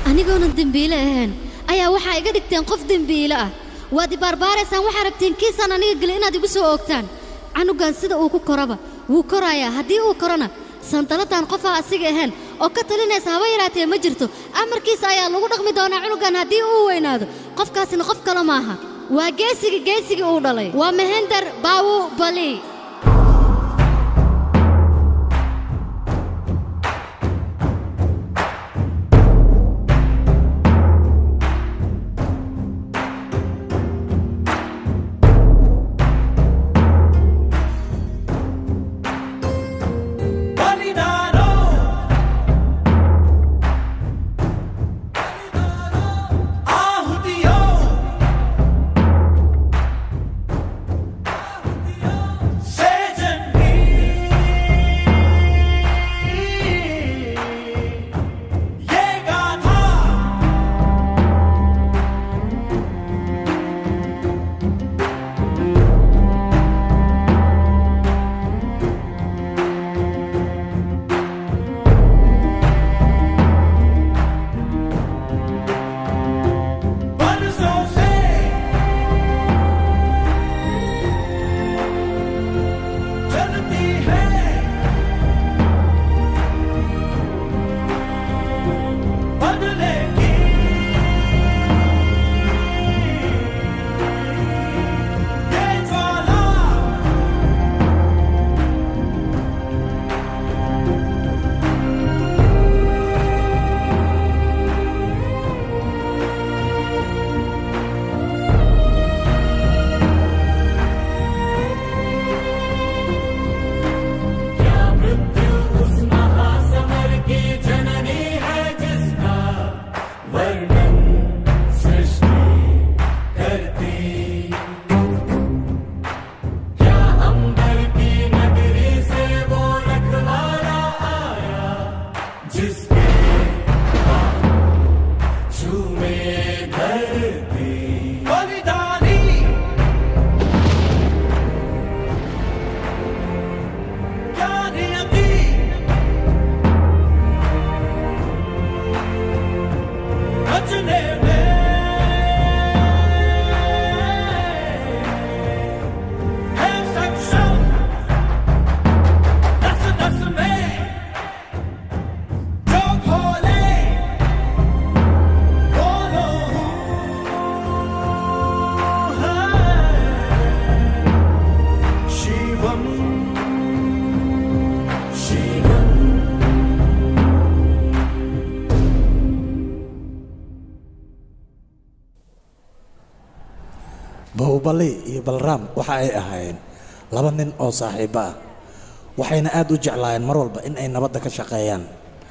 anigoonan dembiile ahayn ayaa waxaa iga dhigteen qof dembiile ah waad ibaarbaaraysaan waxaa rabteen kiisaan aniga geli inaad igu soo oogtaan canugan sida uu ku koraba wuu korayaa haddii uu korona sandaladdan qofaa asiga ahayn oo ka talinaysa haba yaraatee ma jirto amarkiisa ayaa lagu dhaqmi doonaa cunugan haddii uu weynaado qofkaasina qof kale maaha waa geesiga geesigii uu dhalay waa mehender baawu bali bahubali iyo balraam waxa ay ahaayeen laba nin oo saaxiibbo ah waxayna aad u jeclaayeen mar walba in ay nabadda ka shaqeeyaan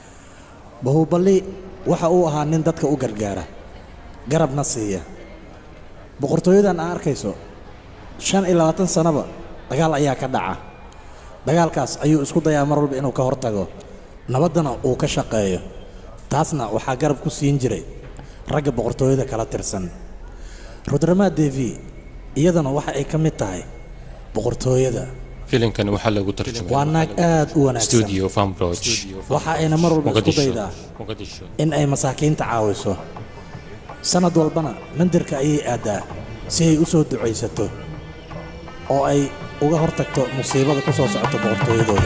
bahubali waxa uu ahaa nin dadka u gargaara garabna siiya boqortooyadan aa arkayso shan iyo labaatan sannaba dagaal ayaa ka dhaca dagaalkaas ayuu isku dayaa mar walba inuu ka hortago nabaddana uu ka shaqeeyo taasna waxaa garab ku siin jiray ragga boqortooyada kala tirsan rudramaa devi iyadana waxa ay ka mid tahay boqortooyada filimkan waxaa lagu tarjumay waa naag aad u wanaagsan studio fambroch waxa ayna mar walba isku Mogadisho. daydaa Mogadisho. in ay masaakiinta caawiso sannad walbana mandirka ayay aaddaa si ay u soo ducaysato oo ay uga hortagto musiibada ku soo socota boqortooyadooda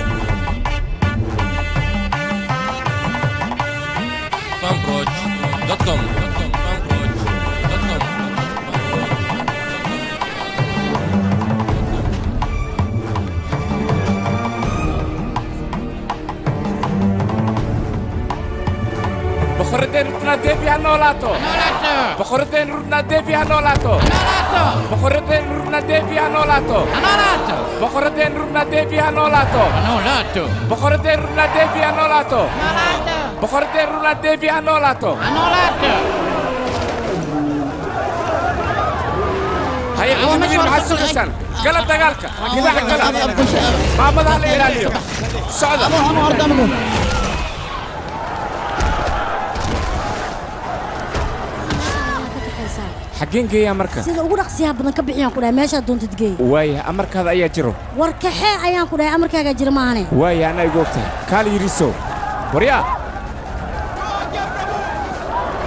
fambroch.com fambroch.com boqoradeen rudnaa deebi ha noolaato boqoradeen rudnaa deebi ha noolaato boqoradeen rudnaa deebi ha noolaato boqoradeen rudnaa deebi ha noolaato boqoradeen rudnaa deebi ha noolaato boqoradeen rudnaa deebi ha noolaato haye ciidamadiin maxaad sugaysaan gala dagaalka difaaca gala maamadaha la ilaaliyo socda xaggeen geeyaa marka sida ugu dhaqsiyaha badan ka bixiyaan ku dhahay meeshaad doontid geey waaya amarkaada ayaa jiro war kaxee ayaan ku dhahay amarkaagaa jira maahane waaya anaa igu ogtahay kaal yiriso waryaa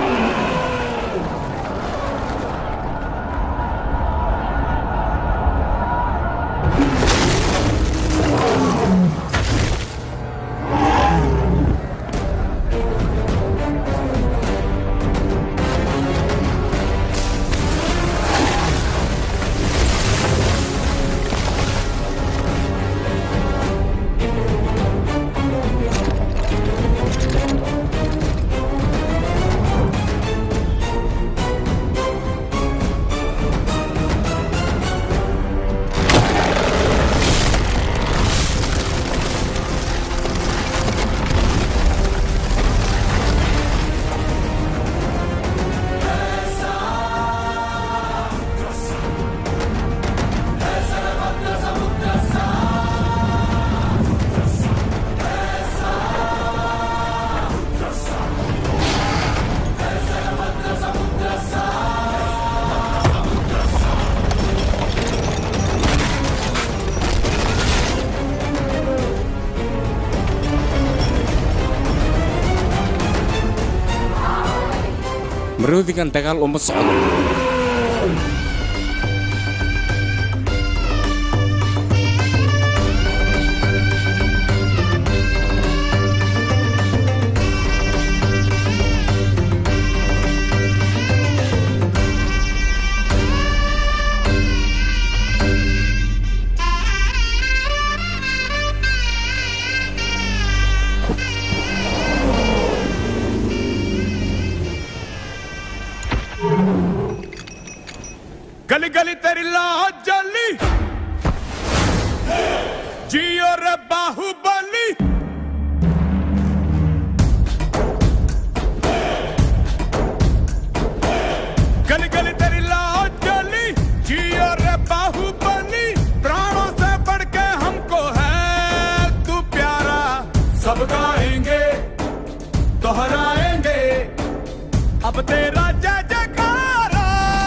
maroodigan dagaal uma socdo गली गली तेरी लाज जली जियो रे बाहुबली गली गली तेरी लाज जली जियो रे बाहुबली प्राणों से बढ़ के हमको है तू प्यारा सब गाएंगे दोहराएंगे अब तेरा जय जयकारा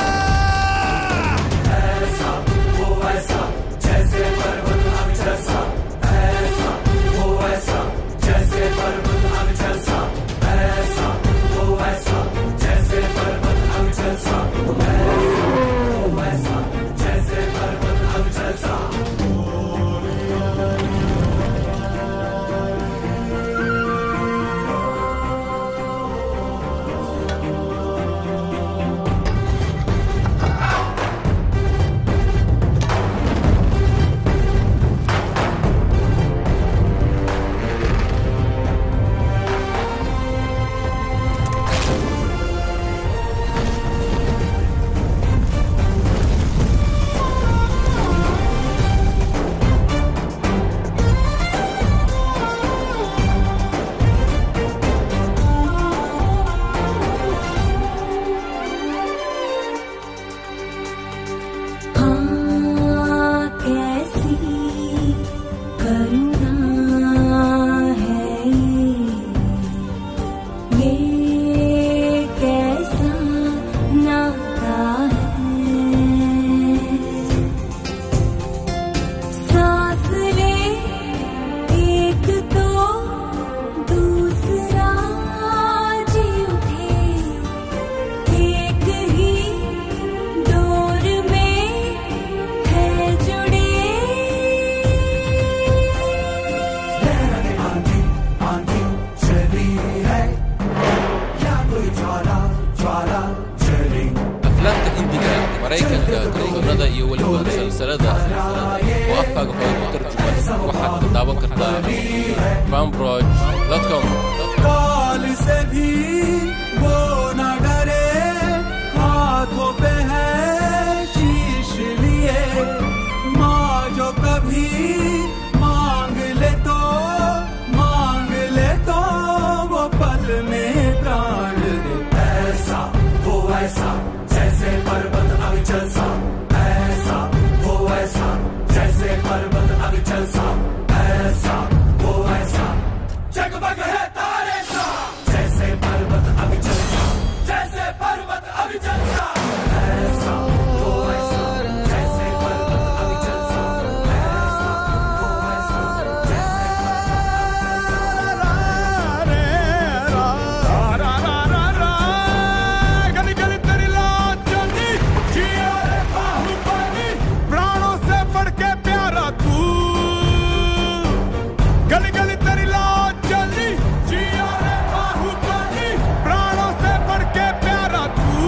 हाँ कैसी करुणा है ये ये कैसा नाता है सांस ले एक तो दूसरा जी उठे एक ही डोर में है जुड़े aflaamta hindiga maraykanka kalsoonada iyo weliba salsalada oo afkaaga hore ku tarjuman waxaad ka daawan kartaa fanbroj.com काल से भी वो न डरे हाथों पे है शीश लिए माँ जो कभी मांग ले तो मांग ले तो वो पल में प्राण दे ऐसा वो ऐसा जैसे पर्वत अविचल सा ऐसा वो ऐसा जैसे पर्वत अविचल सा ऐसा वो ऐसा जगमग है तारे सा जैसे पर्वत अविचल सा जैसे पर्वत अविचल सा ऐसा वो ऐसा जैसे पर्वत अविचल सा ऐसा वो ऐसा जैसे गली गली तेरी लाज जली जिया रे बाहुबली प्राणों से बढ़ के प्यारा तू गली गली तेरी लाज जली जिया रे बाहुबली प्राणों से बढ़ के प्यारा तू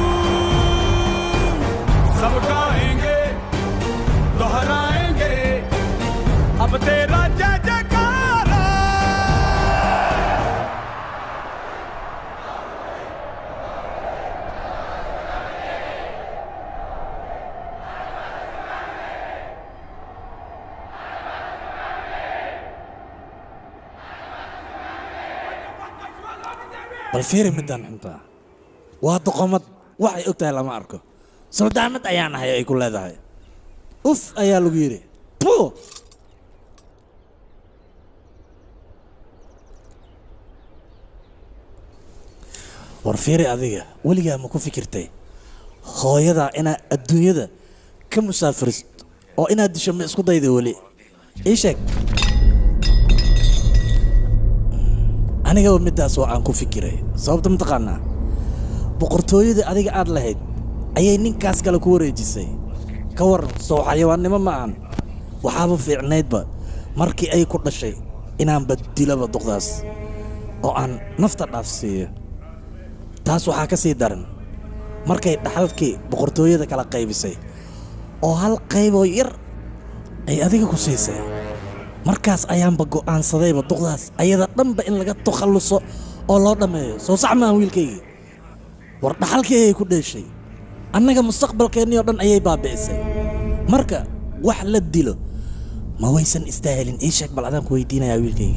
सब गाएंगे दोहराएंगे अब तेरा जय जयकारा bal fiiri midaan xuntaa waa doqomad waxay og tahay lama arko soldaamad ayaan ahay ay ku leedahay uf ayaa lagu yidhi Puh! war fiiri adiga weligaa ma ku fikirtay hooyadaa inaad adduunyada ka musaafiriso oo inaad disho ma isku dayda weli ii sheeg anigaba middaas oo aan ku fikiray sababta mataqaanaa boqortooyadii adiga aad lahayd ayay ninkaas kale ku wareejisay ka waran soo xayawaannimo ma ahan waxaaba fiicnaydba markii ay ku dhashay inaan badilaba duqdaas oo aan nafta dhaafsiiyo taas waxaa ka sii daran markay dhaxalkii boqortooyada kala qaybisay oo hal qayboo yar ay adiga ku siisay markaas ayaanba go'aansadayba duqdaas ayada dhanba in laga takhalluso oo loo dhammeeyo soo sax maaha wiilkaygii war dhaxalkii ayay ku dheeshay annaga mustaqbalkeennii oo dhan ayay baabi'isay marka wax la dilo ma waysan istaahilin ii sheeg bal adaan ku weydiinayaa wiilkaygii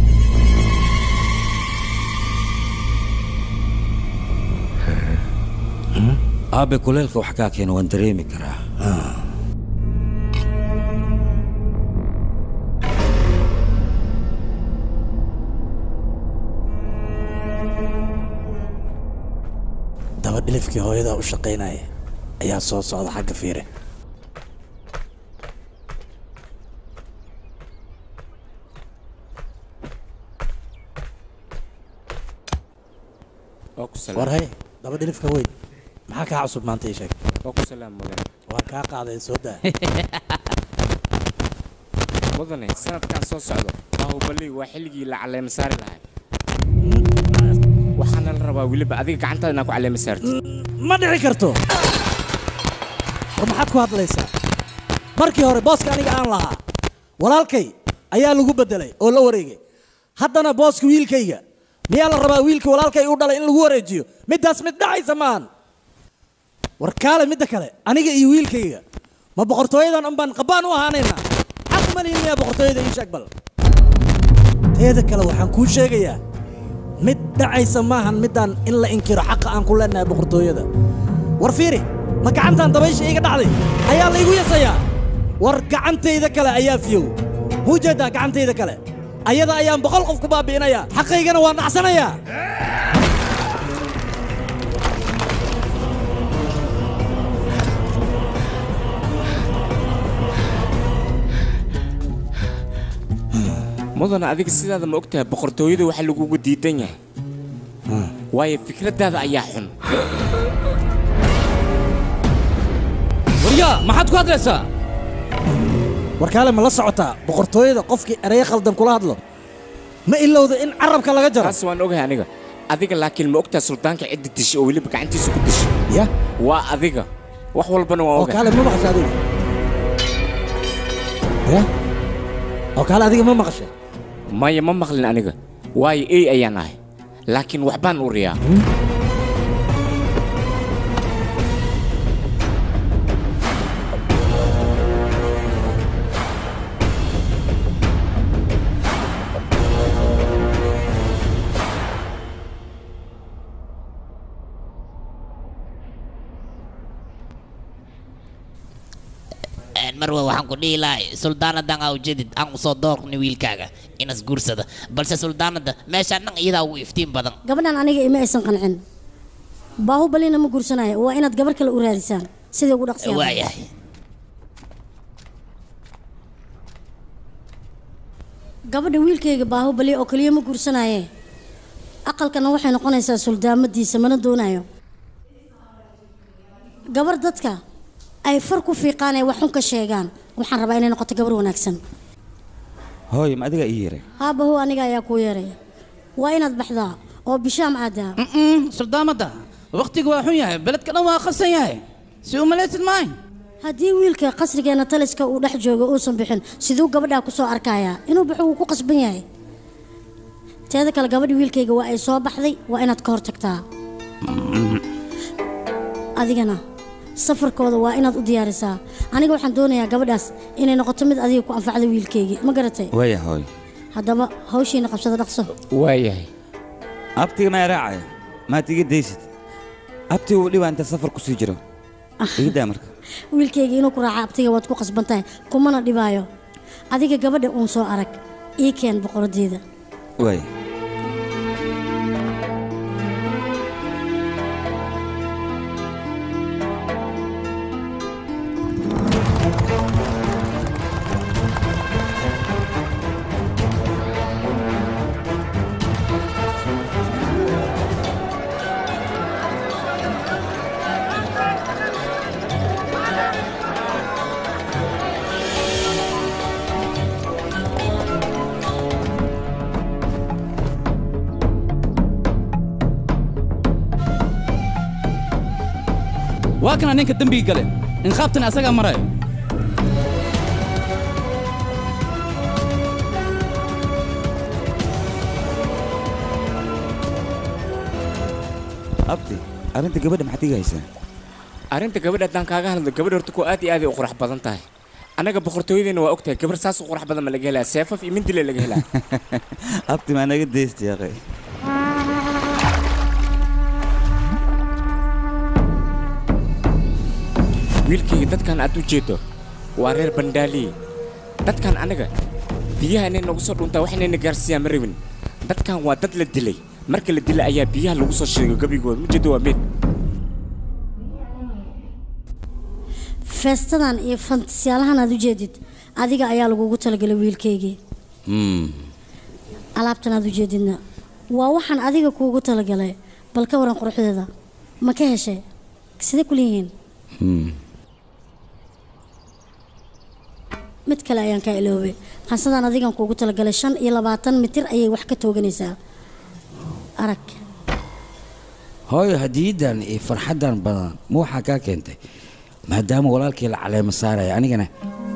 aabe kuleelka wax kaa keena waan dareemi karaa daba dhilifkii hooyadaa u shaqaynaya ayaa soo socda xagga fiire waa ku salaam war hay daba dhilifka weyn maxaa kaa cusub maanta ii sheeg waa ku salaam mudane waan kaa qaaday soo daa mudane sanadkan soo socdo baahubali waa xilligii la caleema saari lahay waxaana la rabaa weliba adiga gacantaada inaa ku caleema saartid ma dhici karto war maxaad ku hadlaysaa markii hore booska aniga aan lahaa walaalkay ayaa lagu beddelay oo la wareegay haddana booska wiilkayga miyaa la rabaa wiilka walaalkay u dhalay in lagu wareejiyo middaas mid dhacaysa maahan war kaale midda kale aniga iyo wiilkayga ma boqortooyadan un baan qabbaan u ahaanaynaa xaq uma lihin miyaa boqortooyada ii sheeg bal teeda kale waxaan kuu sheegayaa mid dhacaysa maahan middaan in la inkiro xaqa aan ku leenahay boqortooyada war fiiri ma gacantan dabaysha iga dhacday ayaa laygu yasayaa war gacantayda kale ayaa fiyow muu jeedaa gacantayda kale ayada ayaan boqol qof ku baabi'inayaa xaqaygana waan dhacsanayaa mudane adiga sidaada ma ogtahay boqortooyada waxa lagugu diidan yahay waayo fikraddaada ayaa xun waryaa maxaad ku hadlaysaa war kaale ma la socotaa boqortooyada qofkii ereyo khaldan kula hadlo ma ilowda in carabka laga jaro taas waan ogahay aniga adiga laakiin ma ogtahay suldaanka cidda dishay oo weliba gacantiisa ku dishay ya waa adiga wax walbana waan oo ogahay kaale ma maqasha adiga ya oo kaale adiga ma maqasha maya ma maqlin aniga waayo ey ayaan ahay laakiin waxbaan uriyaa marwa waxaan ku dhihi lahay suldaanadan aa ujeedid aan usoo doorni wiilkaaga inas guursada balse suldaanada meeshaan dhan iyadaa ugu iftiin badan gabadhan aniga ima aysan qancin baahubalina ma guursanaya waa inaad gabar kale u raadisaan sidii ugu dhaqsiyaa waayahay gabadha wiilkayga baahubali oo kaliya ma guursanaye aqalkana waxay noqonaysaa suldaamadiisa mana doonayo gabar dadka ay far ku fiiqaan ee wax xun ka sheegaan waxaan rabaa inay noqoto gabar wanaagsan hooy ma adiga ii yeray haabahu aniga ayaa kuu yeeraya waa inaad baxdaa oo bishaam aadaa suldaamada waqtigu waa xun yahay beledka dhan waa qasan yahay si u malaysid maayn haddii wiilka qasrigeena taliska uu dhex joogo uusan bixin siduu gabadhaa ku soo arkayaa inuu baxo wuu ku qasban yahay teeda kale gabadha wiilkayga waa ay soo baxday waa inaad ka hor tagtaa adigana safarkooda waa inaad u diyaarisaa aniga waxaan doonayaa gabadhaas inay noqoto mid adiga ku anfacda wiilkaygii ma garatay waaya hooy haddaba hawshiina qabsada dhaqso waayahay abtiga maa raacaya maad iga daysid abtiga uu dhibaa inta safar ku sii jiro iga daa marka wiilkayga inuu ku raaca abtiga waad ku qasban tahay kumana dhibaayo adiga gabadha uun soo arag ii keen boqoradeeda waaya waa kana ninka dembiga gale inqaabtana asagaa marayo abti arrinta gabadha maxaad iga haysaa arrinta gabadha haddaan kaaga hadlo gabadha horta kuwa aad iyo aad ay u qurux badan tahay annaga boqortooyadeena waa ogtahay gabar saas u qurux badan ma laga helaa seefaf iyo mindile laga helaa abti maa naga deysta yaqay wiilkayga dadkan aad u jeedo waa reer bandhaaliye dadkan annaga biyaha inay nagu soo dhuntaa wax inayna gaarsiiyaan ma rabin dadkan waa dad la dilay marka la dilay ayaa biyaha lagu soo sheegay gebigooda ma jeedo waa meed feestadan iyo fantasyaalahan aad u jeedid adiga ayaa lagugu talagalay wiilkaygii alaabtan aad u jeedidna waa waxaan adiga kuugu talagalay bal ka waran quruxdeeda ma ka heshay sidee ku leeyihiin mid kale ayaan kaa iloobay qansadan adigan kuugu talagalay shan iyo labaatan mitir ayay wax ka tooganaysaa arag hooyo hadiyadan iyo farxaddan badan ma waxaa kaa keentay maadaama walaalkii la caleemo saaraya anigana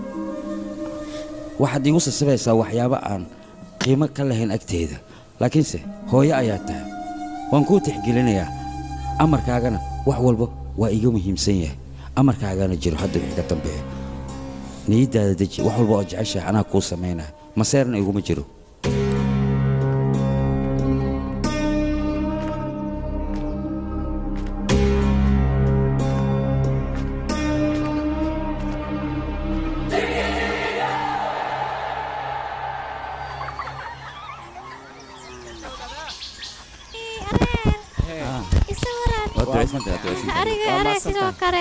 waxaad iigu sasabaysaa waxyaabo aan qiimo ka lahayn agteeda laakiinse hooyo ayaa tahay waan kuu tixgelinayaa amarkaagana wax walba waa iga muhiimsan yahay amarkaagana jiro hadda wixii ka dambeeya niyaddaada deji wax walba oo jeceshahay anaa kuu samaynaya maseerna iguma jiro Waad ducaysantahay, waad ducaysantahay. ariga Waa ariga mahadsantahay. sidoo kale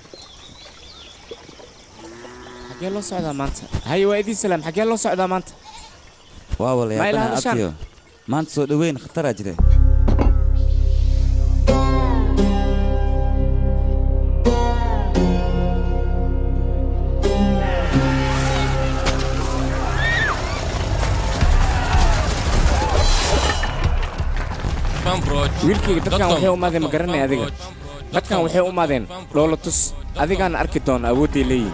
xagee loo socdaa maanta haye waa idiin salaam xagee loo socdaa maanta waa Ma walayaabana ilaalishaan? abtiyo maanta soo dhoweyn khataraa jire wiilkayga dadkan waxay u maadeen ma garanay adiga dadkan waxay u maadeen dhoola tus adigaana arki doona awoodday leeyihin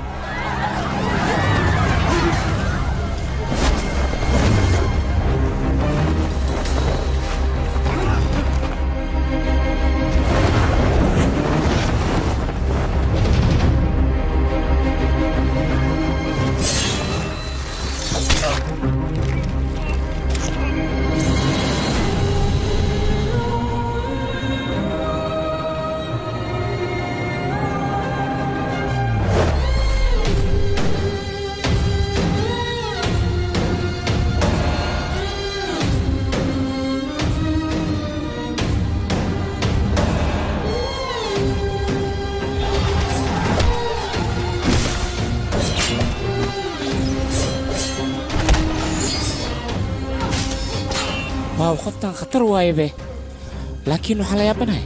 waaw qoftan khatar waaye be laakiin waxaan la yaabanahay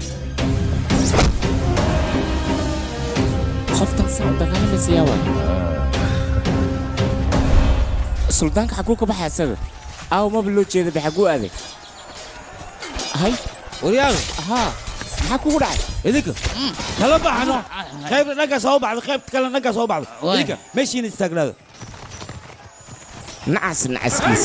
qoftan saa u dagaalamaysa yaa waay suldaanka xaguu ka baxay isaga aaw maba loo jeeda be xaguu aaday hay waryaal haa maxaa kugu dhacay idinka kala baxno qaybna dhankaas ha u baxdo qaybta kalena dhankaas ha u baxdo idinka meeshiina istaagnaada nacas nacaskiis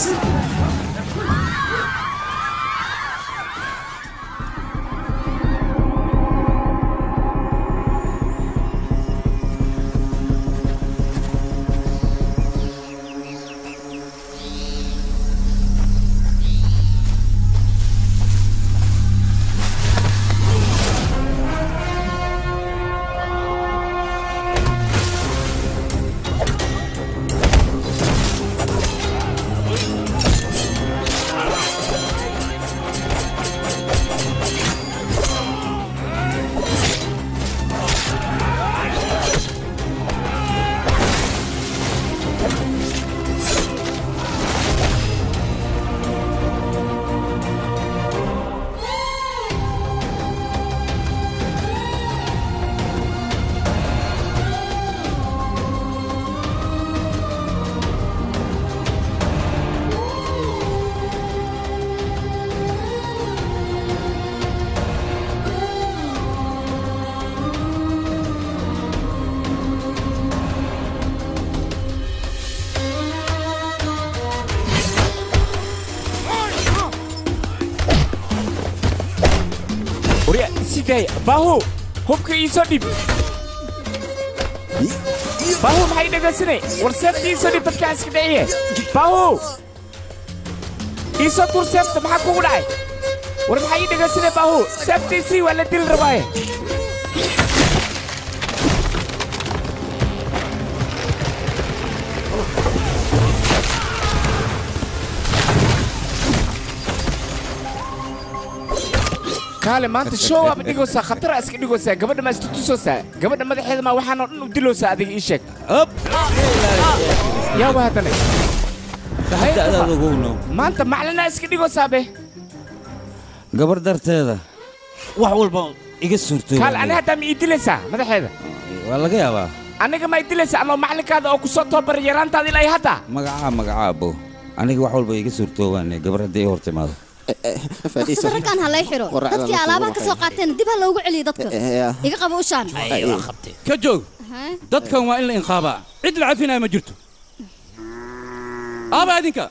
okay bahu hubka iisoo dhib bahu maxay dhegaysanay war seefta iisoo dhib dadkaan iska dhiciye bahu iisoo tur seefta maxaa kugu dhacay war maxaa ii dhegaysanay bahu seeftiisii waa la dili rabaaye kaale maanta show aaba dhigaysaa khatara iska dhigaysaa gabadha maa iska tusaysaa gabadha madaxeeda maa waxaanoo dhan u diloosaa adiga ii sheeg yaaba haddana da'daada ogowno maanta maclinaa iska dhigaysaa be gabar darteeda wax walba iga suurtooba kaale ani haddaa ma ii dilaysaa madaxeeda waa laga yaabaa aniga ma ii dilaysaa anoo maclinkaada oo kusoo tababaray yaraantaada ilaa iyo hadda magacaa magacaa abow aniga wax walba iga suurtoobaane gabar haddii i hor timaado dhaqsada raggaan ha lay xiro dadkii alaabaha ka soo qaateen dib ha loogu celiyo dadka iga qabo ushaan ka joog dadkan waa in la inqaabaa cid la cafinaya ma jirto aaba idinka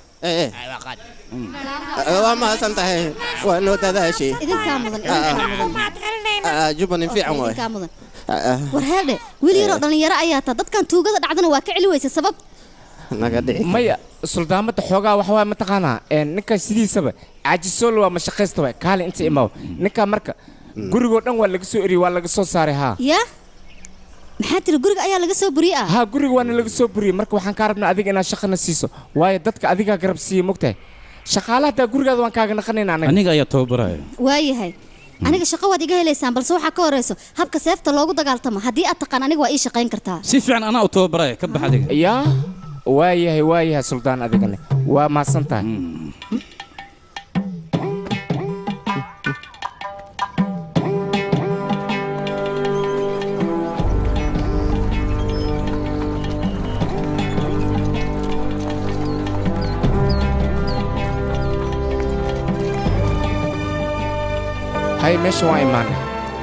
waa mahadsan tahay waa noo dadaashay idinkaa mudan idinkaa mudan jubbanin fiican waay idinkaa mudan war heedhe wiil yaroo dhallinyaro ayaa taa dadkan tuugada dhacdana waa ka celi weysa sabab naga dhici maya suldaamada xoogaa wax waa mataqaanaa ninka sidiisaba caajisool waa mashaqaysta waay kaale inta imaaw ninka marka gurigoo dhan waa laga soo eriyey waa laga soo saaray haa yaa maxaa tiri guriga ayaa laga soo buriyey ah haa guriga waana laga soo buriyey marka waxaan kaa rabnaa adiga inaad shaqana siiso waayo dadka adigaa garab siiya mogtahay shaqaalaha hataa gurigaada waan kaaga naqanayna anaga aniga ayaa tababaraya waayahay aniga shaqo waad iga helaysaan balse waxaa ka horeyso habka seefta loogu dagaaltamo haddii aad taqaan aniga waa ii shaqayn kartaa si fiican anaa u tababaraya ka bax adiga yaa waayahay waayahay suldaan adigane waa mahadsan tahay hay meesha waa imaanay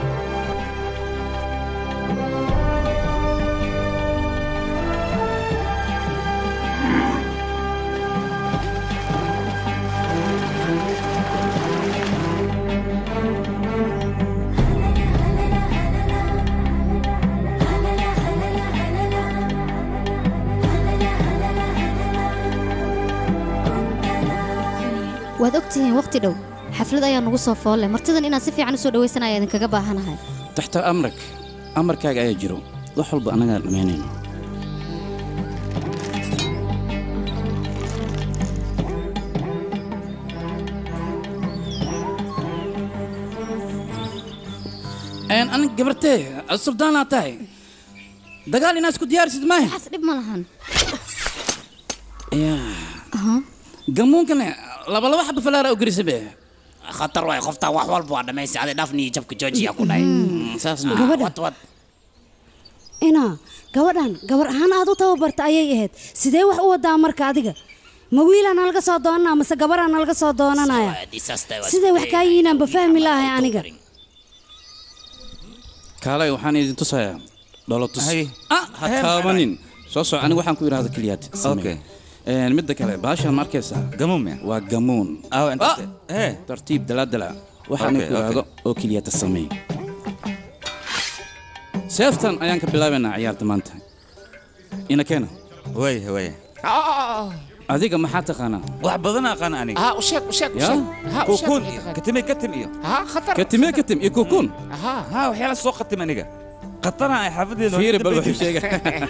waad ogtihiin waqti dhow xaflad ayaa nugu soo foolle martidan inaad si fiican u soo dhawaysanaya idinkaga baahanahay taxta amrak amarkaaga ayaa jiro wax walba annagaa dhammaynayno anig gabartee suldaanaa tahay dagaal inaad isku diyaarisid maahe waxaas dhib ma lahan gamuunkane labalaba xaba falaara u gerisa be khatar waay qoftaa wax walba waa dhammaysa adi dhafni jabka joojiya ku dhahay saasna Gabadha. wad wad inaa gabadhan gabar ahaan aad u tababarta ayay ahayd sidee wax u wadaa marka adiga ma wiilaa nalaga soo doonanaa mase gabaraa nalaga soo doonanaya siday wax kaa yihiinaan ba fahmi lahay aniga kaalay waxaan idin tusayaa dholotus ah ha taabanin soo soco aniga waxaan ku idhahda keliyaad Okay. Een, midda kale baashaan ma arkaysaa gamuun waa gamuun aw inta Ah, tartiib dalaadala waxaan Okay, ku idhaahdo oo keliyata sameey seeftan ayaan ka bilaabaynaa ciyaarta maanta ina keena way way adiga maxaa taqaanaa wax badan aqaan aniga ها وشك وشك يا وشك ها kukuun وشك iyo katime katim iyo ها خطر katime katim iyo kukuun ها ha waxyaala soo qatim aniga qatana ay xaafadeena fiiri bal wuxuu sheega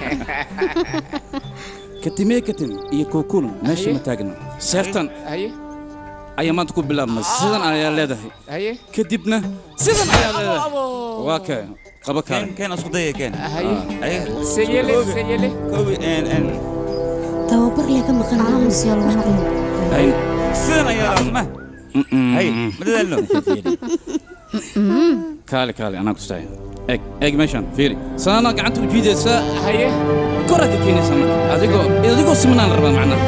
katime katim iyo kukuun meesha ma taagna seeftan هي ayaa maanta ku bilaabmay sidan ayaa leedahay هي kadibna sidan ayaa leedahay waa kee qaba keen kale keen isku daya keen هي ay سيلي سيلي koobi en en tababar lee ka maqan aamusyaal maqlin ay sidan ayaa ma hay madadaalno kaale kaale anaa kustaay eg eg meeshan fiiri sanaana gacanta u jiidaysaa هي koraa ka keenaysaa marka adigoo adigoo simanaan rabaa macnaha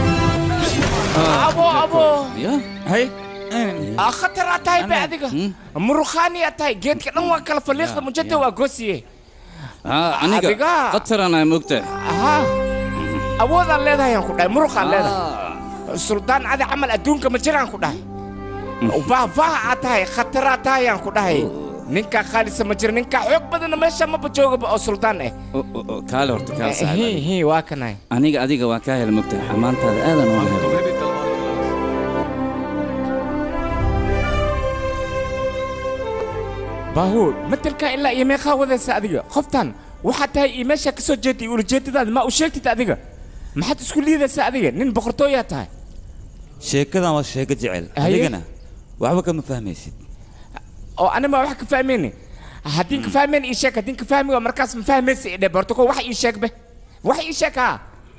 ابو ابو ya hay خطر اتاي بعدك مروخاني اتاي جيت كان waa kala faliiqda mujada waa goosiye haa aniga Adiga. qataraan ay moogtaa ها awoodaan leedahay aan ku dhahay muruqaan leedahay suldaan adi camal adduunka ma jiraan ku dhahay vaah vaah aad tahay khataraad tahay aan ku dhahay ninkaa khaalisa ma jira ninkaa xoog badanna meesha maba joogaba oo suldaan ah kaale horta kaa hi saaxiib hi waa kanay aniga adiga waa kaa hela mogtahay xamaantaada aadan ooga helay baahuur matelkaa ilaa iyo meeqaa wadaysa adiga qoftan waxaad tahay iyo meeshaa ka soo jeeday iyo ulajeedadaada ma u sheegtid adiga maxaad isku liidaysaa adiga nin boqortooyaa tahay sheekadan waa sheeko jecel Haye. adigana waxba kama fahmaysid oo anima wax ka fahmayni haddii ka fahmayn ii sheeg haddii ka fahmi waa markaas ma fahmaysa idhe borto ko wax ii sheeg be wax ii sheeg haa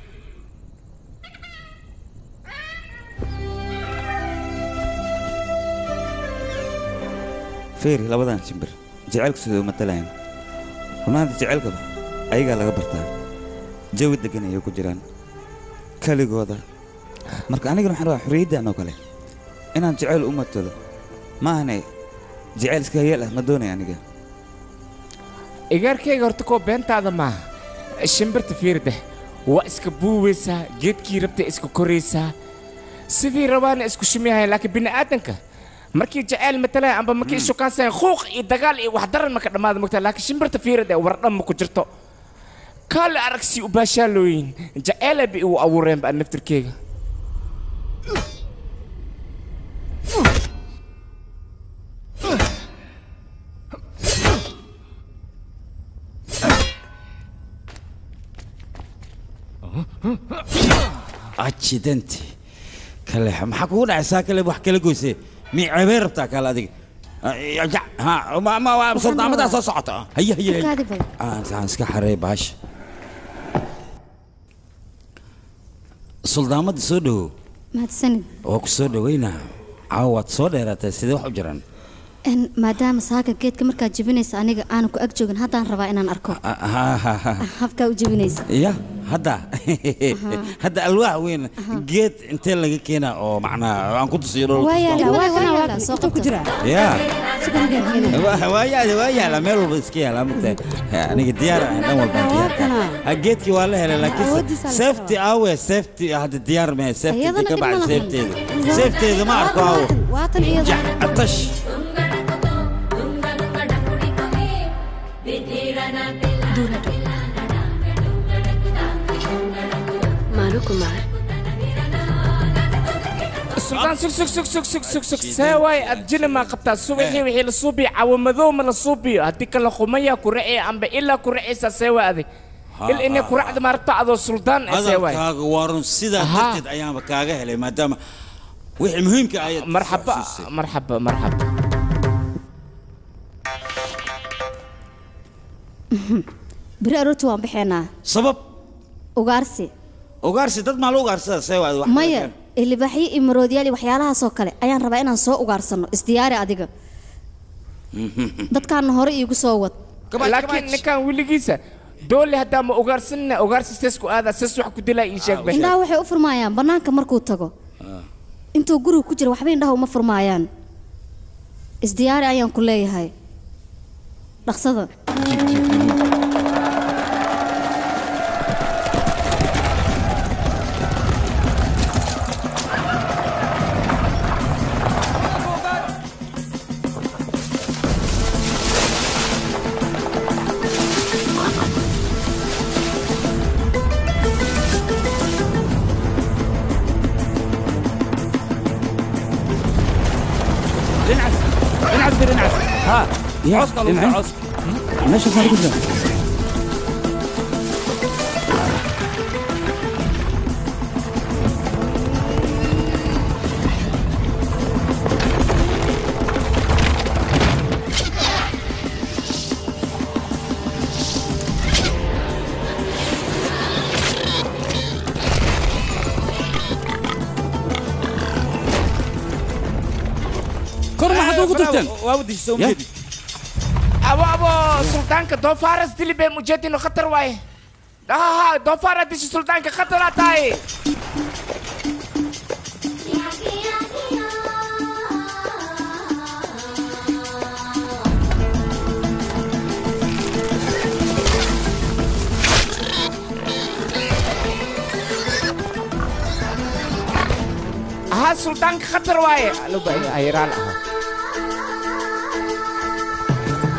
feeri labadan shimbir jacaylku siduu matalayan runaanta jacaylkaba ayagaa laga bartaa jawi degan ayay ku jiraan keligooda marka anigana waxaan rabaa xorriyaddan oo kale inaan jacayl u matalo maahane jacayl iska hayeel ah ma doonaya aniga igaarkayga horta koo beentaada maaha shimbirta fiirde waa iska buuwaysaa geedkii rabtay iska koraysaa sidii rabaana isku shumyahay laakiin bini'aadanka markii jacayl matalaya amba markii shukaansayan khuuq iyo dagaal iyo wax daran maka dhammaada mogtaa laakiin shimbirta fiirade wardhan ma ku jirto kaale aragsi u baashaalooyin jacayla bi igu abuureen baa naftirkeyga ajidanti kale maxaa kugu dhacaysaa kale wax kala goysee mii ceebay rabtaa kale adiga ha ma ma waa suldaamadaa soo socota haye haye haye Kaadi badan. aan aan iska xareey baasha suldaamadda soo dhowow mahadsanid waa ku soo dhoweynaa caawa waad soo dheeraatay sidee wax u jiraan En, maadaama saaka geedka markaad jebinaysa aniga aanan ku ag joogin haddaan rabaa inaan arko Ha, ha, ha. habkaa u jebinaysa ya hadda hadda alwaax weyn geed intee laga keenaa oo macnaa aan ku tusiyo dhul waa yaala waa kana waa soo qabta ya Waa- waa yaala waa yaala meel walba iska yaala mugtahay aniga diyaar ah dhan walbaan diyaar ka ah. geedkii waa la helay laakiin Awoodiisa la safety awe safety hadda diyaar mee safety Iyadana ka dhib ma bacdi lahayn. safeteeda safeteeda ma arko awo waatan iyada atash मानो Kumar suldaan sug sug sug sug sug sug sug see waay ad jini maa qabtaa subaxii wixii la suubiyo cawamadoo ma la suubiyo haddii kala qumaya ku racee amba ilaa ku racaysaa see waa adig il inay ku racda maaragta adoo suldaan eh see waay hadalkaaga waa run sidaa Aha. darteed ayaanba kaaga helay maadaama wixii muhiimka ayaad marxaba marxaba marxaba beri aroorti waan baxeenaa sabab ugaarsi ugaarsi dad maa la ugaarsada see waad wax maya ilibaaxyo iyo maroodyaal iyo waxyaalahaasoo kale ayaan rabaa inaan soo ugaarsanno isdiyaari adiga dadkaana hore iigu soo wad laakiin ninkan weligiisa doole haddaa ma ugaarsanina ugaarsi sees ku aadaa sees wax ku dilaa ii sheeg be indhaha waxay u furmaayaan bannaanka markuu tago intuu guriga ku jira waxba indhaha uma furmaayaan isdiyaari ayaan ku leeyahay dhaqsada dhinacaas dhinacaas bir dhinacaas ha cooska lagu dhinacee? cooska meesha saan ku jira kor maxaad ugu tagteen waa wadisha soo Ya. jeedi abo abo suldaanka doofaaras dili bee mujeedino khatar waaye ha doofaara dishi suldaanka khataraa tahay ها سلطان خطر واي لو بقى هيرال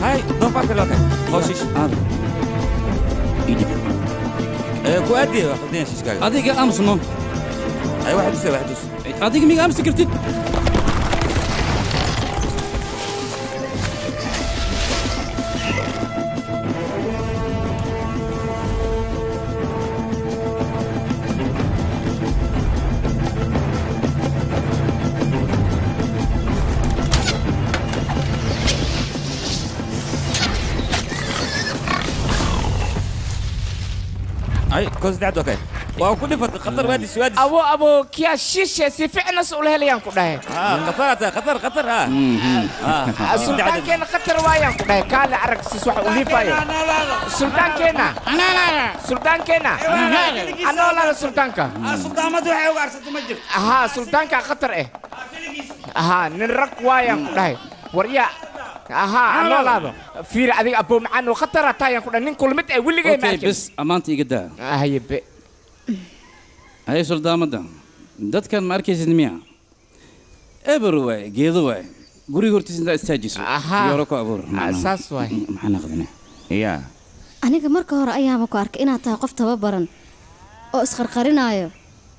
hay doofaarka loo kay hooshish aada idhib ee ku aadiye waa qadina shishkaaga adiga amsno ay waxa tusay waxa tus adiga miga amsi kartid ay koos dacdo kay waa ku dhifatay khatar waadis waadis abo abo kiya shishe si ficnas ula helayaan ku dhahe khatar ata khatar khatar ha suldaankeena khatar waayaan ku dhahe kaale arag sis waxa u liifayo suldaankeena suldaankeena anoolaada suldaanka suldaamadu waxay ugaarsatay ma jirto ahaa suldaanka khatar eh ahaa nin rag waayaan ku dhahay warya ahaa anoolaado fiiri adiga abo macaan oo khatar ataayaan ku dhahay nin kulmid eh weligay ma okay arkin bes ammaanta iga daa haye be haye suldaamada dadkan ma arkaysid miya eber waay geedo waay guriga hortiisa intaa istaajiso Ahaa. fiyooro ku abuur Ah, saas waay maxaa naqdine ya aniga marka hore ayaaba ku arkay inaad tahay qof tababaran oo isqarqarinaayo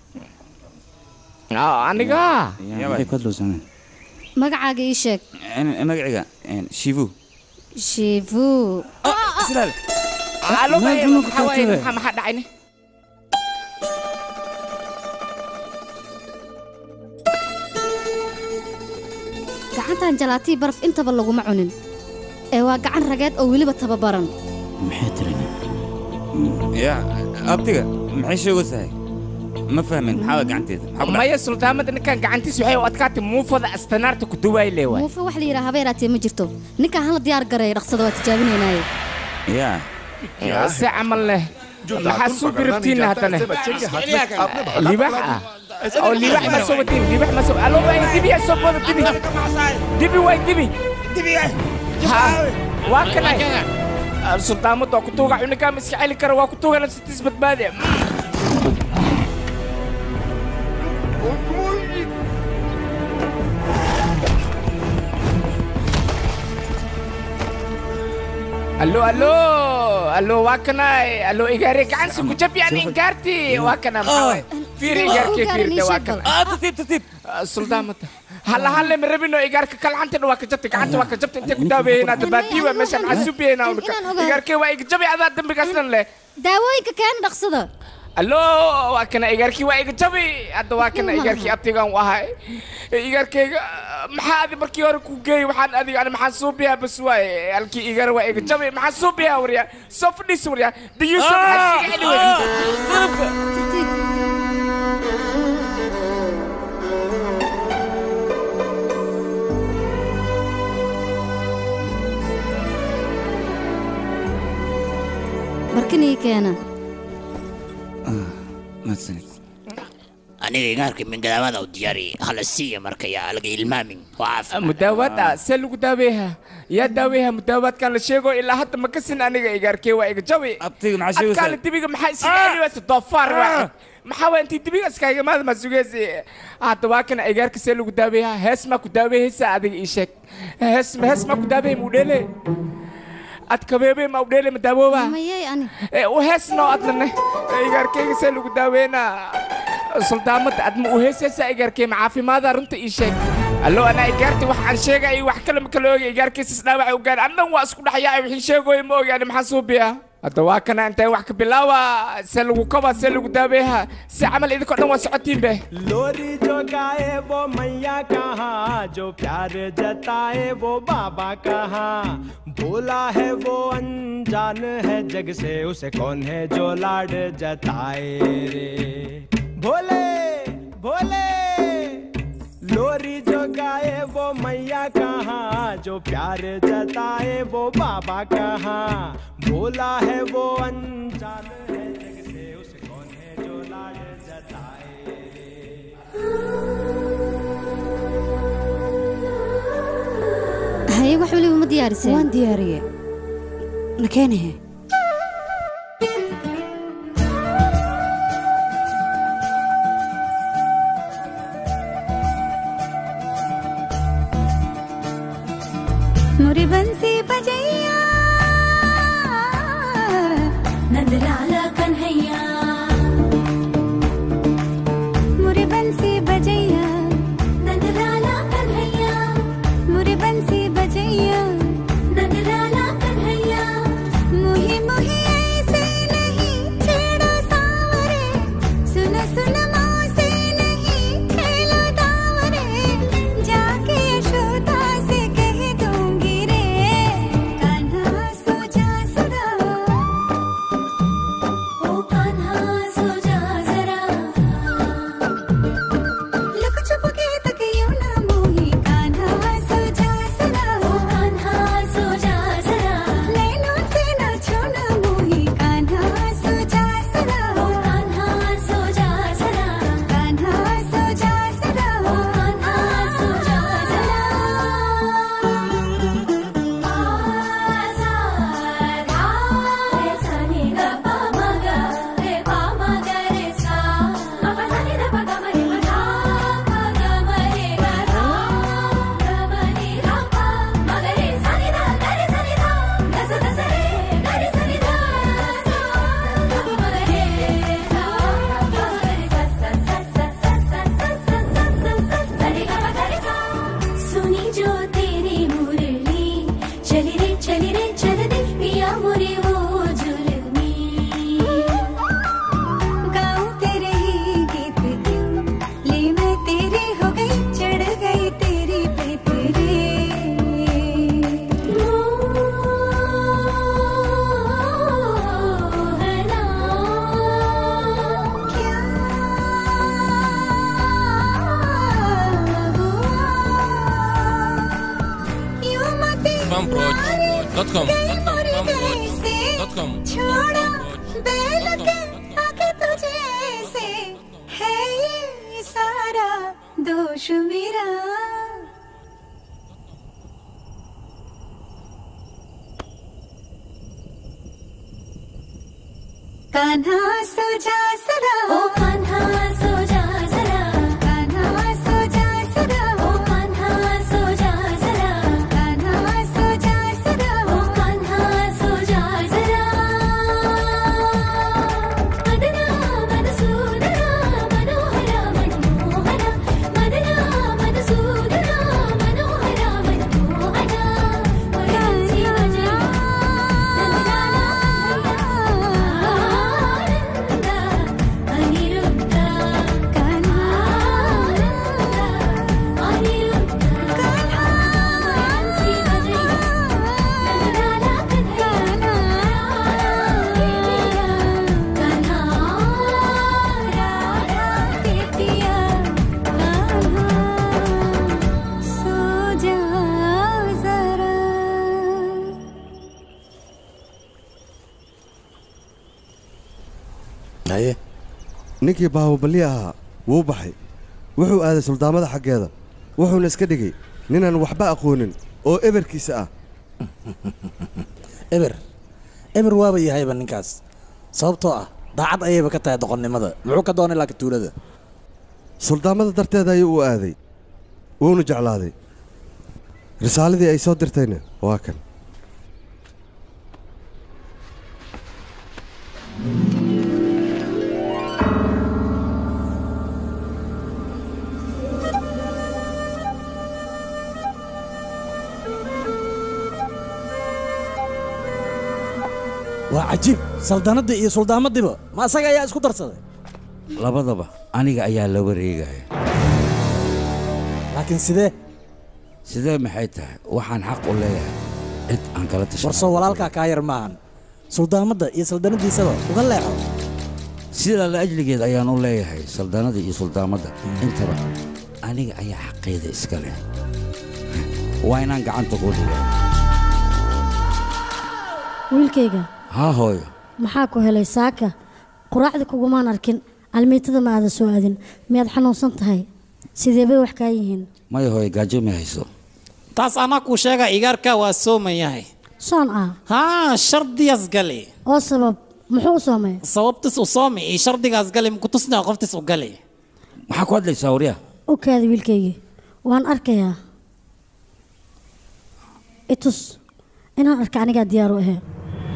aniga maxay ku hadlowsaneen magacaaga ii sheeg magaciga shivu shivu silaal alo Meel xun ku maxaa waaye tagtay. maxaa maxaa dhacayne gacantan jalaatii baraf intaba laguma cunin ee waa gacan rageed oo weliba tababaran maxay tirin ya abtiga maxay sheegaysahay ma fahmin maxaa gacanteeda maxaa ku dhacay maya suldaamada ninkan gacantiis waxay u adkaatay muufada astanaarta ku duwaay lee waay muufe wax la yidhaha habeeraatee ma jirto ninkaan hala diyaar gareeya dhaqsada waa tijaabinaynaaye ya si camal leh maxaa suu birabtiinna haddana libax ah oo libax ma soo wadin libax ma soo alo waay dibi yaa soo booda dibi dibi waay dibi ha waa kanay suldaamadu waa ku tuuga cuninkaa ma iska celi kara waa ku tuugana sitis badbaadi allo allo allo waa kanay allo igaare gacansi ku jab yani ingaarti waa kana maxaa waay fiiri igaarkee fiirde waa kana tartiib tartiib suldaamada halla halle ma rabino igaarka kalcantana waa ka jabtay gacanta waa ka jabtay intay ku daaweeyeen hadda baadiiba meesha maxaa subiyeyna ulka igaarkee waa iga jabi adaa dambigaasnan leh daawooyinka keen dhaqsada allo waa kana igaarkii waa iga jabi hadda waa kana igaarkii abtigaan u ahay igaarkeyga maxaa adi markii hore ku geeyey waxaan adiga ani maxaan suubiyaa bas waaye halkii igaar waa iga jabi maxaan suubiyaa waryaa soo fadhiis waryaa diyuusa maxaa iga celi weysa barkinii keena mahadsanid aniga igaarka mingadaawada u diyaari hala siiya marka yaa laga ilmaamin waa caafimaad mudaawaad ah see lagu daaweeha yaa daaweeha mudaawaadkan la sheego ilaa hadda ma kasin aniga igaarkee waa iga jabi abtiga maxaa sheegaysaa adkaale dibiga maxaa iskaga celi weysa doofaar waa maxaa waa intii dibiga iskaaga maada ma sugeysi hadda waa kana igaarka see lagu daaweeha hees maa ku daawehaysa adiga ii sheeg hees hees maa ku daawehay muudheele ad kabeebe ma udheele ma daawooba mayey ani u heesno adnane igaarkeyga see lagu daaweynaa suldaamada adma u heesaysaa igaarkey ma caafimaada runta ii sheeg allo anaa igaarti wax aan sheegay wax kale ma kala ogi igaarkiisas dhaawac u gaar annan waa isku dhaxyaa wixii sheegooy ma ogaani maxaan suubiya hadda waa kana intay wax ka bilaawa see lagu koba see lagu daaweeha si camal idinkoo dhan waa socotiin be लोरी जो गाए वो मैया कहाँ जो प्यार जताए वो बाबा कहाँ भोला है वो अनजान है जग से उसे कौन है जो लाड जताए रे भोले भोले लोरी जो गाए वो मैया कहाँ जो प्यार जताए वो बाबा कहाँ भोला है वो अनजान है जग से उसे कौन है जो लाड जताए haye wax weliba ma diyaariseen waan diyaariye nakeenahe मोरे बंसी बजैया Cambroj.com. Cambroj.com. छोड़ा बैल के आगे तुझे ऐसे है ये सारा दोष मेरा कान्हा सो जा सदा ओ कान्हा सो जा सदा कान्हा सो जा सदा ओ कान्हा सो जा सदा कान्हा सो जा सदा ओ कान्हा सो जा सदा मदना मधुसूदना मनोहरा मनमोहना मदना मधुसूदना मनोहरा मनमोहना वरसी वजया haye ninkii baahubali ahaa wuu baxay wuxuu aaday suldaamada xaggeeda wuxuuna iska dhigay ninaan waxba aqoonin oo eberkiisa ah eber eber waaba yahayba ninkaas sababtoo ah daacad ayayba ka tahay doqonnimada muxuu ka doonay laakiin tuulada suldaamada darteeda ayuu u aaday wuuna jeclaaday risaaladii ay soo dirtayna waa kan waa cajiib saldanadii iyo suldaamaddiiba ma asaga ayaa isku darsaday labadaba aniga ayaa la wareegaya laakiin sidee sidee maxay tahay waxaan xaq u leeyahay cid aan kala tashan warsoo walaalkaa kaa yar maahan suldaamadda iyo saldanadiisaba uga leexo sidaa la ajligeed ayaan u leeyahay saldanada iyo suldaamadda intaba aniga ayaa xaqeeda iska leh waa inaan gacanta ku dhigaa wiilkayga haa hooyo maxaa ku helay saaka quraacda kugumaan arkin almiitada ma aadan soo aadin miyaad xanuunsan tahay sidee bay wax kaa yihiin maya hooyo gaajo ma hayso taas anaa kuu sheega igaarka waa soomayahay soon ah haa shardiyaas gali oo sabab muxuu u soomay sababtis u soomi iyo shardigaas gali mukutusnaa qoftis u gali maxaa ku hadlaysaa waryaa u kaada wiilkaygii waan arkayaa itus inaan arka anigaa diyaar u ahe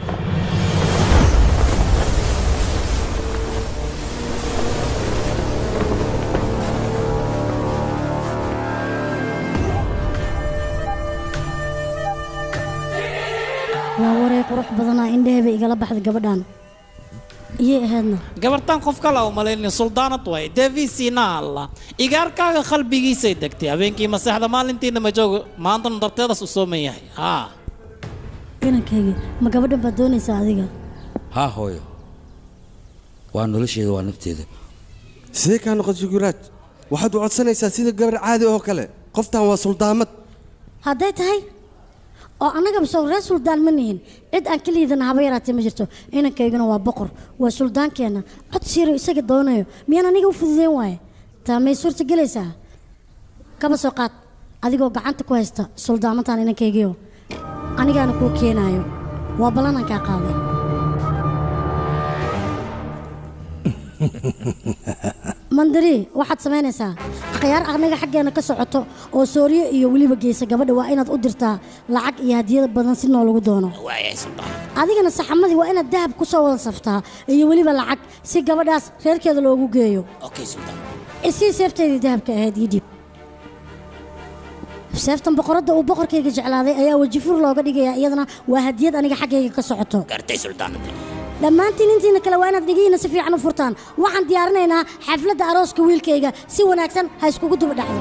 waa waree qurux badanaa indhaheba igala baxda gabadhan iyay ahaydna gabartan qof kale u malaynin suldaanad way deviisiina alla igaarkaaga qalbigiisay degtay habeenkii maseexda maalintiina ma joogo maantana darteedaas u sooman yahay haa inankaygi ma gabadhan baad doonaysaa adiga haa hooyo waa nolosheeda waa nafteeda sidee kaa noqotay guraaj waxaad u codsanaysaa sida gabar caadi oo kale qoftan waa suldaamad hadday tahay oo annagaba soo reer suldaan ma nihin cid aan ka liidana haba yaraatee ma jirto inankayguna waa boqor waa suldaankeenna cod siiro isaga doonayo miyaan aniga u fududeyn waaye taa may suurta gelaysaa kaba soo qaad adigoo gacanta ku haysta suldaamantan inankaygiio anigaana kuu keenaayo waa ballanaan kaa qaaday mandari waxaad samaynaysaa khiyaar anaga xaggeena ka socoto oo sooriyo iyo weliba geysa gabadha waa inaad u dirtaa lacag iyo hadiyada badan si noolagu doono waayahay suldaan adigana saxamadii waa inaad dahab ku soo wada saftaa iyo weliba lacag si gabadhaas reerkeeda loogu geeyo okay suldaan isii seefteedii dahabka ahayd ii dhiib seeftan boqoradda uu boqorkayga jeclaaday ayaa wejifur looga dhigayaa iyadana waa hadiyad aniga xaggayga ka socoto gartay suldaanada dhammaantiin intiina kale waa inaad dhigihiina si fiican u furtaan waxaan diyaarinaynaa xafladda arooska wiilkayga si wanaagsan ha iskugu duba dhacdo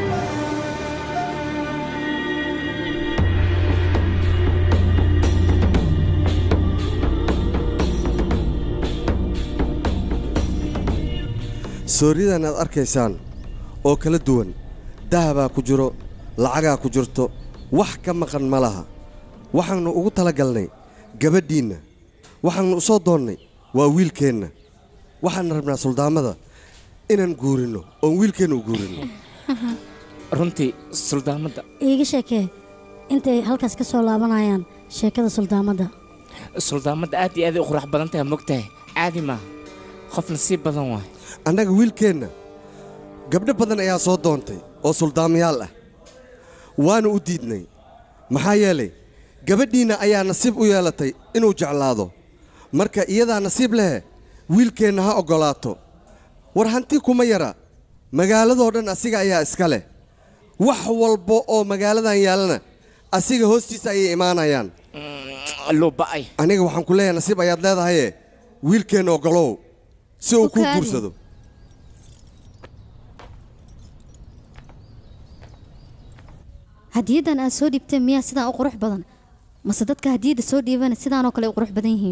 sooriyadan aad arkaysaan oo kala duwan dahabaa ku jiro lacagaa ku jirto wax ka maqan ma laha waxaannu ugu talagalnay gabadhiinna waxaannu u soo doonnay waa wiilkeenna waxaan rabnaa suldaamada inaan guurinno oon wiilkeenna u guurinno runtii suldaamadda iiga sheekee intay halkaas ka soo laabanayaan sheekada suldaamadda suldaamadda aad iyo aaday u qurux badan tahay mogtahay caadi maaha qof nasiib badan waay annaga wiilkeenna gabdho badan ayaa soo doontay oo suldaamayaal ah waana u diidnay maxaa yeelay gabadhiinna ayaa nasiib u yeelatay inuu jeclaado marka iyadaa nasiib lehe wiilkeenna ha oggolaato war hanti kuma yara magaaladoo dhan asiga ayaa iska leh wax walba oo magaaladan yaallana asiga hoostiisa ayay imaanayaan luba'ay aniga waxaan ku leeyahay nasiib ayaad leedahaye wiilkeenna oggolow si uu kuu Ukaadi. guursado hadiyaddan aad soo dhiibteen miyaa sidaan u qurux badan mase dadka hadiyadda soo dhiibana sidaanoo kale u qurux badan yihiin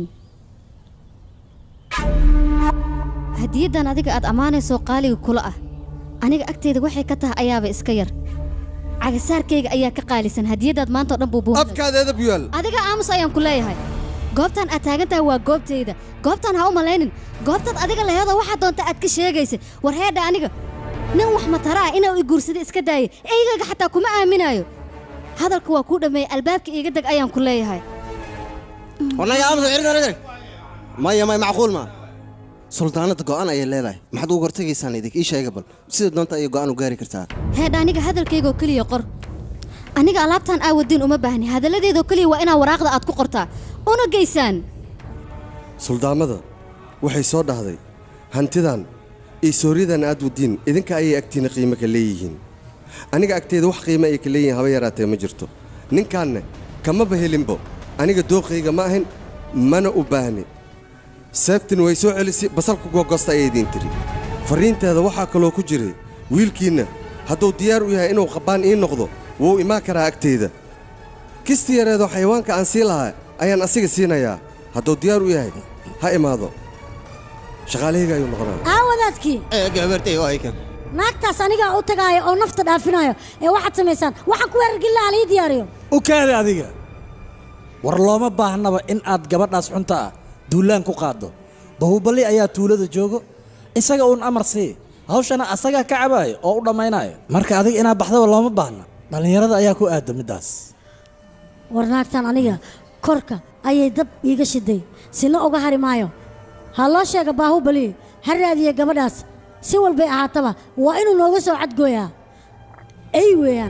hadiyaddan adiga aad ammaanayso qaaliga kula ah aniga agteyda waxay ka tahay ayaaba iska yar cagasaarkayga ayaa ka qaalisan hadiyaddaad maanta oo dhan buu buuxday afkaadeeda buyaal adiga aamus ayaan ku leeyahay goobtan aad taagan tahay waa goobtayda goobtan ha u malaynin goobtaad adiga laheedoo waxaa doonta aad ka sheegaysa war heedha aniga nin wax matara ah inuu i guursada iska daayay eygayga xataa kuma aaminayo hadalka waa kuu dhammeeyey albaabka iiga deg ayaan ku leeyahay والله يا عم سعيد انا مايا ماي معقول ما سلطانة go'aan ayay leedahay maxaad ugu hortagaysaan idink ii sheega bal sida doonta ayay go'aan u gaari kartaa heedha aniga hadalkaygaoo keliya qor aniga alaabtan aawaddiin uma baahni hadalladeedoo keliya waa inaa waraaqda aad ku qortaa una geysaan suldaamada waxay soo dhahday hantidan iyo sooryadan aad wadiin idinka ayay agtiina qiimo ka leeyihiin aniga agteeda wax qiimo ay ka leeyihiin haba yaraatee ma jirto ninkaanne kamaba helinbo aniga dooqayga ma ahin mana u baahni seeftin way soo celisay basalku googosta ayay idiin tiri farriinteeda waxaa kaloo ku jiray wiilkiinna hadduu diyaar u yahay inuu qabbaan ii noqdo wuu imaan karaa agteyda kisti yareedoo xayawaanka aan sii lahaa ayaan asiga siinayaa hadduu diyaar u yahay ha imaado shaqaalahayga ayuu noqonaa aa wadaadkii gabartay oo aykan naagtaas anigaa u tagaayo oo nafta dhaafinayo ee waxaad samaysaan waxaan ku weerargilla alii diyaariyo u kaada adiga war looma baahnaba in aad gabadhaas xunta ah duulaan ku qaaddo bahuballi ayaa tuulada joogo isaga uun amar sii hawshana asagaa ka cabaayo oo u dhammaynayo marka adiga inaad baxdaba looma baahna dhallinyarada ayaa ku aadda middaas war naagtan aniga korka ayay dab iiga shiday sina uga hari maayo ha loo sheega baahubali ha raadiye gabadhaas si walbay ahaataba waa inuu nooga soo cadgooyaa ay weeyaan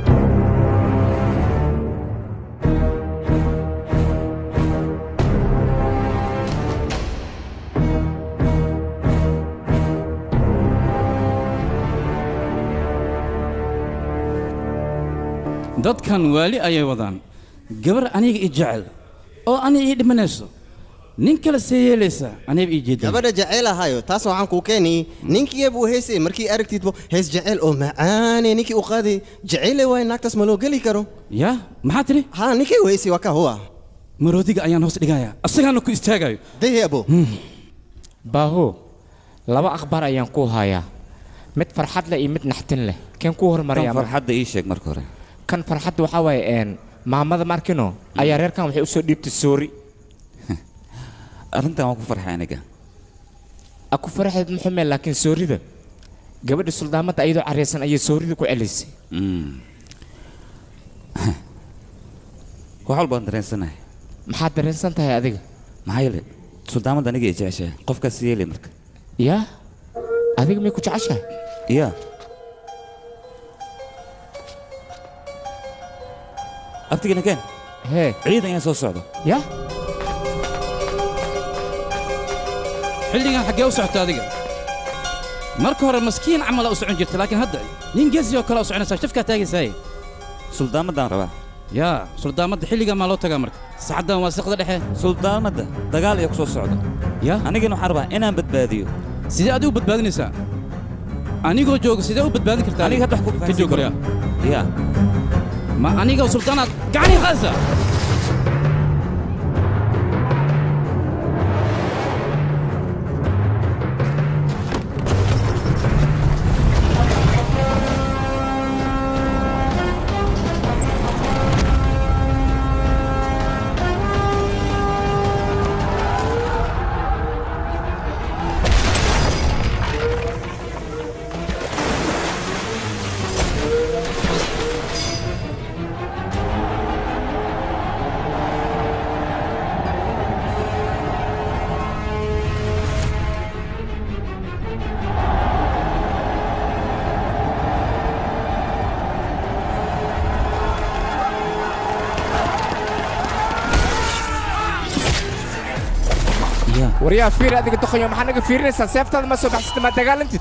dadkan waali ayay wadaan gabar aniga i jecel oo aniga ii dhimanayso nin kale see yeelaysa aniga ii jeeda gabadha jecel ahayo taas waxaan kuu keenayay ninkii buu heesay markii aragtidbo hees jecel oo macaane ninkii u qaaday jecele waay naagtaas ma loo geli karo ya maxaa tiri ha ninkii u heesay waa ka huwa maroodiga ayaan hoos dhigaya asagaana ku istaagayo dayabo baaho laba akhbaar ayaan ku hayaa mid farxad leh iyo mid naxtin leh keen ku hormaraya Tan farxadda ii sheeg marka hore kan farxadda waxaa waaye een maamada markino ayaa reerkan waxay usoo dhiibtay soori arrintan waan ku farxay aniga a ku farxeed muxume laakiin soorida gabadha suldaamadda ayadoo careysan ayay soorida ku celisay wax walbaan dareensanahay maxaad dareensan tahay adiga maxaa yeele suldaamadda aniga i jeceshahay qofkaas yeelay marka yaa adiga may ku jeceshahay yaa abtigana keen hee ciidan ayaa soo socda yaa xilligan xaggee u socota adiga marka hore maskiin camala u socon jirta laakiin hadda nin geesi oo kale u soconaysaa shafkaa taagaysaaye suldaamadaan rabaa yaa suldaamadda xilligan maa loo tagaa marka saacaddan waa siqda dhexe suldaamadda dagaal ayaa ku soo socda ya anigana waxaan rabaa inaan badbaadiyo sidee adigu badbaadinaysaa anigoo jooga sidee u badbaadin kartaa aniga hadda wax ku ka fahansiin joog karo. yaa yaa ma aniga suldaanaad gacanii qaadaysaa waryaa fiir adiga doqoyo maxaa naga fiirinaysaa seeftaada ma soo baxsata ma dagaalantid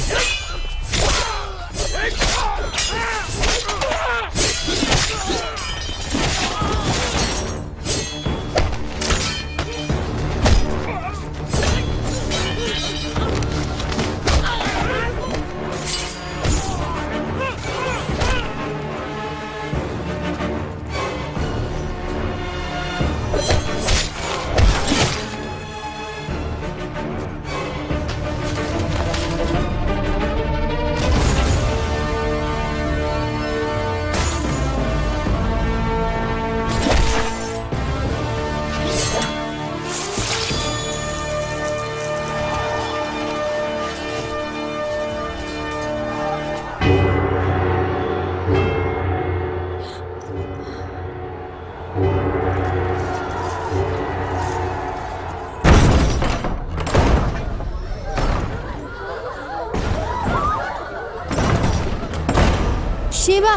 shiiba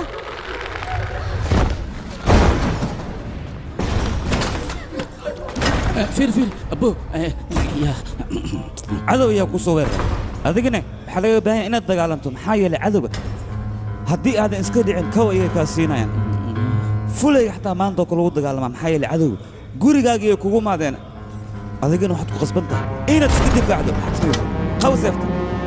fiir fiir abo cadow ayaa ku soo weeraray adigana waxaa laga baahan inaad dagaalanto maxaa yeelay cadowga haddii aadan iska dhicin kow ayay kaa siinayaan fulayga xataa maanta oo kale lagu dagaalamaa maxaa yeelay cadowga gurigaagii ay kugu maadeen adigana waxaad ku qasban tahay inaad iska difaacdo maxaad samaysaa qaw seefta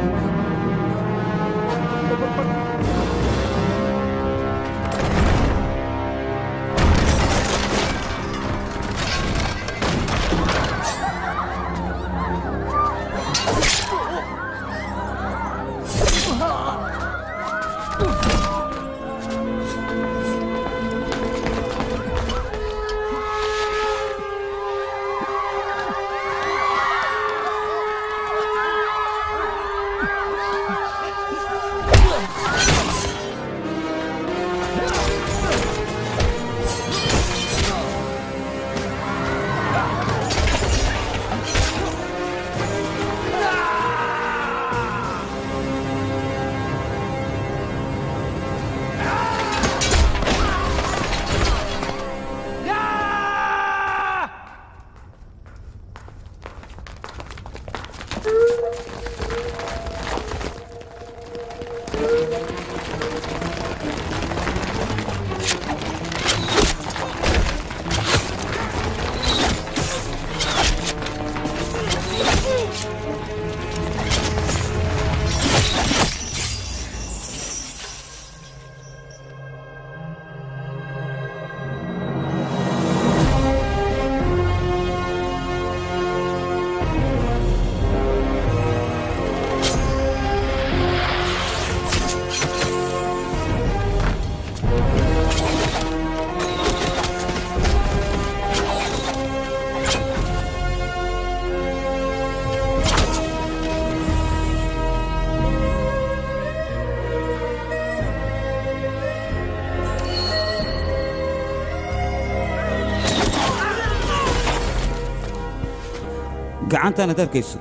gacantaanaad arkayso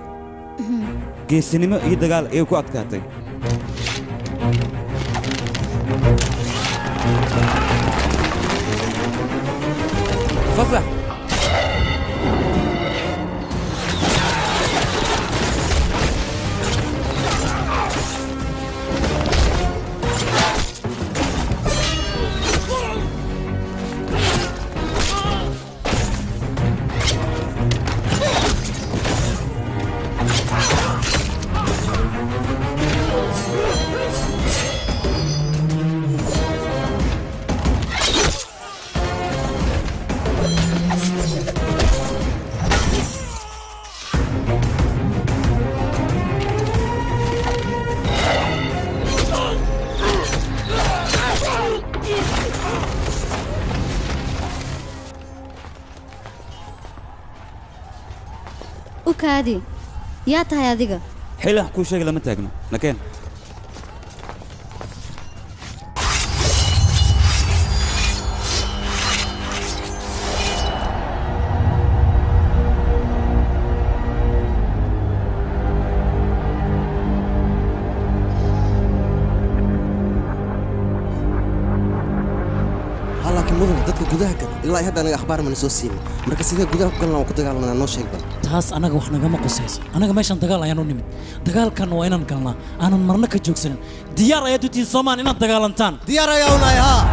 geesinimo iyo dagaal ayay ku adkaatay fasax u kaadi yaa tahay adiga xil wax kuu sheegi lama taagno nakeen laakiin mudane dadka gudaha gada ilaa ay hadda anaga akhbaar mana soo siinin marka sidee gudaha ku galnaa waan ku dagaalanaa noo sheeg bal taas anaga wax nagama qusayso anaga meeshan dagaal ayaan u nimid dagaalkan waa inaan galnaa aanan marna ka joogsanin diyaar ayaad u tihiin soomaan inaad dagaalantaan diyaar ayaa unahay haa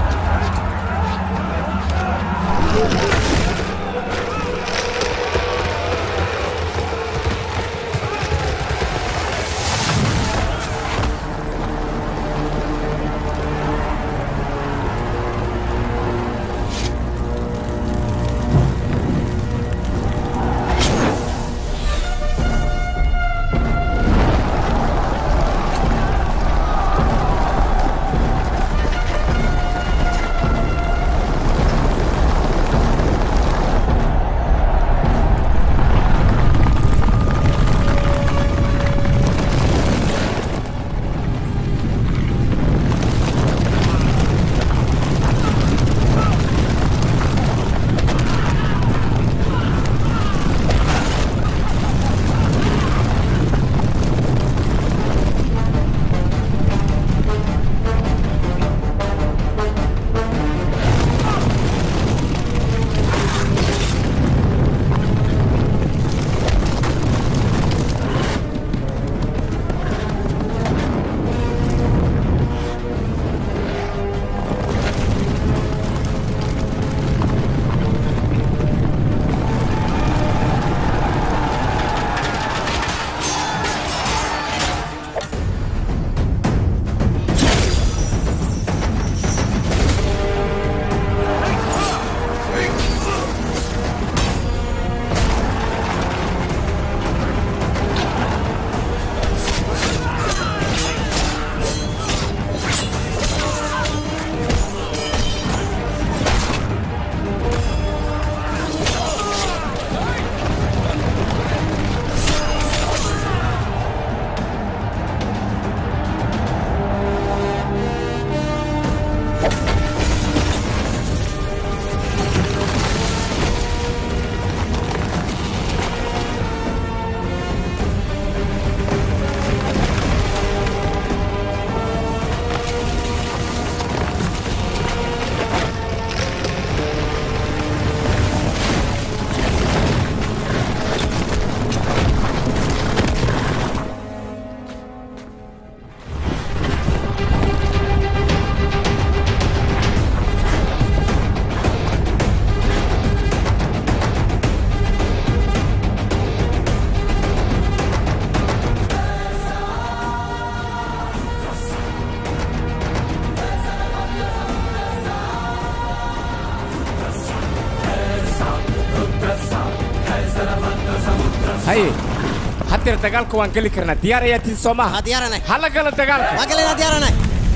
haye haddeer dagaalka waan geli karnaa diyaar ayaa tihin soo maaha diyaaranay hala gala dagaalka waa galinaa diyaaranay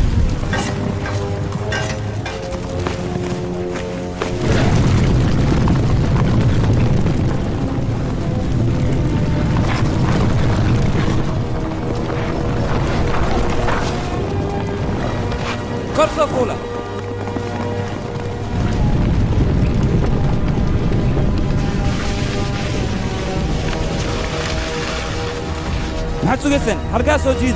kor soo fuula maxaad sugayseen halkaa soo jiida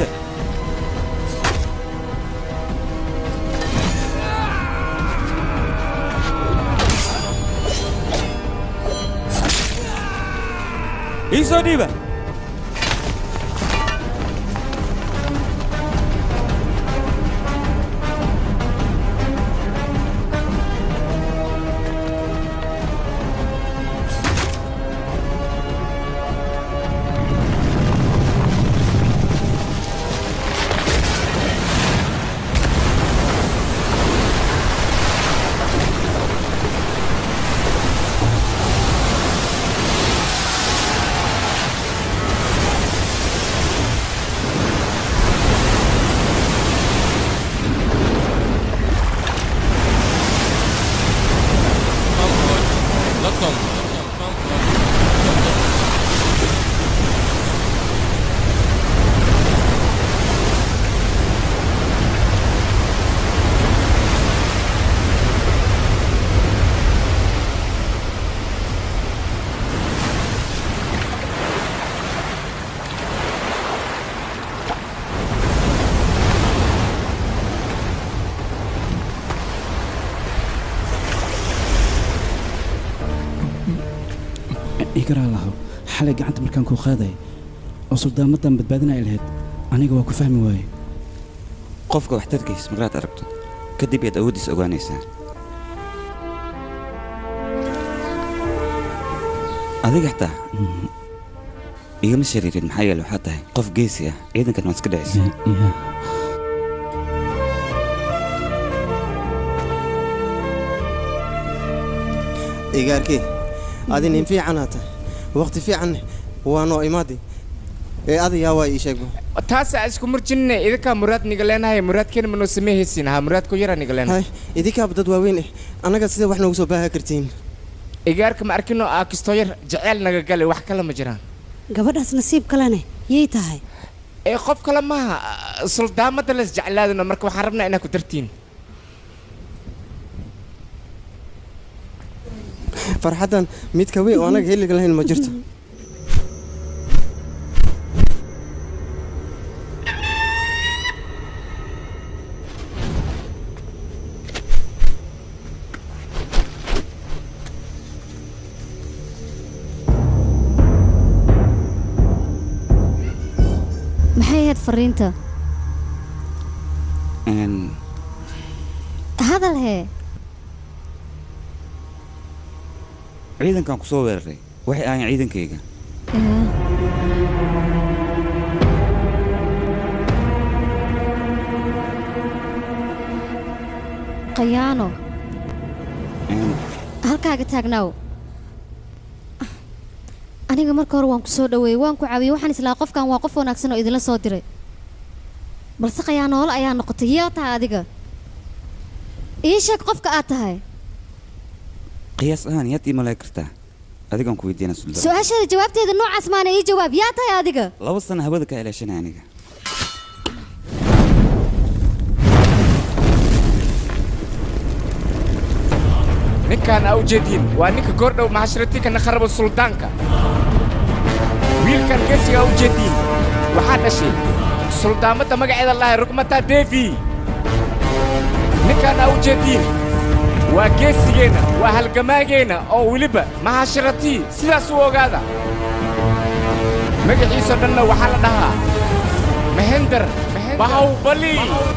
ii soo dhiiba garaa laho xalay gacanta markaan kuu qaaday oo suldaamadan badbaadinay lahayd aniga waa ku fahmi waaye qofka waxtarkiis markaad aragto kadib ayaad awooddiisa ogaanaysaa adiga xitaa igama shariirin maxaa yeele waxaad tahay qof geesi ah ciidankan waad iska dhicisa igaarkii adi nin fiicanaa tahay waqti fiican waa noo imaadi ee adayaa waa ii sheegba taasa isku murjinne idinkaa muraad niga leenahay muraadkeena manoo sameehaysiin haa muraadku yara niga leenahay idinkaaba dad waaweyn eh annaga sida wax noogu soo baaha kartiin igaarka ma arkino aa kistoo yar jeceyl naga gale wax kale ma jiraan gabadhaas nasiib kalene yay tahay ee qof kale maaha suldaamada las jeclaadino marka waxaan rabnaa inaad ku dartiin farxaddan mid ka weyn oo annaga heliga lahayn ma jirto maxay ahayd fariinta Een, hadal hee ciidankan ku soo weeraray waxay ahayn ciidankayga qayaano Een, halkaaga taagnaaw aniga marka hore waan ku soo dhaweeyey waan ku caawiyey waxaan islaa qofkan waa qof wanaagsan oo idinla soo diray balse qayaanoole ayaa noqotay yaa tahay adiga ii sheeg qofka aad tahay qiyaas ahaan yaad ii malay kartaa adigaan ku weydiina suldaan su-aasheeda jawaabteeda noocaas maana ii jawaab yaa tahay adiga laba sana hawada ka ilaashanay aniga ninkaan aa ujeediin waa ninka goordhow maxashiratiinka naqarabo suldaanka wiilkan geesiga aa ujeediin waxaa dhashay suldaamadda magaceeda lahay rugmata devi ninkaan aa ujeediin waa geesigeenna waa halgamaageenna oo weliba mahashiratii sidaas u ogaada magaciisoo dhanna waxaa la dhahaa mahender bahawbali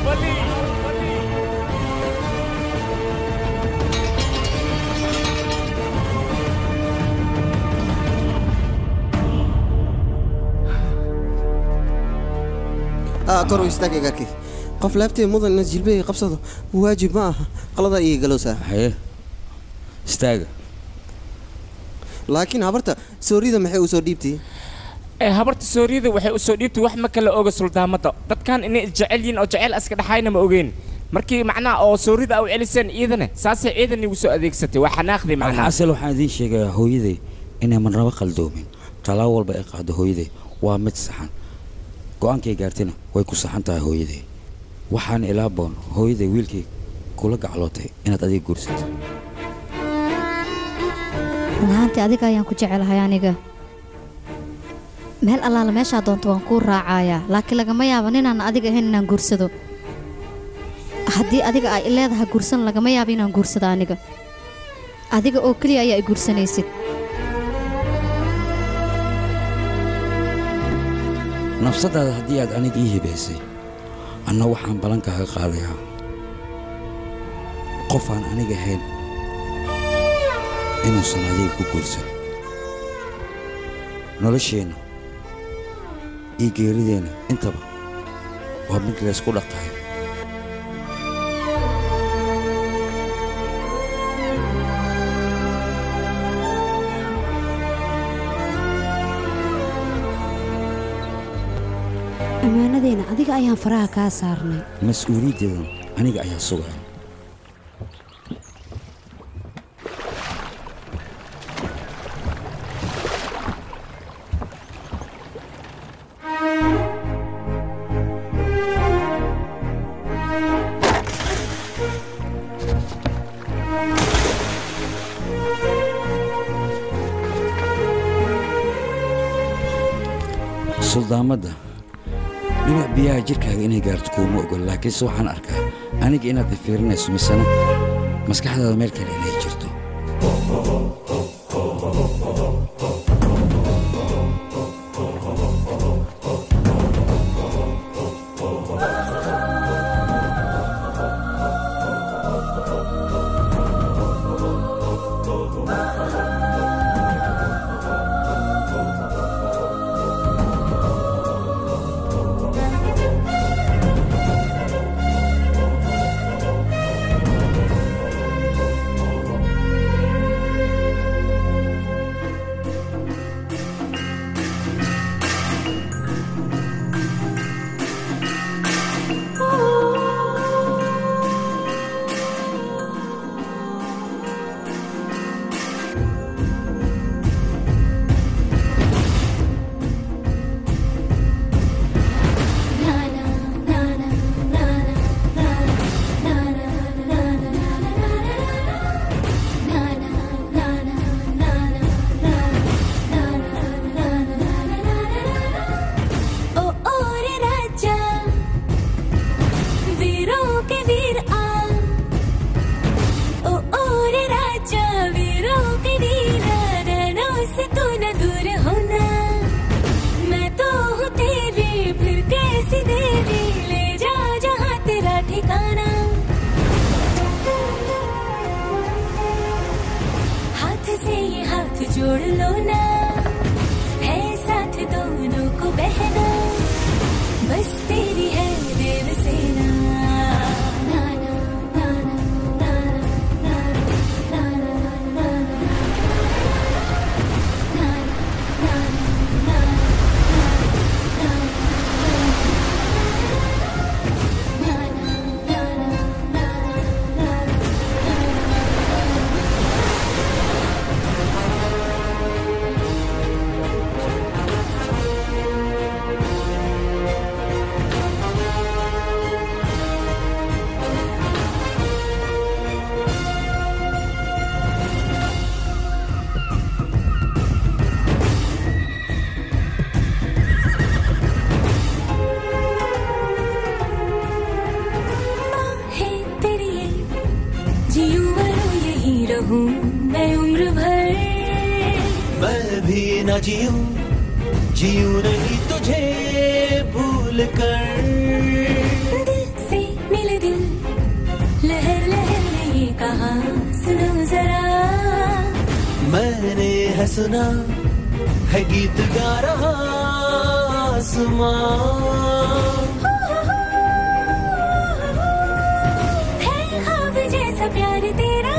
aa kor u istaag igaarkii qof laabtee mudan inaad jilbahii qabsado waajib ma aha qaladaa iga galowsaa haye istaaga laakiin habarta soorida maxay u soo dhiibtay ee habarta sooriyada waxay u soo dhiibtay wax ma kala oga suldaamadda dadkan inay jecel yihiin oo jecel aska dhaxayna ma ogeen markii macnaha oo soorida au celiseen ciidane saasay ciidan igu soo adeegsatay waa xanaaqday macnaha alxasil waxaan idiin sheegayaa hooyaday inay marnaba qaldoomin tallaabo walba ay qaado hooyaday waa mid saxan go'aankay gaartayna way ku saxan tahay hooyaday waxaan ilaa boon hooyaday wiilkay kula gaclootay inaad adiga guursato run ahaantii adiga ayaan ku jecelahay aniga meel allaala meeshaa doonto waan kuu raacayaa laakiin lagama yaabo ninaan adiga ahayn inaan guursado haddii adiga ay leedahay guursan lagama yaabo inaan guursado aniga adiga oo keliya ayaa i guursanaysid nafsadaada haddii aad aniga ii hibaysay anna waxaan ballan kaaga qaadayaa qof aan aniga ahayn inuusan adiga ku guursan nolosheenna iyo geerideenna intaba waa mid laysku dhaqayo ammaanadeena adiga ayaan faraha kaa saarnay mas-uuliyaddeedan aniga ayaa sugaya suldaamadda dhinac biyaha jirkaaga inay gaarto kuuma ogol laakiinse waxaan arkaa aniga inaad ifiirinayso misena maskaxdaada meel kale inay jirto जोड़ लो ना है साथ दोनों को बहना बस तेरी है देव सेना ना ना ना ना ना ना ना ना है तेरी ये जीऊं मरूं यही रहूं मैं उम्र भर मैं भी न जीऊं जीऊं नहीं तुझे भूल कर दिल से मिले दिल लहर लहर ने ये कहा सुनो जरा मैंने है सुना है गीत गा रहा आसमां है ख्वाब जैसा प्यार तेरा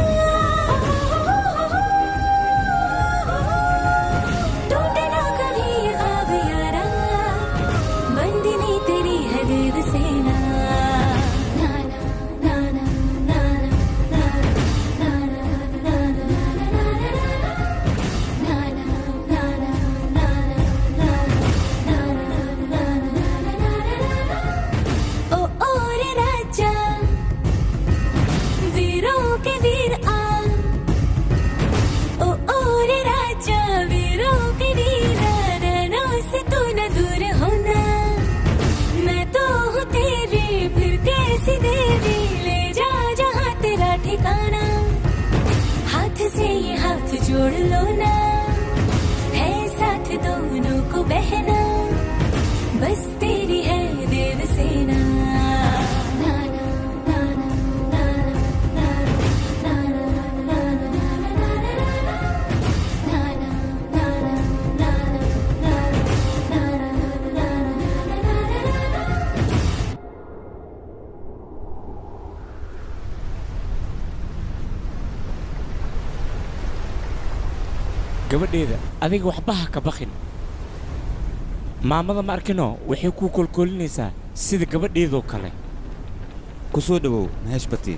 टूटे ना कभी ये ख्वाब यारा बंदिनी तेरी है देव सेना ना ना ना ना ना ना ना ना ओ ओ रे राजा वीरों के वीर आ ओ ओ रे राजा वीरों के वीर रणों से तू न दूर होना मैं तो हूँ तेरी फिर कैसी देवी ले जा जहाँ तेरा ठिकाना हाथ से ये हाथ जोड़ लो ना है साथ दोनों को बहना बस तेरी है देव सेना ना ना ना ना ना ना ना ना gabadheeda adiga waxba ha ka bakin maamada ma arkino waxay kuu kolkoolinaysaa sida gabadheedoo kale ku soo dhowow maheesh bati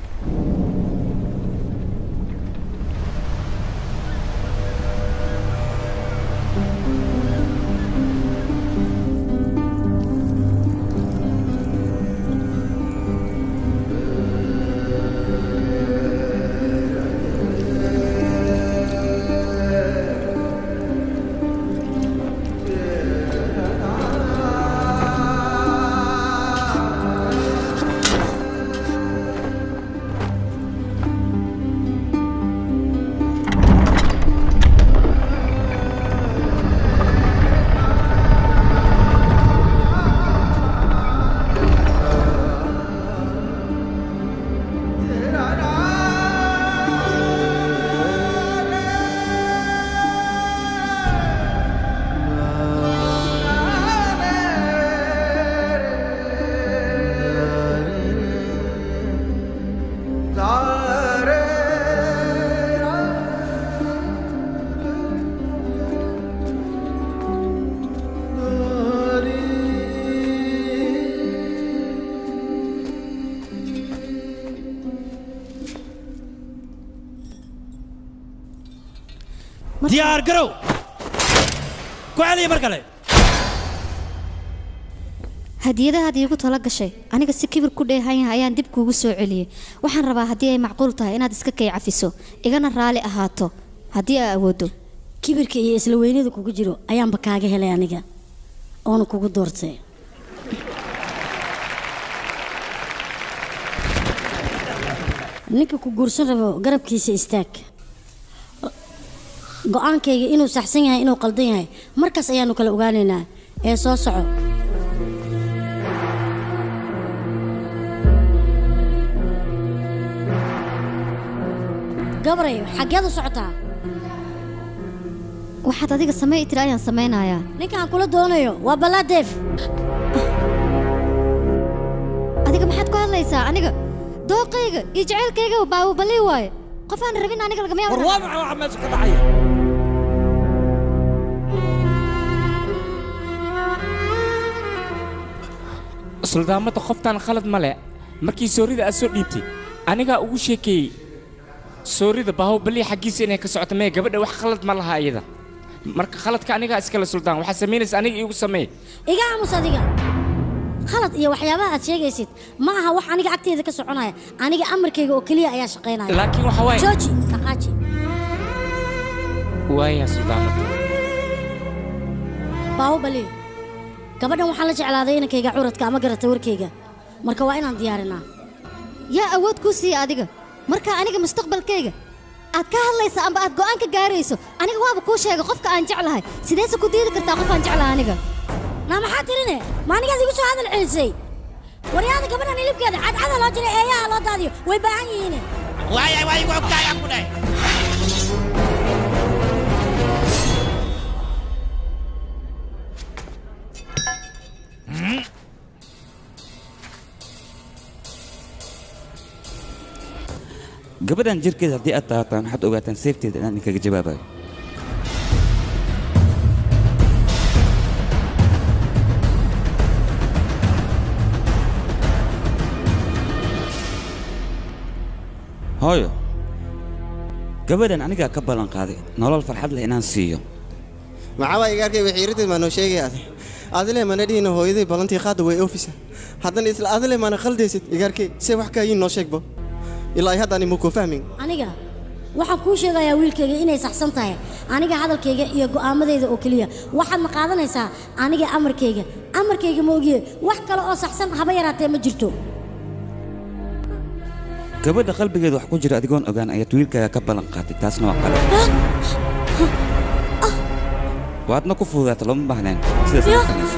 diyaar garow ku celiya mar kale hadiyadahaad iigu tala gashay aniga si kibir ku dheehanya ayaan dib kuugu soo celiyey waxaan rabaa haddii ay macquul tahay inaad iska kay cafiso igana raali ahaato haddii aa awoodo kibirka iyo isla weynada kugu jiro ayaanba kaaga helay aniga oona kugu doortay ninka ku guursan rabo garabkiisa istaag go-aankayga inuu saxsan yahay inuu qaldan yahay markaas ayaanu kala ogaanaynaa ee soo soco gabray xaggeed u socotaa waxaad adiga samey tiri ayaan samaynayaa ninkaan kula doonayo waa balaadeef adiga maxaad ku hadlaysaa aniga dooqayga iyo jacaylkayga baawubalii waaye qof aan rabin aniga lagama yaabo war waa maxay waxa meesha ka dhacaya suldaamada qoftaan khalad ma leh markii soorida aad soo dhiibtay anigaa ugu sheekeeyey soorida baahobali xaggiisa inay ka socoto mee gabadha wax khalad ma laha iyada marka khaladka anigaa iskale suldaan waxaa samaynaysa aniga iigu samee iga aamus adiga khalad iyo waxyaabaha aad sheegaysid ma aha wax aniga agteeda ka soconaya aniga amarkayga oo keliya ayaa shaqaynaya Laakiin waxa waaye- jooji dhaqaaji waaya suldaamada baahubali gabadhan waxaan la jeclaaday inankayga curadka ama garata warkayga marka waa inaan diyaarinaa yaa awood kuu siiya adiga marka aniga mustaqbalkayga aad ka hadlaysa amba aad go'aan ka gaarayso aniga waaba kuu sheegay qofka aan jeclahay sideese ku diidi kartaa qof aan jeclahay aniga naa maxaa tirine ma anigaad igu soo hadal celisay waryaada gabadhan hilibkeeda cadcada loo jiray eeyaha loo daadiyo way baahan yihiine waaya waa igu ogtahay aan ku dhahay gabadhan jirkeeda haddii aad taabataan waxaad ogaataan seefteeda inaan idinkaga jawaabayo hooyo gabadhan anigaa ka ballan qaaday nolol farxad leh inaan siiyo maxaabaa igaarkay waxiiradii maa noo sheegay adi adile mana dhihina hooyaday ballantii qaada way oofisa haddana isla adile maana khaldaysid igaarkay see wax kaayiin noo sheegbo ilaa haddaan imuu kuu fahmin aniga waxaan kuu sheegayaa wiilkayga inay saxsan tahay aniga hadalkayga iyo go'aamadayda oo keliya waxaadna qaadanaysaa aniga amarkayga amarkayga ma ogiye wax kale oo saxsan haba yaraatee ma jirto gabadha qalbigeeda wax ku jira adigoon ogaan ayaad wiilkaaga ka ballan qaatay taasna waa qalad waadna ku fududaata looma baahneen sidaas ma samayso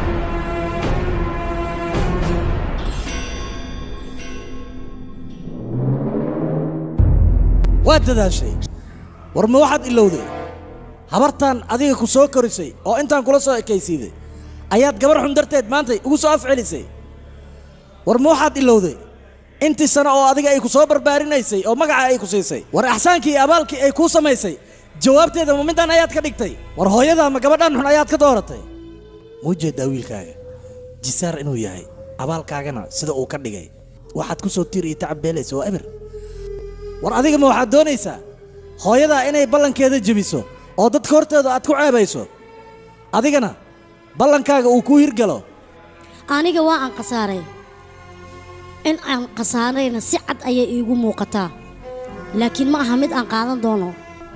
waad dadaashay war ma waxaad ilowday habartan adiga ku soo korisay oo intaan kula soo ekaysiiday ayaad gabar xun darteed maantay ugu soo afcelisay war ma waxaad ilowday intii sano oo adiga ay ku soo barbaarinaysay oo magaca ay ku siisay war axsaankii iyo abaalkii ay kuu samaysay jawaabteeda ma midaan ayaad ka dhigtay war hooyadaa ma gabadhan xun ayaad ka dooratay ma ujeedaa wiilkaaga jisaar inuu yahay abaalkaagana sida uu ka dhigay waxaad ku soo tiir iyo tacab beelaysa waa eber war adiga ma waxaad doonaysaa hooyadaa inay ballankeeda jebiso oo dadka horteeda aad ku ceebayso adigana ballankaaga uu kuu hirgalo aniga waa aan khasaaray in aan khasaarayna si cad ayay iigu muuqataa laakiin ma aha mid aan qaadan doono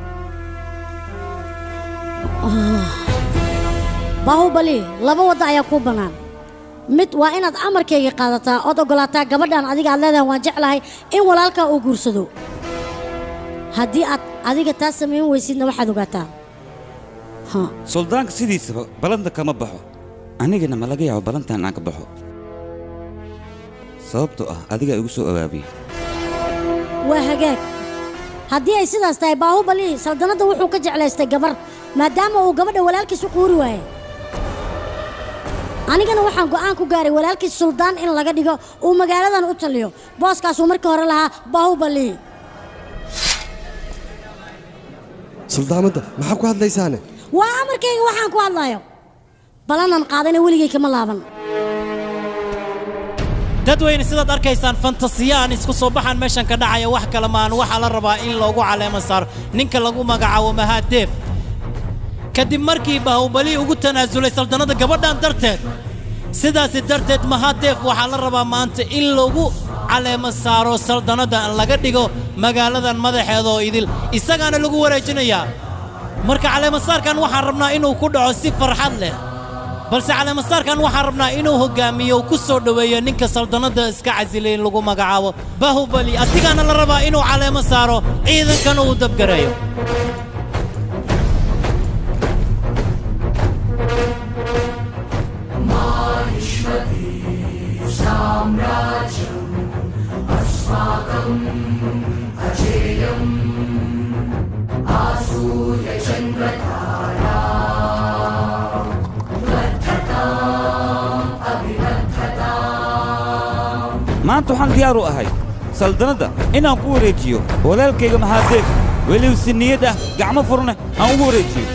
Ah. baahubali laba wadda ayaa kuu bannaan mid waa inaad amarkayga qaadataa ood oggolaataa gabadhan adiga aad leedahay waan jeclahay in walaalkaa uu guursado haddii aad adiga taas samayn weysidna waxaad ogaataa suldaanka sidiisaba ballanta kama baxo anigana ma laga yaabo ballantan aan ka baxo sababtoo ah adigaa igu soo abaabiyey waa hagaag haddii ay sidaas tahay baahubali saldanadda wuxuu ka jeclaystay gabar maadaama uu gabadha walaalkiis u quuri waaye anigana waxaan go'aan ku gaaray walaalkiis suldaan in laga dhigo uu magaaladan u taliyo booskaasuu markii hore lahaa baahubali suldaamadda maxaa ku hadlaysaane waa amarkayga waxaan ku hadlayo balanan qaadana weligay kama laaban dadweyne sidaad arkaysaan fantasiyaan isku soo baxaan meeshan ka dhacaya wax kale maan waxaa la rabaa in loogu caleemo saaro ninka lagu magacaabo mahaadeef kadib markii baahubali ugu tanaasulay saldanada gabadhan darteed sidaasi darteed mahaadeef waxaa la rabaa maanta in lagu caleemo saaro saldanada laga dhigo magaaladan madaxeeda oo idil isagaana lagu wareejinayaa marka caleemasaarkan waxaan rabnaa inuu ku dhaco si farxad leh balse caleemasaarkan waxaan rabnaa inuu hogaamiyo uu ku soo dhoweeyo ninka saldanada iska casilay in lagu magacaabo bahubali asigaana la rabaa inuu caleemo saaro ciidankana uu dabgareeyo साम्राज्यम् अस्माकम् अजेयम् आसूर्यचन्द्रता maanta waxaan diyaar u ahay saldanadda inaan ku wareejiyo walaalkayga mahaadeef weliba si niyad ah gacmo furne aan ugu wareejiyo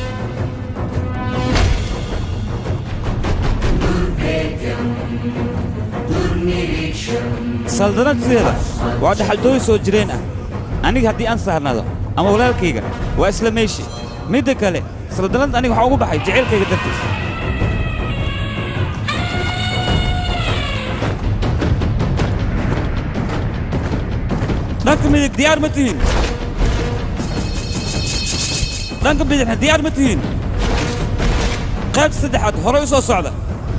saldanad sideeda waa dhaxaltooy soo jireen ah aniga haddii aan saarnado ama walaalkayga waa isla meeshi midda kale saldanad aniga waxaa ugu baxay jacaylkayga dartiis dhanka midig diyaar ma tihiin dhanka bidixna diyaar ma tihiin qayb saddexaad horey u soo socda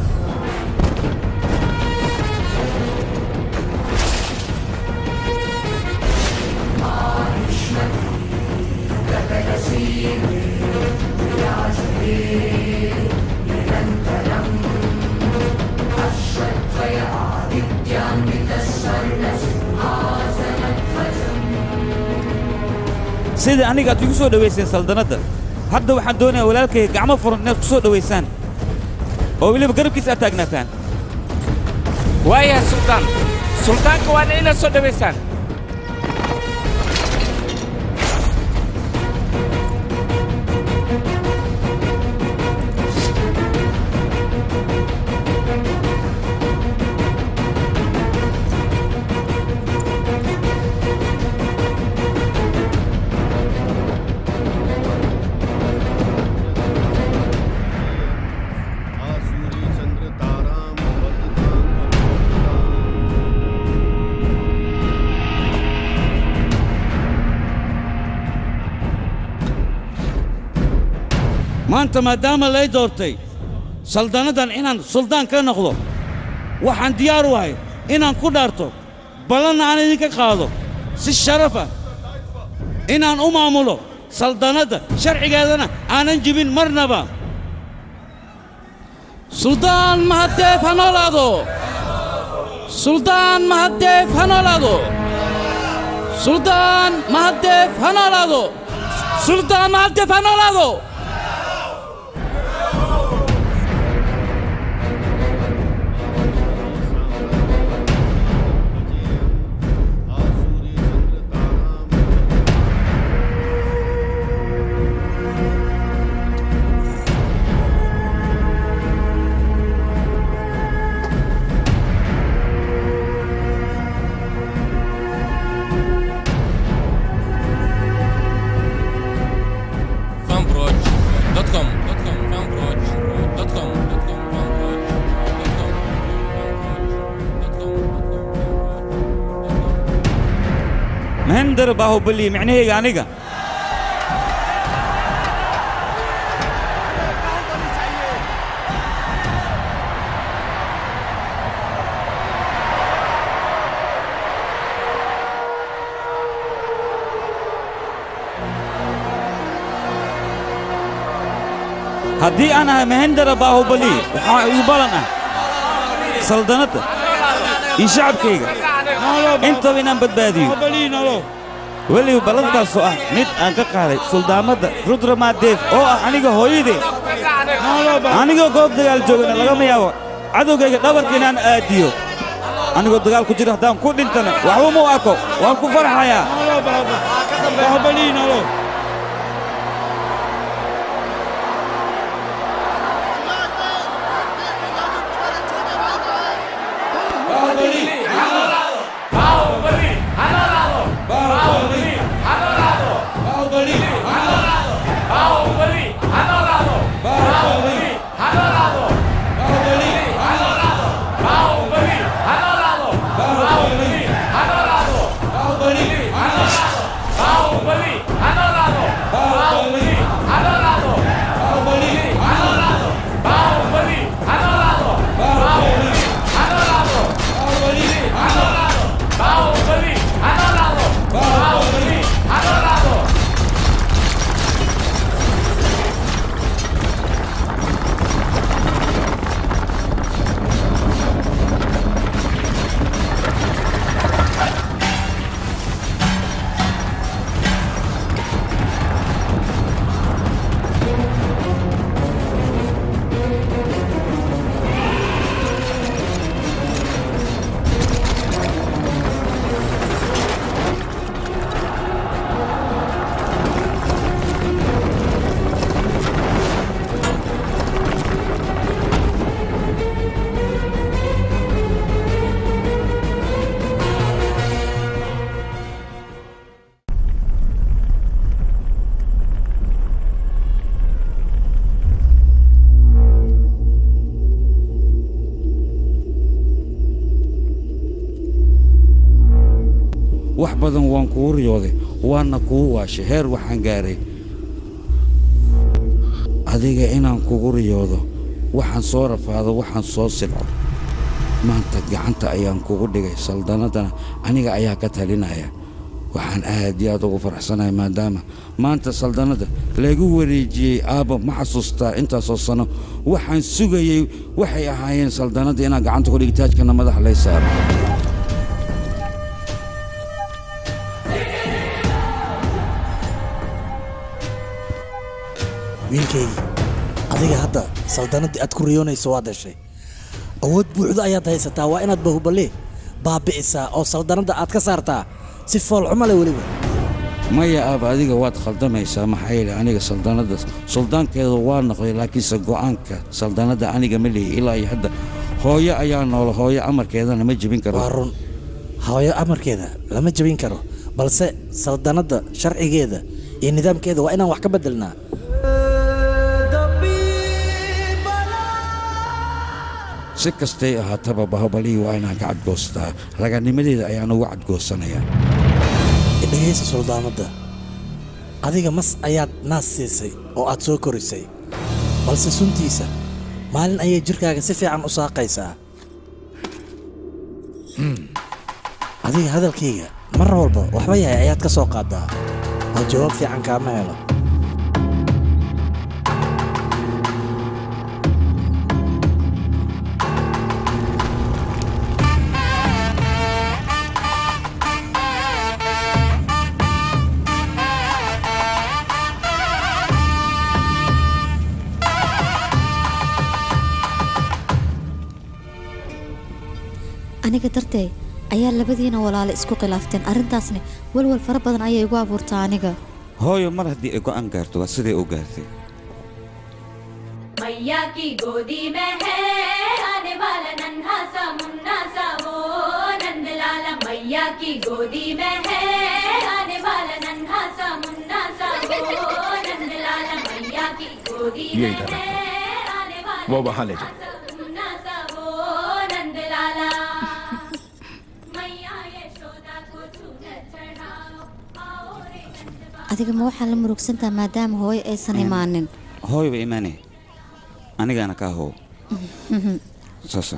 sida aniga aad igu soo dhowayseen saldanadda hadda waxaan doonayaa walaalkayga gacmo furan inaad ku soo dhowaysaan oo weliba garabkiisa aad taagnaataan waayahay suldaan suldaanka waana inaad soo dhowaysaan maanta maadaama lay doortay saldannadan inaan suldaan ka noqdo waxaan diyaar u ahay inaan ku dhaarto ballanna aan idinka qaado si sharafa inaan u maamulo saldannadda sharcigeedana aanan jibin marnaba suldaan mahadeef ha noolaado suldaan mahadeef ha noolaado suldaan mahadeef ha noolaado suldaan mahadeef ha noolaado fanbroch.com fanbroch.com mahendar baahubali micnahayga aniga haddii aan ahay mahendara baahubali waxaa igu balan ah saldanadda iyo shacabkayga intaba inaan badbaadiyo weliba ballantaasoo ah mid aan ka qaaday suldaamadda rudramadeef oo ah aniga hooyadee anigoo goob dagaal joogana lagama yaabo cadowgayga dhabarka inaan aadiyo anigoo dagaal ku jiro haddaan ku dhintana waxba ma u arko waan ku farxayaa Bahubali, Hanolado! badan waan kugu riyooday waana kugu waashay heer waxaan gaaray adiga inaan kugu riyoodo waxaan soo rafaado waxaan soo silco maanta gacanta ayaan kugu dhigay saldanadana aniga ayaa ka talinaya waxaan aad iyo aad ugu faraxsanahay maadaama maanta saldanadda lagu wareejiyey aabba ma xasuustaa intaasoo sano waxaan sugayey waxay ahaayeen saldanadda inaan gacanta ku dhigi taajkana madax lay saaro wiilkaygii adiga hadda saldanaddii aad ku riyoonayso waad heshay awood buuxdo ayaad haysataa waa inaad bahuballe baabi'isaa oo saldanadda aad ka saartaa si foolxumo leh weliba maya aaba adiga waad khaldamaysaa maxaa yeelay aniga saldanadda suldaankeeda waa noqday laakiinse go'aanka saldanadda aniga ma leeyi ilaa iyo hadda hooyo ayaa nool hooyo amarkeedana ma jebin karo waa run hooyo amarkeeda lama jebin karo balse saldanadda sharcigeeda iyo nidaamkeeda waa inaan wax ka beddelnaa si kastay ahaataba bahobalihii waa inaan ka cadgoostaa raganimadeeda ayaan ugu cadgoosanayaa dhegaysa suldaamadda adiga mas ayaad naas siisay oo aad soo korisay balse suntiisa maalin ayay jidhkaaga si fiican u saaqaysaa adiga hadalkayga mar walba waxba yahay ayaad ka soo qaaddaa oo jawaab fiican kaama helo aniga dartay ayaa labadiina walaale isku khilaafteen arrintaasna walwal fara badan ayay igu abuurtaa aniga hooyo mar haddii ay go'aan gaarto waa siday u gaartay मैया की गोदी में है आने वाला नन्हा सा मुन्ना सा वो नंद लाला मैया की गोदी में है आने वाला नन्हा सा मुन्ना सा वो नंद लाला मैया की गोदी ये में इधर है आने वाला वो वहां ले जाओ मुन्ना सा वो नंद लाला मैया यशोदा को चूनर चढ़ाओ आओ रे adiga ma waxaa la murugsantaha maadaama hooyo aysan imaanin hooyo ba imaanaya anigaana kaa hoow saasa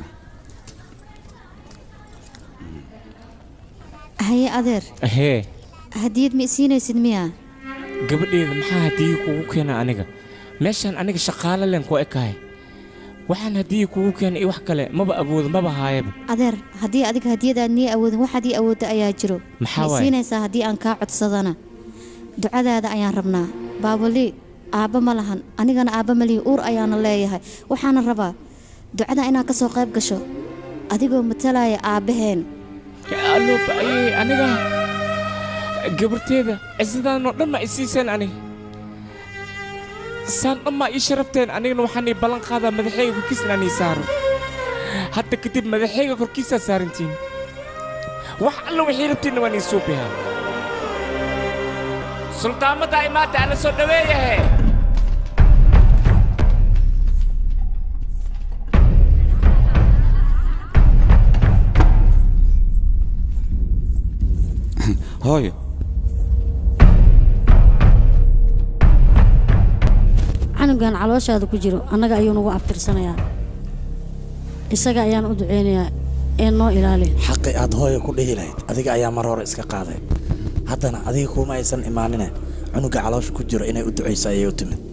haye adeer hee hadiyad ma isiinaysid miya gabadheeda maxaa hadiyi kugu keena aniga meeshaan aniga shaqaale len ku ekahay waxaan hadiyi kugu keena iyo wax kale maba awoodo maba haayaba adeer haddii adiga hadiyadaad nii awoodin waxaad ii awoodda ayaa jiro Maxaa ma waaye? isiinaysaa haddii aan kaa codsadana ducadaada ayaan rabnaa baabali aabba ma lahan anigana aabba ma lihi uur ayaana leeyahay waxaana rabaa ducada inaad ka soo qayb gasho adigoo matalaya aabbaheen alooba ayay aniga gabarteeda cisidaan dhan ma isiiseen aniga saan dhan maa ii sharafteen anigana waxaan ii ballan qaadaa madaxayga korkiisa inaan ii saaro hadda kadib madaxayga korkiisaa saarantiin wax alla wixii rabtiinna waan ii suubihaa suldaamada imaata ala soo dhaweeyahe hooyo canugan calooshaada ku jiro annaga ayuu nagu abtirsanayaa isaga ayaan u duceynayaa ee noo ilaali xaqi aad hooyo ku dhihi lahayd adiga ayaa mar hore iska qaaday haddana adiga kuma aysan imaanine cunuga caloosha ku jiro inay u ducayso ayay u timid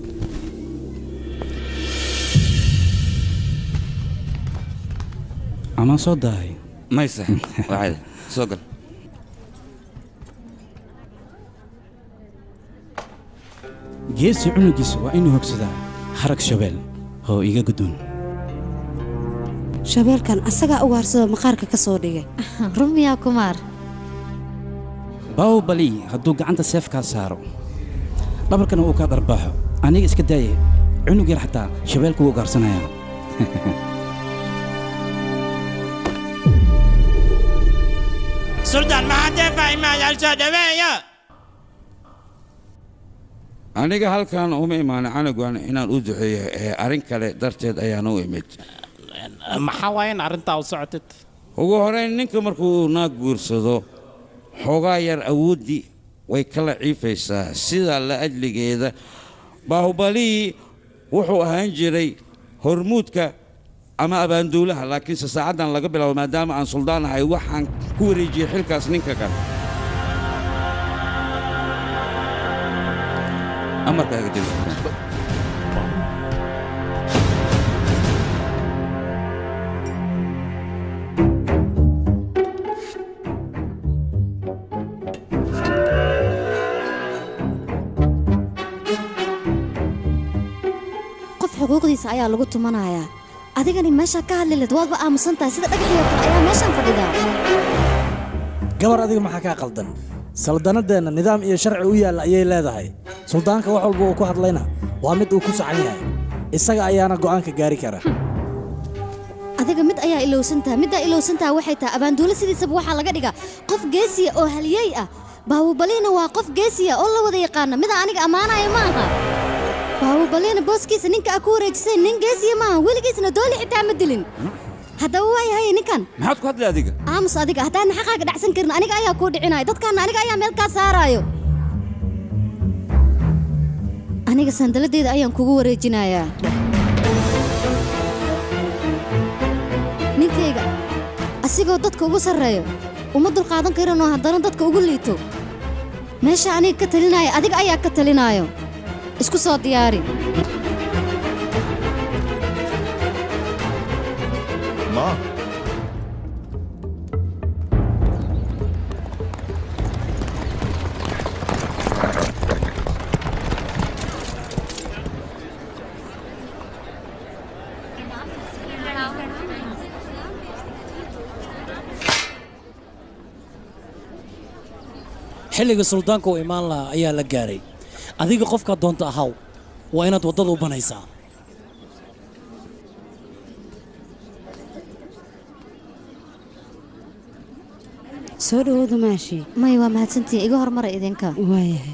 amaan soo daahay mayse waa caadi soo gal geesi cunugiisa waa inuu hogsadaa harag shabeel oo iga guddoon shabeelkan asagaa ugaarsado maqaarka ka soo dhigay rumiyaa kumaar baawbali hadduu gacanta seefkaa saaro dhabarkana uu kaa dharbaaxo aniga iska daaye cunug yar xataa shabeelku wuu ugaarsanaya suldaan maxaa deefaa imaadaal soo dhaweeya aniga halkan uma imaanin canugan inaan u duceeyo ee arrin kale darteed ayaan u imid maxaa waaya in arrintaa u socotid ugu horeyn ninka markuu naag guursado xoogaa yar awooddii way kala ciifaysaa sidaa la ajligeeda baahubalihi wuxuu ahaan jiray hormuudka ama abaanduulaha laakiinse saacaddan laga bilaabo maadaama aan suldaan ahay waxaan ku wareejiyey xilkaas ninka kale amarkaaga dil qof xuquuqdiisa ayaa lagu tumanayaa adigani meeshaa ka hadli lahed waadba aamusan tahay sida dhagaxii oo kale ayaa meeshaan fadhidaa gabar adiga maxaa kaa qaldan saldanadeenna nidaam iyo sharci u yaalla ayay leedahay suldaanka wax walba uu ku hadlayna waa mid uu ku saxan yahay isaga ayaana go'aanka gaari kara adiga mid ayaa ilowsan tahay middaa ilowsan tahay waxay tahay abaanduulo sidiisaba waxaa laga dhigaa qof geesiya oo haliyey ah baawubaliina waa qof geesiya oo la wada yaqaana midaa aniga ammaanaya ma aha baawubaliina booskiisa ninka aa ku wareejisay nin geesiya maaha weligiisna dooli xitaa ma dilin haddaba waayahay ninkan maxaad ku hadlay adiga aamus adiga haddaadna xaqaaga dhacsan karin aniga ayaa kuu dhicinaya dadkaana aniga ayaa meel kaa saaraayo aniga sandaladeyda ayaan kugu wareejinayaa ninkayga asigoo dadka ugu sarreeyo uma dulqaadan karinoo haddana dadka ugu liito meesha aniga ka talinaya adiga ayaa ka talinaayo isku soo diyaari Ma. xilliga suldaanka uu imaan lahaa ayaa la gaaray adiga qofkaa doonta ahaw waa inaad waddada u banaysaa soo dhawowda maashi may waa mahadsantihiin iga hormara idinka waayahay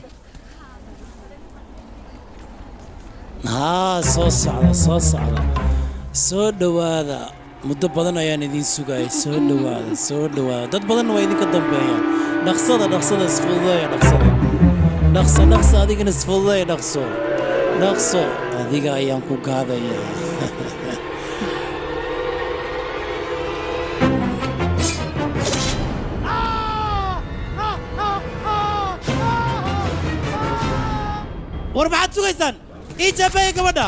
haa soo socda soo socda soo dhowaada muddo badan ayaan idiin sugayay soo dhowaada soo dhowaada dad badanna waa idinka dambeeyaan dhaqsada dhaqsada isfududeeya dhaqsada dhaqso dhaqso adigana isfududeeya dhaqso dhaqso adiga ayaan ku gaadaya war maxaad sugaysaan ii jaabeeya gabadha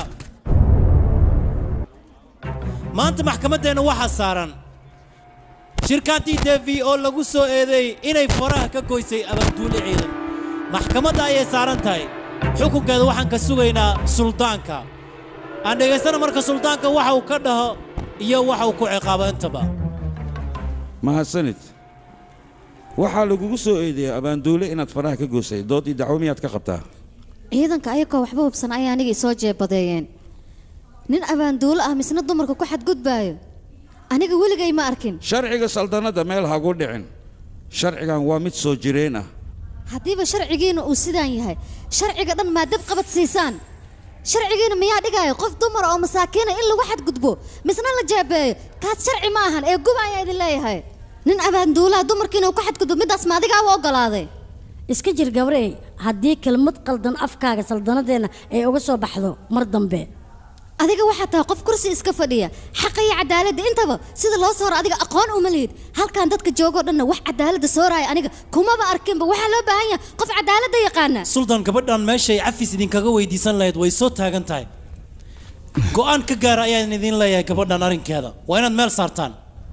maanta maxkamaddeenna waxaa saaran shirkaantii devi oo lagu soo eedeeyey inay faraha ka goysay abaanduule ciidan maxkamadda ayay saaran tahay xukunkeeda waxaan ka sugaynaa suldaanka aan dhegaysana marka suldaanka waxa uu ka dhaho iyo waxa uu ku ciqaabo intaba mahadsanid waxaa lagugu soo eedeeyey abaanduule inaad faraha ka goosay dood iyo dacwo miyaad ka qabtaa ciidanka ayagoo waxba hubsan ayaa aniga isoo jeebadeeyeen nin abaanduulo ah misna dumarka ku xadgudbaayo aniga weligay ma arkin sharciga saldanadda meel hagu dhicin sharcigan waa mid soo jireen ah haddiiba sharcigiina uu sidaan yahay sharciga dhan maa dab qabad siisaan sharcigiina miyaa dhigaayo qof dumara oo masaakiina in lagu xadgudbo misna la jaabeeyo kaas sharci ma ahan ee guba ayaa idin leeyahay nin abaanduulaha dumarkiina uu ku xadgudbo middaas ma adigaa u oggolaaday iska jir gabrey haddii kelmad qaldan afkaaga saldanadeenna ay uga soo baxdo mar dambe adiga waxaa tahay qof kursi iska fadhiya xaqa iyo cadaaladda intaba sida loo sooro adiga aqoon uma lihid halkan dadka joogoo dhanna wax cadaaladda sooraya aniga kumaba arkinba waxaa loo baahan yahay qof cadaaladda yaqaana suldaan gabadhan meeshay cafis idinkaga weydiisan lahayd way soo taagan tahay go'aan ka gaara ayaan idin leeyahay gabadhan arrinkeeda waa inaad meel saartaan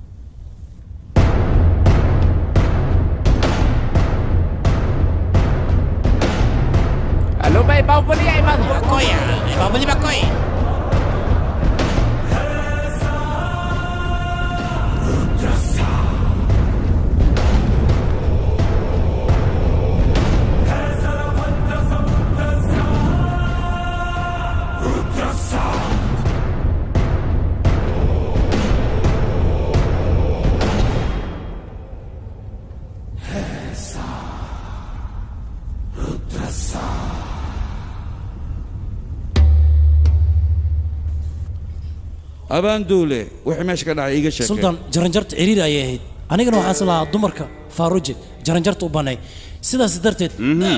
Halo, baik bau beli ya, Imam. Bakoy, bau beli bakoy. abaanduule wixii meesha ka dhacay iiga sheekay suldaan jaranjarta ciriiri ayay ahayd anigana waxaan is lahaa dumarka faaruji jaranjarta u banay sidaas darteed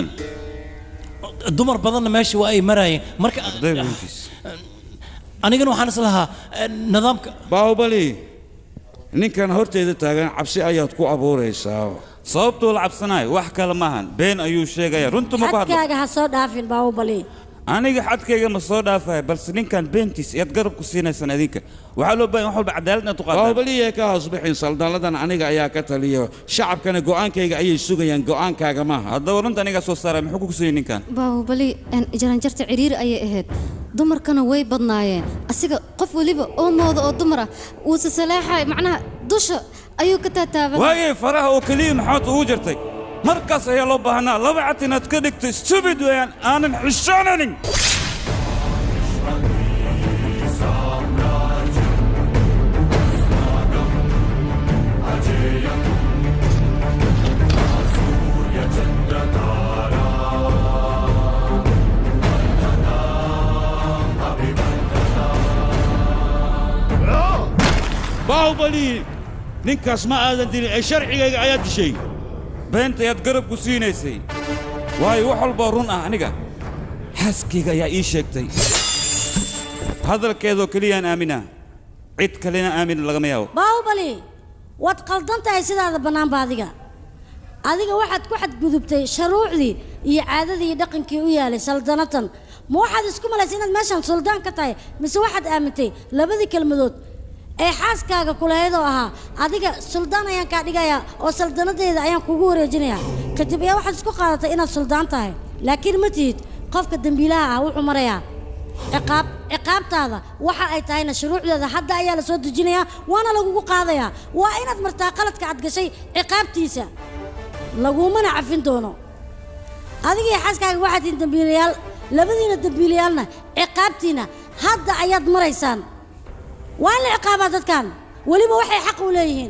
dumar badanna meesha waa ay maraayeen marka anigana waxaan is lahaa eh, nidaamka baahubali ninkan horteeda taagan cabsi ayaad ku abuuraysaa sababtuu la cabsanayo wax kale maahan been ayuu sheegaya runta ma ku hadlo xadkaaga ha soo dhaafin baahubali aniga xadkayga ma soo dhaafaya balse ninkan beentiis iyaad garab ku siinaysaan idinka waxaa loo baahan wax walba cadaalad inaad u qaataan baahubaliya ka hoosbixin saldalladan aniga ayaa ka taliya shacabkana go'aankayga ayay sugayaan go'aankaaga maaha haddaba runta anigaa soo saaray muxuu ku kusayay ninkan baahubali een, jaranjarta ciriiri ayay ahayd dumarkana way badnaayeen asiga qof weliba oo mooda oo dumar ah wuu sasaleexay macnaha dusha ayuu ka taataaban waayay faraha oo keliya maxaad ugu jirtay markaas ayaa loo baahnaa laba cad inaad ka dhigto stupid weeyaan aanan xishoonanin baahubali ninkaas ma aadan dilin ee sharcigayga ayaad dishay beenta ayaad garab ku siinaysay waayo wax walboo run ah aniga xaaskayga ayaa ii sheegtay hadalkeedoo keliyaan aaminaa cid kalena aamin lagama yaabo baahubali waad qaldan tahay sidaada bannaanba adiga adiga waxaad ku xadgudubtay shuruucdii iyo caadadii iyo dhaqankii u yaalay saldanatan ma waxaad isku malaysay inaad meeshan suldaan ka tahay mise waxaad aamintay labadii kelmadood ee xaaskaaga kulahayd oo ahaa adiga suldaan ayaan kaa dhigayaa oo saldanadeeda ayaan kugu wareejinayaa kadib ayaa waxaad isku qaadatay inaad suldaan tahay laakiin ma tihid qofka dembiilaha ah wuxuu marayaa ciqaab ciqaabtaada waxa ay tahayna shuruucdeeda hadda ayaa la soo dejinayaa waana lagugu qaadayaa waa inaad martaa qaladka aad gashay ciqaabtiisa lagumana cafin doono adiga iyo xaaskaaga waxaad tihiin dembiilayaal labadiina dembiilayaalna ciqaabtiina hadda ayaad maraysaan waa in la ciqaabaa dadkan weliba waxay xaq u leeyihiin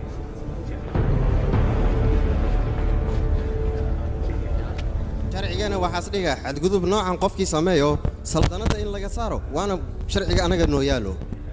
sharcigana waxaas dhiga xadgudub noocan qofkii sameeyo saldanadda in laga saaro waana sharciga anaga noo yaalo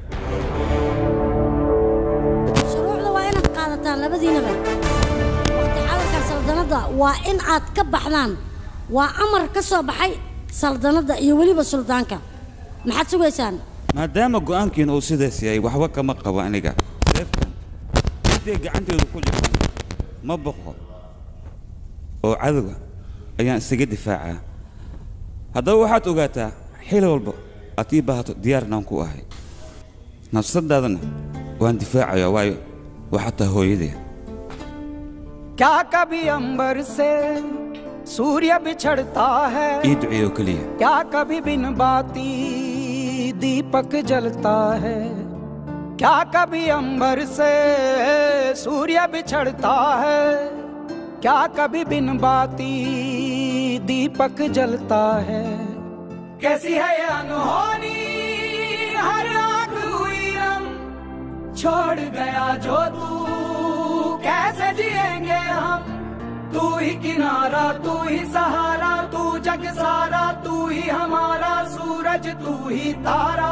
shuruucda waa inaad qaadataan labadiinaba waqti xadarka saldanadda waa in aad ka baxdaan waa amar ka soo baxay saldanadda iyo weliba suldaanka maxaad sugaysaan maadaama go'aankiina uu sidaas yahay waxba kama qabo aniga seeftan intay gacanteedu ku jirtaan ma boqo oo cadowga ayaan isaga difaacaa haddaba waxaad ogaataa xili walba aad ii baahato diyaarnaan ku ahay nafsadaadana waan difaacayaa waayo waxaa tahay hooyadee क्या कभी अंबर से सूर्य बिछड़ता है ii duceeyo keliya क्या कभी बिन बाती दीपक जलता है क्या कभी अंबर से सूर्य बिछड़ता है क्या कभी बिन बाती दीपक जलता है कैसी है ये अनहोनी हर आग हुई रम छोड़ गया जो तू कैसे जिएंगे हम तू ही किनारा तू ही सहारा तू जग सारा तू ही हमारा सूरज तू ही तारा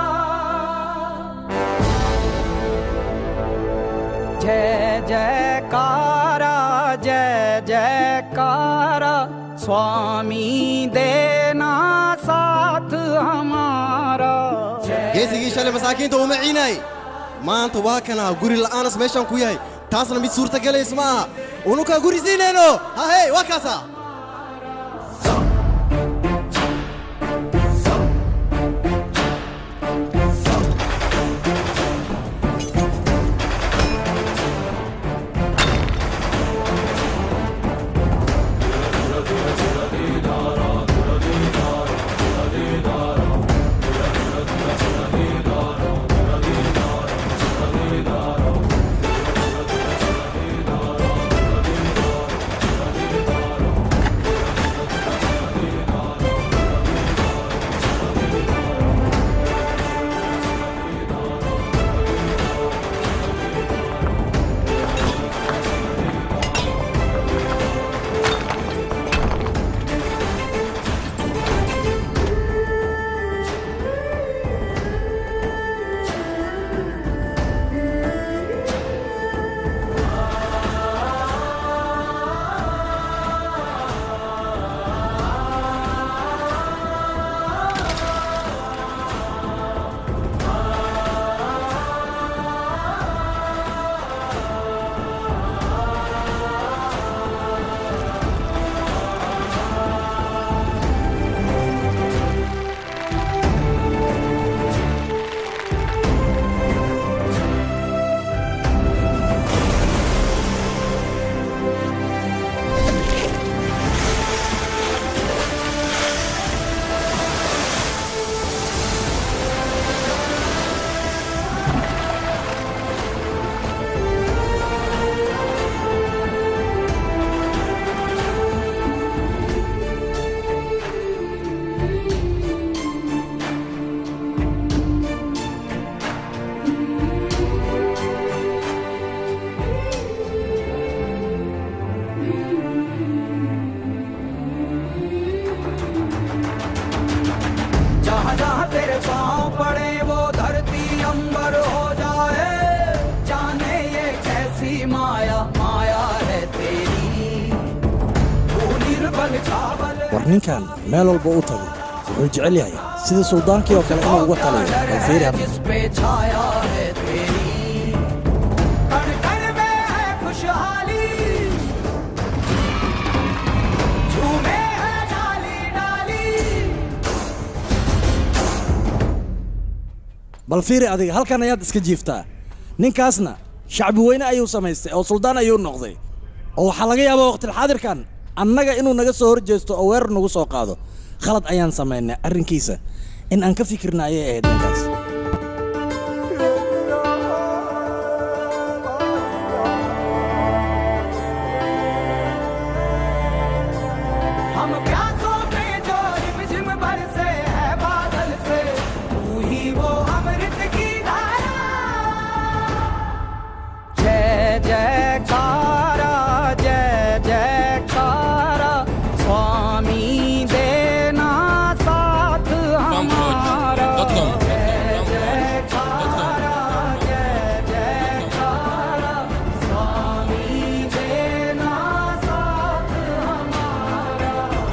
जय जयकारा जय जयकारा स्वामी देना साथ हमारा geesigii shalay masaakiinta uma ciinay maanta waa kanaa guri la'aanas meeshaan ku yahay taasna mid suurtagalays ma aha unukaa guri siinayno hahey waa kaasa जहाँ जहाँ तेरे पाँव पड़े वो धरती अंबर हो जाए जाने ये कैसी माया माया है तेरी तू निर्बल चावल war ninkan meel walba u tago wuxuu jecel yahay sidii suldaankii oo kale inuu uga taliyo bal fiiri hadda जिस पे छाया है तेरी कण कण में है खुशहाली झूमे है डाली डाली bal fiiri adiga halkan ayaad iska jiiftaa ninkaasna shacbi weyne ayuu samaystay oo suldaan ayuu noqday oo waxaa laga yaabaa waqtilxaadirkan annaga inuu naga soo horjeesto oo weerar nagu soo qaado khalad ayaan samaynay arrinkiisa in aan ka fikirna ayay ahayd ninkaas हम प्यासों पे जो रिमझिम बरसे है बादल से तू ही वो अमृत की धारा जय जयकारा जय जयकारा स्वामी देना साथ हमारा जय जयकारा जय जयकारा स्वामी देना साथ हमारा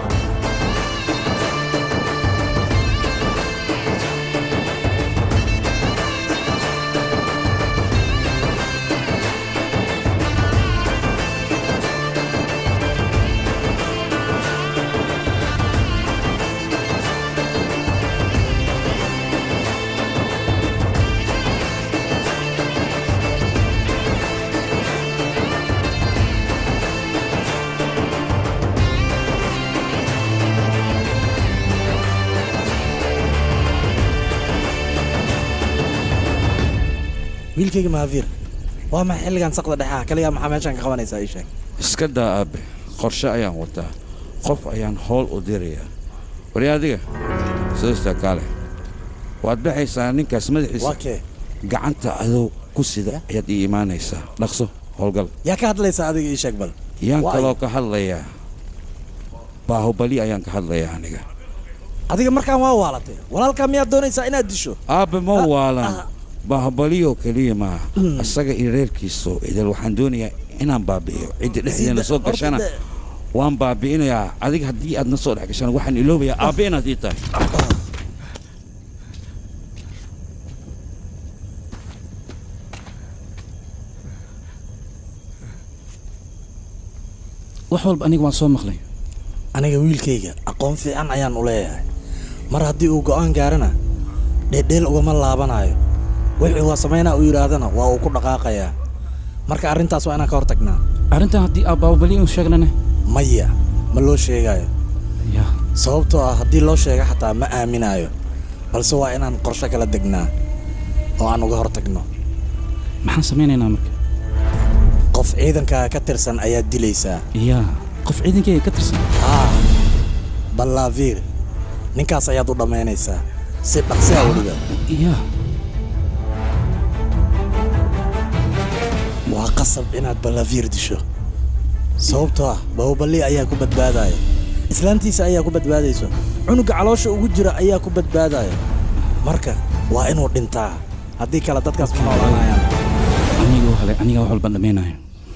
wiilkayga mahaviir waa maxay xilligan saqda dhexaha kaliya maxaa meeshaan ka qabanaysaa ii sheeg iska daa aabe qorshe ayaan wataa qof ayaan howl u dirayaa wari adiga sidastaa kaale waad baxaysaa ninkaas madaxiisa gacanta adoo ku sida ayaad ii imaanaysaa dhaqso howlgal yaa ka hadlaysaa adiga ii sheeg bal yaan Waa kaloo ka hadlayaa baahubali ayaan ka hadlayaa aniga adiga markaan waa waalatay walaalkaa miyaad doonaysaa inaad disho aabbe ma waalan baahubaliyo keliya maaha asaga iyo reerkiiso idil waxaan doonayaa inaan baabi'iyo cidda dhexdeena soo gashana waan baabi'inayaa adiga haddii aad na soo dhex gashana waxaan iloobayaa aabbe inaad ii tahay wax walba aniga waan soo maqlay aniga wiilkayga aqoon fiican ayaan u leeyahay mar haddii uu go'aan gaarana dheedheel ugama laabanayo wixii waa samaynaa uu yidhaahdana waa uu ku dhaqaaqayaa marka arrintaas waa inaan ka hortagnaa arrintan haddii aabbaabali inu sheegnane maya ma loo sheegayo sababtoo ah haddii loo sheega xataa ma aaminayo balse waa inaan qorshe kala degnaa oo aan uga hortagno maxaan samaynaynaa marka qof ciidankaaga ka tirsan ayaad dilaysaa yaa qof ciidankayga ka tirsan haa ballaaviir ninkaas ayaad u dhammaynaysaa si dhaqsiha weliba yaa waa qasab inaad ballaaviir disho sababtoo ah bahuballi ayaa ku badbaadaya islaantiisa ayaa ku badbaadayso cunuga caloosha ugu jira ayaa ku badbaadaya marka waa inuu dhintaa haddii kale dadkaas ma noolaanayaan aniga hale aniga wax walba dhammaynayo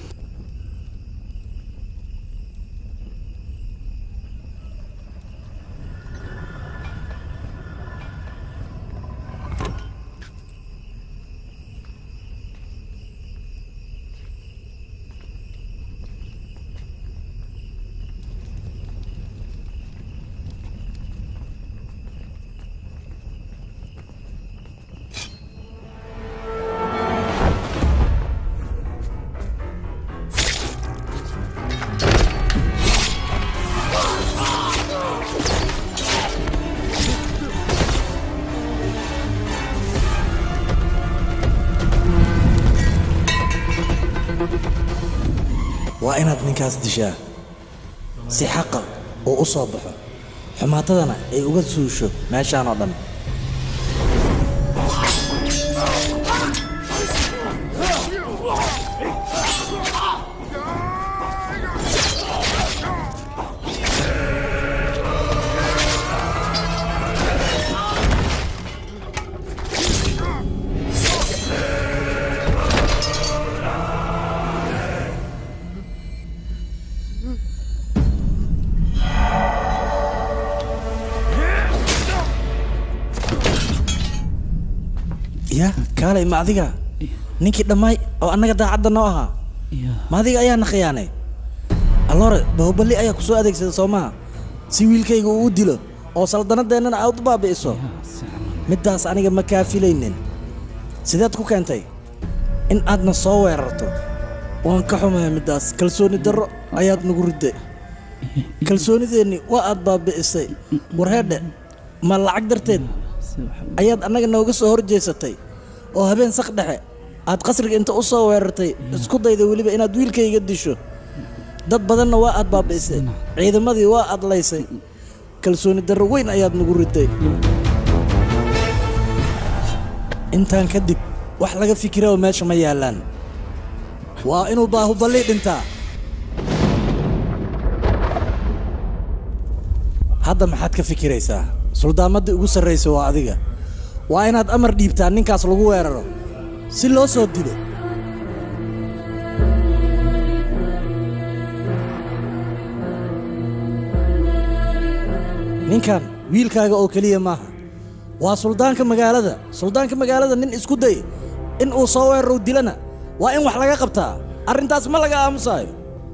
waa inaad ninkaas dishaa si xaqa uu u soo baxo xumaatadana ay uga suusho meeshaan oo dhan ya kaalay ma adiga ninkii dhammaay oo annaga daacadda noo ahaa ma adiga ayaana khiyaanay alloore bahubali ayaa ku soo adeegsada soo maha si wiilkayga uu u dilo oo saldannadeennana aad u baabi'iso middaas aniga ma kaa filaynin sideed ku keentay in aadna soo weerarto waan ka xumahay middaas kalsooni darro ayaad nagu ridday kalsoonideenni waa aad baabi'isay warheedhe ma lacag darteed ayaad annaga nooga soo hor jeesatay oo habeen sak dhexe aad qasriga inta u soo weerartay isku dayday weliba inaad wiilkayga disho dad badanna waa aad baabi'isay ciidamadii waa aad laysay kalsooni darro weyn ayaad nagu riday intaan kadib wax laga fikiraba meesha ma yaallaan waa inuu baahuballi dhintaa hadda maxaad ka fikiraysaa suldaamadda ugu sarraysa waa adiga waa inaad amar dhiibtaa ninkaas lagu weeraro si loo soo dilo ninkan wiilkaaga oo keliya maaha waa suldaanka magaalada suldaanka magaalada nin isku day in uu soo weeraro dilana waa in wax laga qabtaa arrintaas ma laga aamusaayo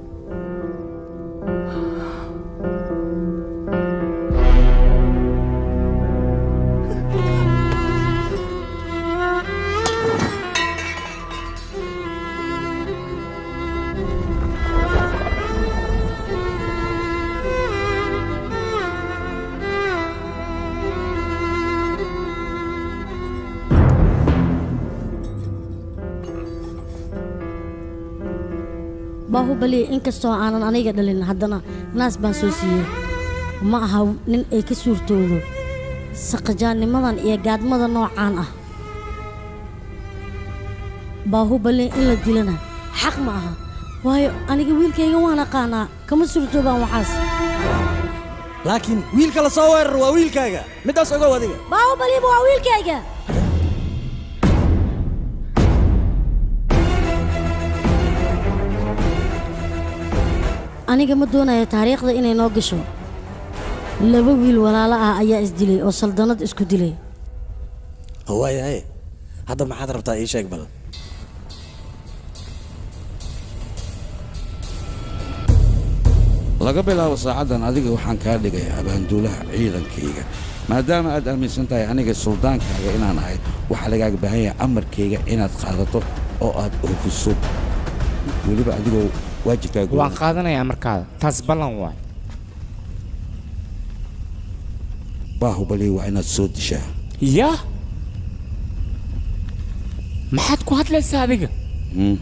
baahubali inkastoo aanan aniga dhalin haddana naas baan soo siiyey ma aha nin ay ka suurtoodo saqajaannimadan iyo gaadmada noocaan ah baahubali in la dilana xaq ma aha waayo aniga wiilkayga waan aqaanaa kama suurtoobaan waxaas laakiin wiilka la soo weeraro waa wiilkaaga middaas ogow adiga baahubaliba waa wiilkayga aniga ma doonayo taariikhda inay noo gasho laba wiil walaalo ah ayaa isdilay oo saldannad isku dilay waayahay hadda maxaad rabtaa ii sheeg bal laga bilaabo saacaddan adiga waxaan kaa dhigay abaanduulaha ciidankayga maadaama aad aaminsan tahay aniga suldaankaaga inaan ahay waxaa lagaaga baahan yahay amarkayga inaad qaadato oo aad oofiso weliba adigoo waajibkaaga waan qaadanayaa markaada taas ballan waay baahubali waa inaad soo dishaa yaa maxaad ku hadlaysaa adiga Hmm.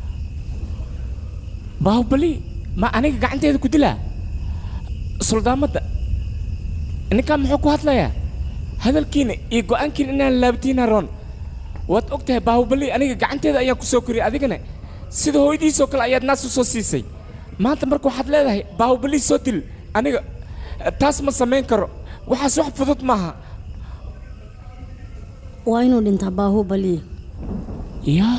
baahubali ma aniga gacanteeda ku dilaa suldaamadda ninkaan muxuu ku hadlayaa hadalkiina iyo go'aankiina inaan laabtiina roon waad og tahay baahubali aniga gacanteeda ayaan ku soo koriyay adigana sida hooyadiisoo kale ayaad naas u soo siisay maanta marka waxaad leedahay baahubali soo dil aniga taas ma samayn karo waxaas wax fudud maaha waa inuu dhintaa baahubali yaa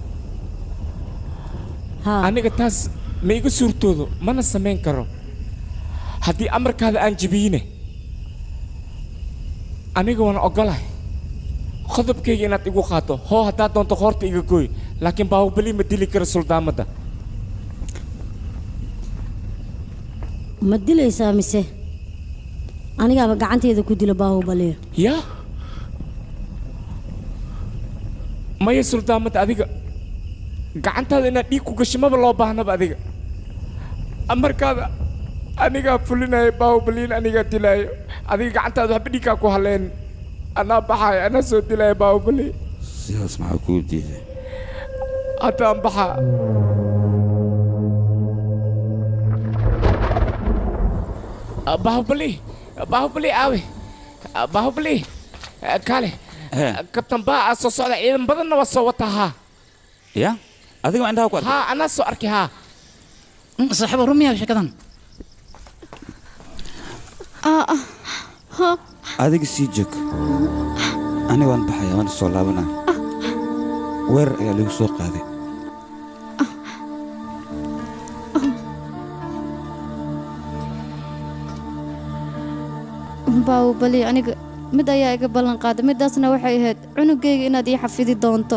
aniga taas ma iga suurtoodo mana samayn karo haddii amarkaada aan jebiyine aniga waan ogolahay qodobkayga inaad igu qaato hoo haddaad doonto hoorta iga gooy laakiin baahubali ma dili karo suldaamadda ma dilaysaa mise anigaaba gacanteeda ku dila baahubali yaa maya suldaamadda adiga gacantaada inaad dhiig ku gasho maba loo baahnaba adiga amarkaada anigaa fulinaya baahubaliin anigaa dilaayo adiga gacantaada waxba dhiigkaa ku haleen anaa baxaaya anaa soo dilaya baahubali sidaas maxaa kuu diiday haddaan baxaa Ah, baahubali baahubali aawe Ah, baahubali Ah, kaale kabtan baa aa soo socda ciidan badanna waa soo wataa haa ya adiga waa indhaha ku haa anaa soo arkay haa saaxiibo rumiya sheekadan adiga sii joog aniga waan baxaya waan soo laabanaa weerar ayaa lagu soo qaaday baawbali aniga mid ayaa iga ballan qaaday middaasna waxay ahayd cunugayga inaad ii xafidi doonto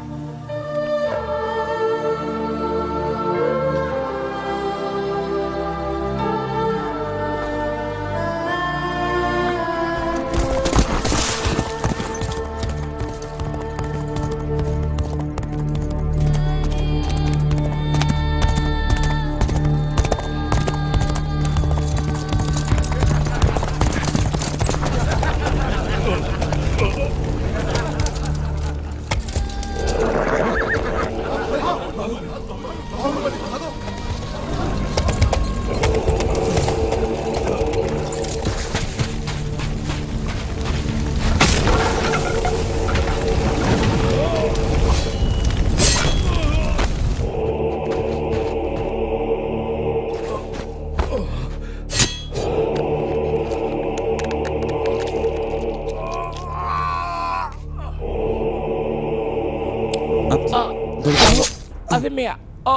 adi miya oo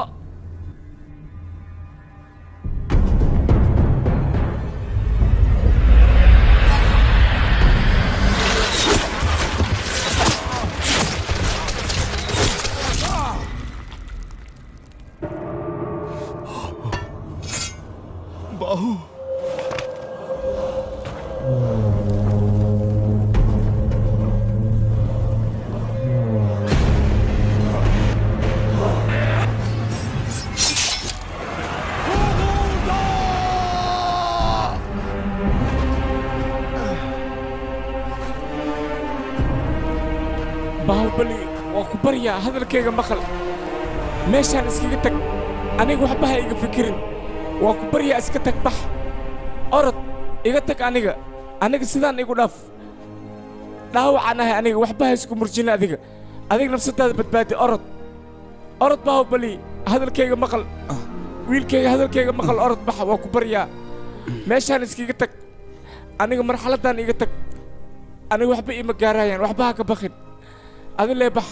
Bahu baahubali waa ku baryaa hadalkayga maqal meeshaan iskaga tag aniga waxba ha iga fikirin waa ku baryaa iska tag bax orod iga tag aniga aniga sidaan igu dhaaf dhaawacaan ahay aniga waxba ha isku murjina adiga adiga nafsadaada badbaadi orod orod baahubali hadalkayga maqal wiilkayga hadalkayga maqal orod bax waa ku baryaa meeshaan iskaga tag aniga marxaladaan iga tag aniga waxba iima gaarayaan waxba ha ka bakin adi lee bax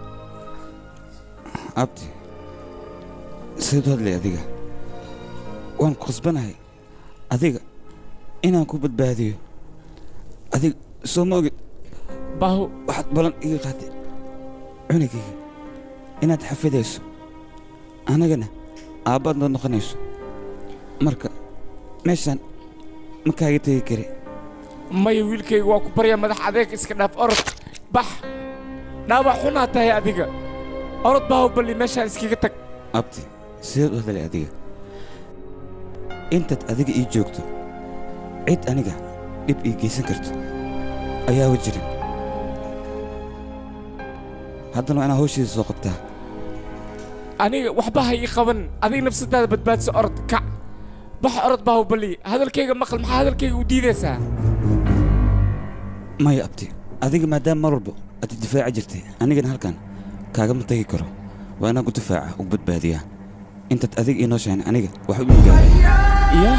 abdi sidaad u hadlay adiga waan khasbanahay adiga inaan ku badbaadiyo adiga soo ma ogid baahu waxaad ballan iga qaaday cunugayga inaad xafidayso annagana aabbaad nood noqonayso marka meeshaan ma kaaga tegi kari maya wiilkayga waa ku baryaa madax adeeg iska dhaaf orod bax dhaawac xunaa tahay adiga orod baahubali meeshaan iskaga tag abdi sidaad u hadlay adiga intaad adiga ii joogto cid aniga dhib ii geysan karto ayaaba jirin haddana waa inaa hawshiisa soo qabtaa aniga waxba ha ii qaban adiga nafsadaada badbaadso orod kac bax orod baahubali hadalkayga maqal maxaa hadalkayga u diidaysaa maya abdi adiga maadaama mar walba aad difaaci jirtay anigana halkan kaagama tegi karo waa inaan ku difaaca ugu badbaadiyaa intaad adiga ii nooshahan aniga wax u igaaray ya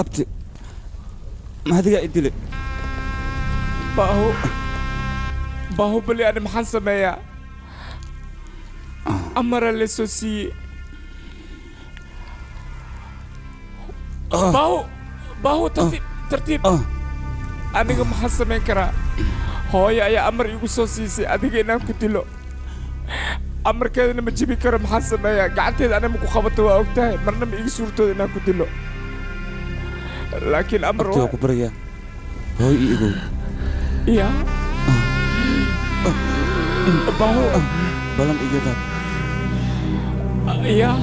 abti mahadigaa idile baahu baahubali ani maxaan sameeyaa amara laysoo siiyey baahu baahu tartiib tartiib aniga maxaan samayn karaa hooyo ayaa amar igu soo siisay adiga inaan ku dilo amarkeedana ma jibi karo maxaan sameeyaa gacanteeda anima ku qabato waa ogtahay marna ma iga suurtooda inaan ku dilo laakiin amar abti waa ku baryaa hooy ii igow ya baahu balan iga daad ya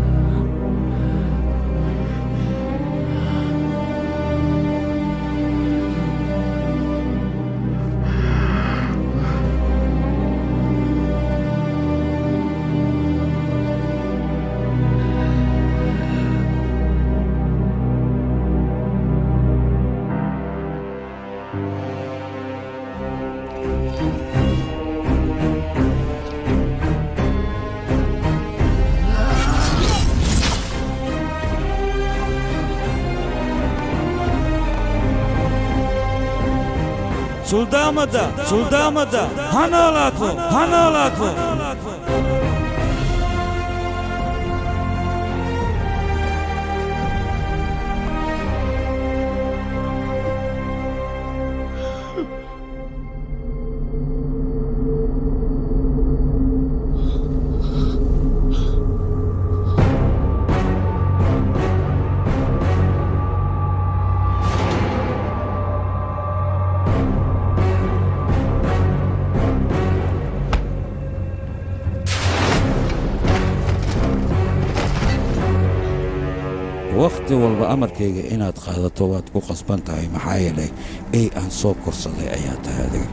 suldaamada suldaamada ha noolaato ha noolaato wakhti walba amarkayga inaad qaadato waad ku qasban tahay maxaa yeelay ey aan soo korsaday ayaa tahay adiga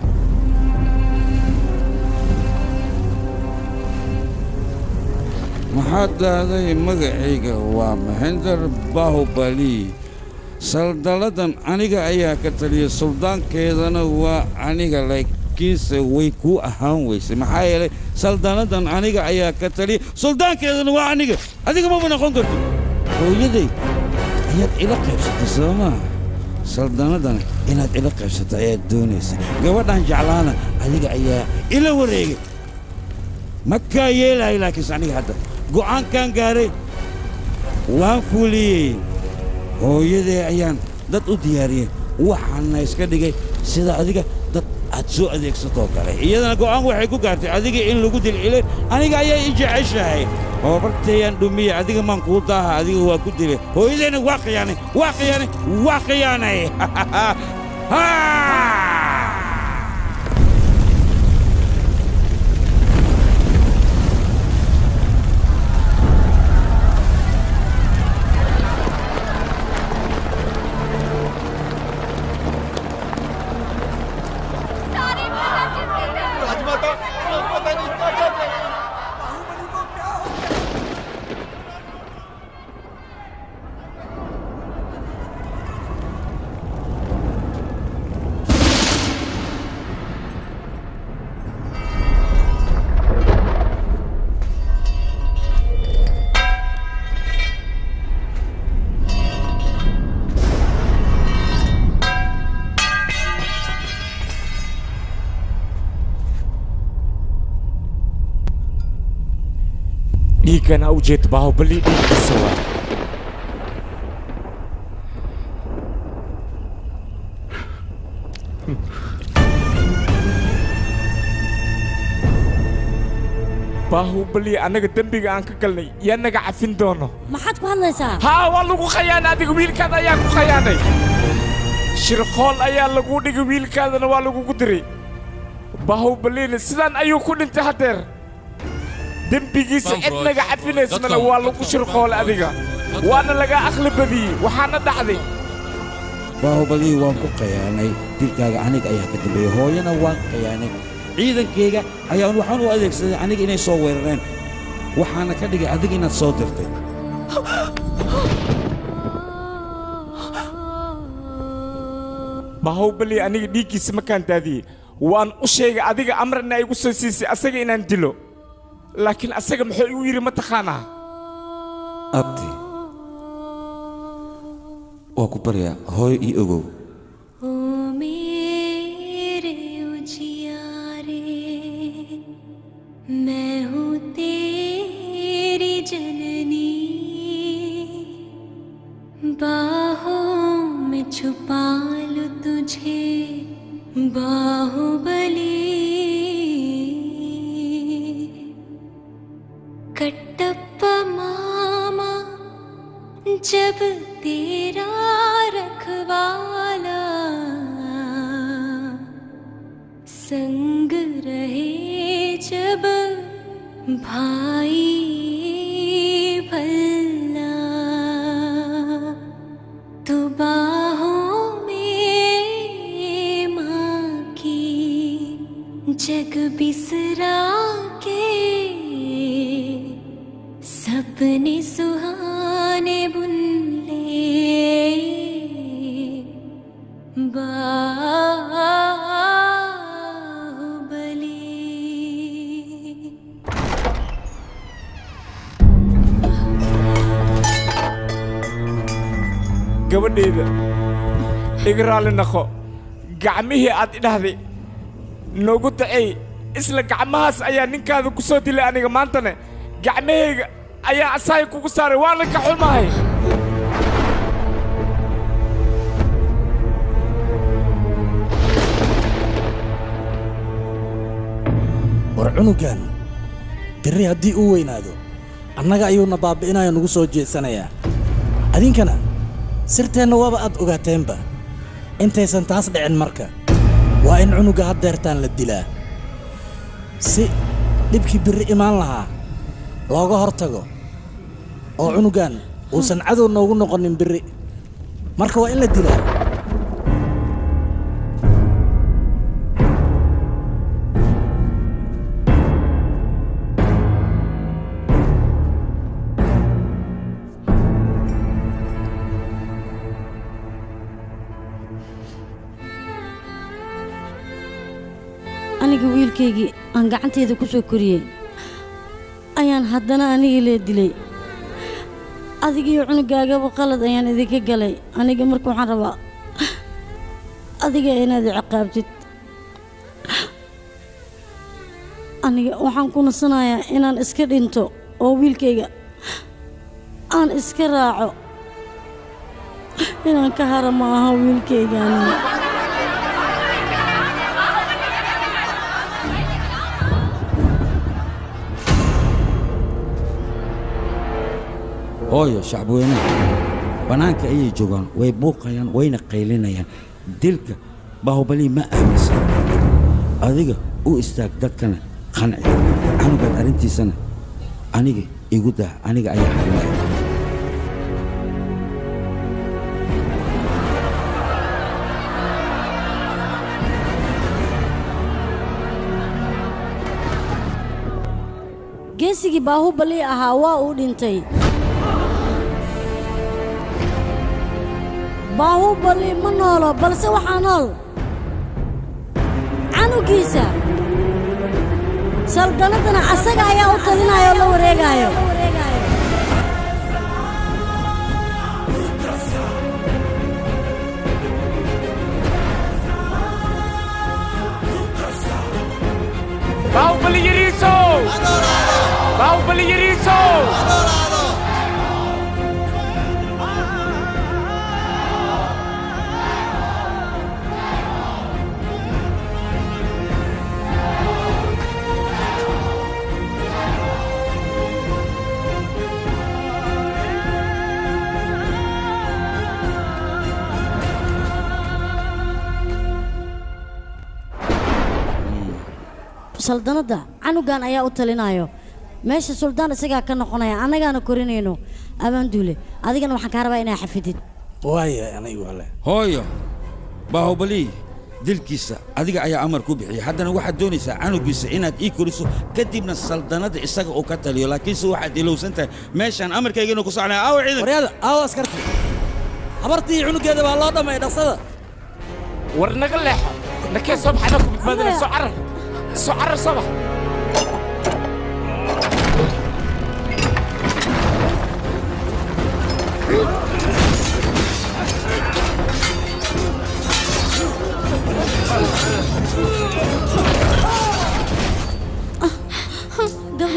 maxaad dhahday magacayga waa mahinder bahubali saldalladan aniga ayaa ka taliya suldaankeedana waa aniga laakiinse way kuu ahaan weysay maxaa yeelay saldalladan aniga ayaa ka taliya suldaankeedana waa aniga adiga maba noqon karto hooyaday ayaad ila qaybsatay soo maaha saldanadana inaad ila qaybsato ayaad doonaysa gabadhan jeclaana adiga ayaa ila wareegay makaa yeelahay laakiinse aniga hadda go'aankan gaaray waan fuliyey hooyadee ayaan dad u diyaariyey waxaana iska dhigay sida adiga dad aad soo adeegsatoo kale iyadana go'aan waxay ku gaartay adiga in lagu dilcilay aniga ayaa i jeceshahay hoobartayaan dhumiye adiga maan kuu daaha adiga waa ku dilay hooyadeenna waa khiyaanay waa khiyaanay waa khiyaanay dhiiggana u jeed baahubali dhiiggiisa waa baahubali annaga dembiga aan ka galnay yaa naga cafin doono maxaad ku hadlaysaa haa waa lagu khayaanay adiga wiilkaada ayaa ku khayaanay shirqool ayaa lagu dhigay wiilkaadana waa lagugu diray baahubaliina sidaan ayuu ku dhintay haddeer dembigiisa cid naga cafinaysmana waa lagu shirqoolay adiga waana laga aqli badiyey waxaana dhacday baahubalihi waan ku khayaanay dilkaaga aniga ayaa ka dambeeyey hooyana waan khayaanay ciidankayga ayaan waxaan u adeegsaday aniga inay soo weerareen waxaana ka dhigay adiga inaad soo dirtay baahubali aniga dhiiggiisa makaan daadiyey waan u sheegay adiga amrana igu soo siisay asaga inaan dilo laakiin asaga muxuu igu yidhi ma taqaanaa abti waa ku baryaa hooyo io ogow ओ मेरे उजियारे मैं हूँ तेरी जननी बाहों में छुपा लूं तुझे बाहुबली कटप्पा मामा जब तेरा रखवाला संग रहे जब भाई भल्ला तो बाहों में माँ की जग बिसरा के सपने सुहाने बुन ले Baahubali gabadhayda iga raalli naqo gacmihii aad idhahday noogu dacey isla gacmahaas ayaa ninkaada ku soo dilay aniga maantane gacmahayga ayaa asaay kugu saaray waana ka xumahay war cunugan birri haddii uu weynaado annaga ayuuna baabbi'inaya nugu soo jeedsanayaa adinkana sirteenna waaba aad ogaateenba intaysan taas dhicin marka waa in cunugga haddeertaan la dilaa si dhibkii birri imaan lahaa looga hor tago oo cunuggan uusan cadow noogu noqonin birri marka waa in la dilaa aniga wiilkaygii aan gacanteeda ku soo koriyey ayaan haddana anigii lee dilay adigiyo cunugaagaba qalad ayaan idinka galay aniga marka waxaan rabaa adiga inaad i ciqaabtid aniga waxaan ku nasanayaa inaan iska dhinto oo wiilkayga aan iska raaco inaan ka hara ma aha wiilkayga aniga hooyo shacbweynaha bannaanka ayay joogaan way buuqayaan wayna qaylinayaan dilka baahubali ma aaminsan adiga u istaag dadkana qanci canugan arrintiisana aniga igu dah aniga ayaa xalinaya geesigii baahubali ahaa waa uu dhintay baahubali ma noolo balse waxaa nool canugiisa saldanadana asaga ayaa u talinaya oo la wareegaayo Bahubali ಎರೀಸೋ ಬಾಹುಬಲಿ ಎರೀಸೋ saldanadda canugan ayaa u talinayo meesha suldaan isagaa ka noqonaya annagaana korinayno abaanduule adigana waxaan kaa rabaa inaa xafidid waaya anigu ale hooyo baahubali dilkiisa adiga ayaa amar ku bixiyay haddana waxaad doonaysaa canugiisa inaad ii koriso kadibna saldanadda isaga uu ka taliyo laakiinse waxaad ilowsan tahay meeshaan amarkayga inuu ku socnaya aawa ciidan waryaada aawa askarta habartii cunugeeda baa loo dhamay dhaqsada war naga leexo nakee soo baxana ku badbaadina soo carar soo carar soo bax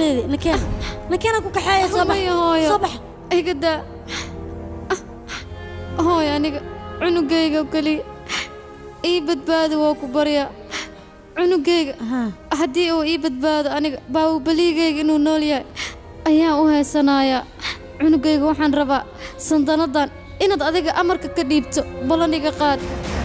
hooyadeedii nakeen nakeena ku kaxeeya soo bax Maya hooyo. soo bax iga daa hooy aniga cunugayga keliya ii badbaadi waa ku baryaa cunugayga haddii uu ii badbaado aniga baawubaligayga inuu nool yahay ayaan u heysanayaa cunugayga waxaan rabaa sandanadan inaad adiga amarka ka dhiibto ballan iga qaad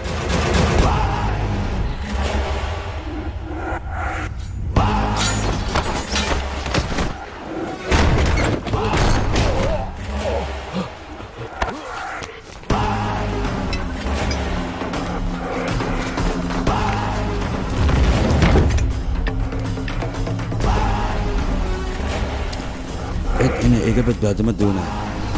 cid inay iga badbaado ma doonayo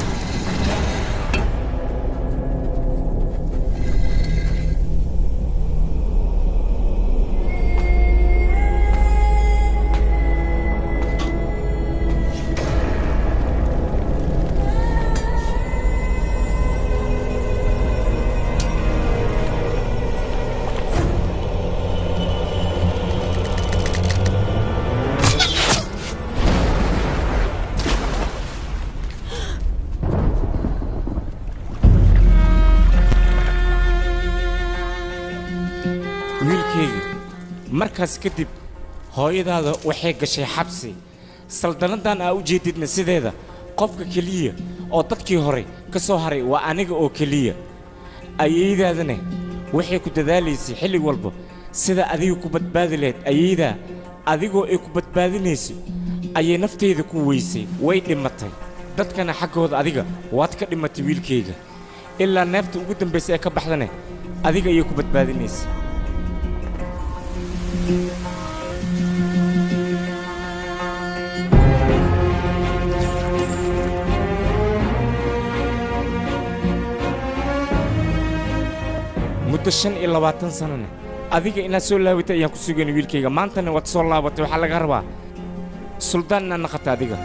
wiilkayga markaas kadib hooyadaada waxay gashay xabsi saldanadan aa u jeedidna sideeda qofka keliya oo dadkii hore ka soo haray waa aniga oo keliya ayaydaadana waxay ku dadaalaysay xilli walba sida adiga ku badbaadi lahayd ayaydaa adigoo ay ku badbaadinayso ayay nafteyda ku weysay way dhimatay dadkana xaggooda adiga waad ka dhimatay wiilkayga ilaa neefta ugu dambaysa ee ka baxdane adiga ayay ku badbaadinaysay muddo shan iyo labaatan sanana adiga inaad soo laabatay ayaan ku sugayna wiilkayga maantana waad soo laabatay waxaa laga rabaa suldaan inaad naqata adiga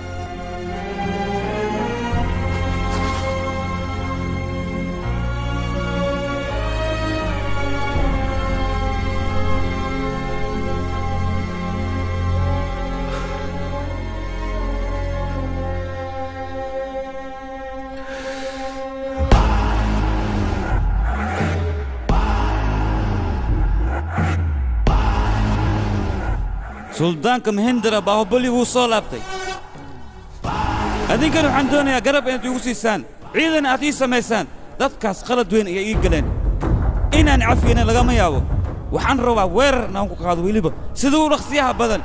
suldaanka mahindara baahubali wuu soo laabtay adinkan waxaan doonayaa garab inaad iigu siisaan ciidan aad ii samaysaan dadkaas qalad weyn ayay ii galeen inaan cafiyana lagama yaabo waxaan rabaa weerar inaan ku qaado weliba sida u dhaqsiyaha badan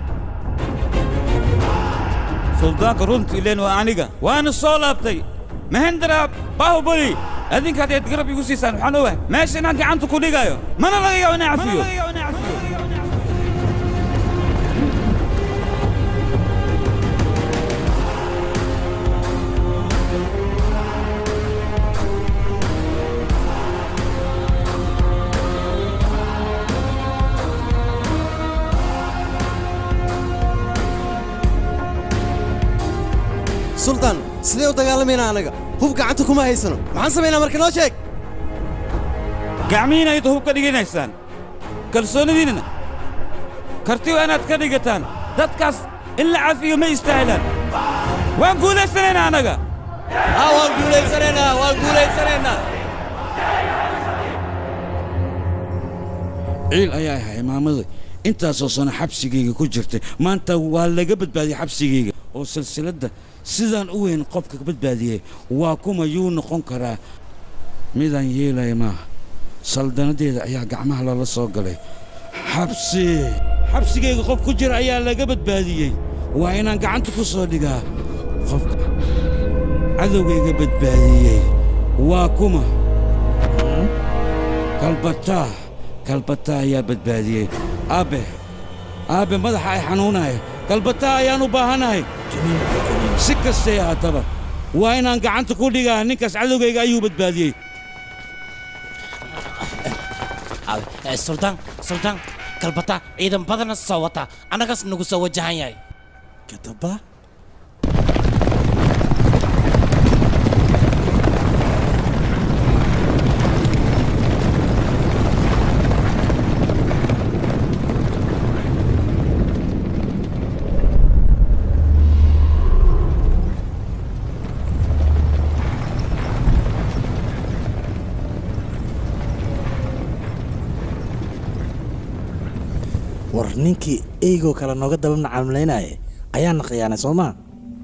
suldaanka runta ileen waa aniga waana soo laabtay mahindara baahubali adinka haddaad garab iigu siisaan waxaan ogahay meesha inaan gacanta ku dhigayo mana laga yaabo inaan cafiyo suldaan sidee u dagaalamaynaa anaga hub gacanta kuma haysano maxaan samaynaa marka noo sheeg gacmihiina ayad hub ka dhiganaysaan kalsoonidiinna karti waa inaad ka dhigataan dadkaas in la cafiyo ma istaahilaan waan guulaysanaynaa annaga waan guulaysanaynaa waan guulaysanaynaa ciil ayaa ahay imaamada intaasoo sano xabsigayga ku jirtay maanta waa laga badbaadiyey xabsigayga oo silsiladda sidaan u weyn qofka ka badbaadiyey waa kuma yuu noqon karaa midaan yeelaya maaha saldanadeeda ayaa gacmaha lala soo galay xabsi xabsigayga qof ku jira ayaa laga badbaadiyey waa inaan gacanta ku soo dhigaa qofka cadowgayga badbaadiyey waa kuma kalbataa kalbataa ayaa badbaadiyey aabbe aabbe madaxa ay xanuunaya kalbataa ayaan u baahanahay si kastay ahaataba waa inaan gacanta ku dhigaa ninkaas cadowgayga ayuu badbaadiyey Eh, suldaan suldaan kalbata ciidan badana soo wata annagaas nagu soo wajahan yahay kataba ninkii eygoo kale nooga daba macaamulaynaya ayaana khiyaanay soo maa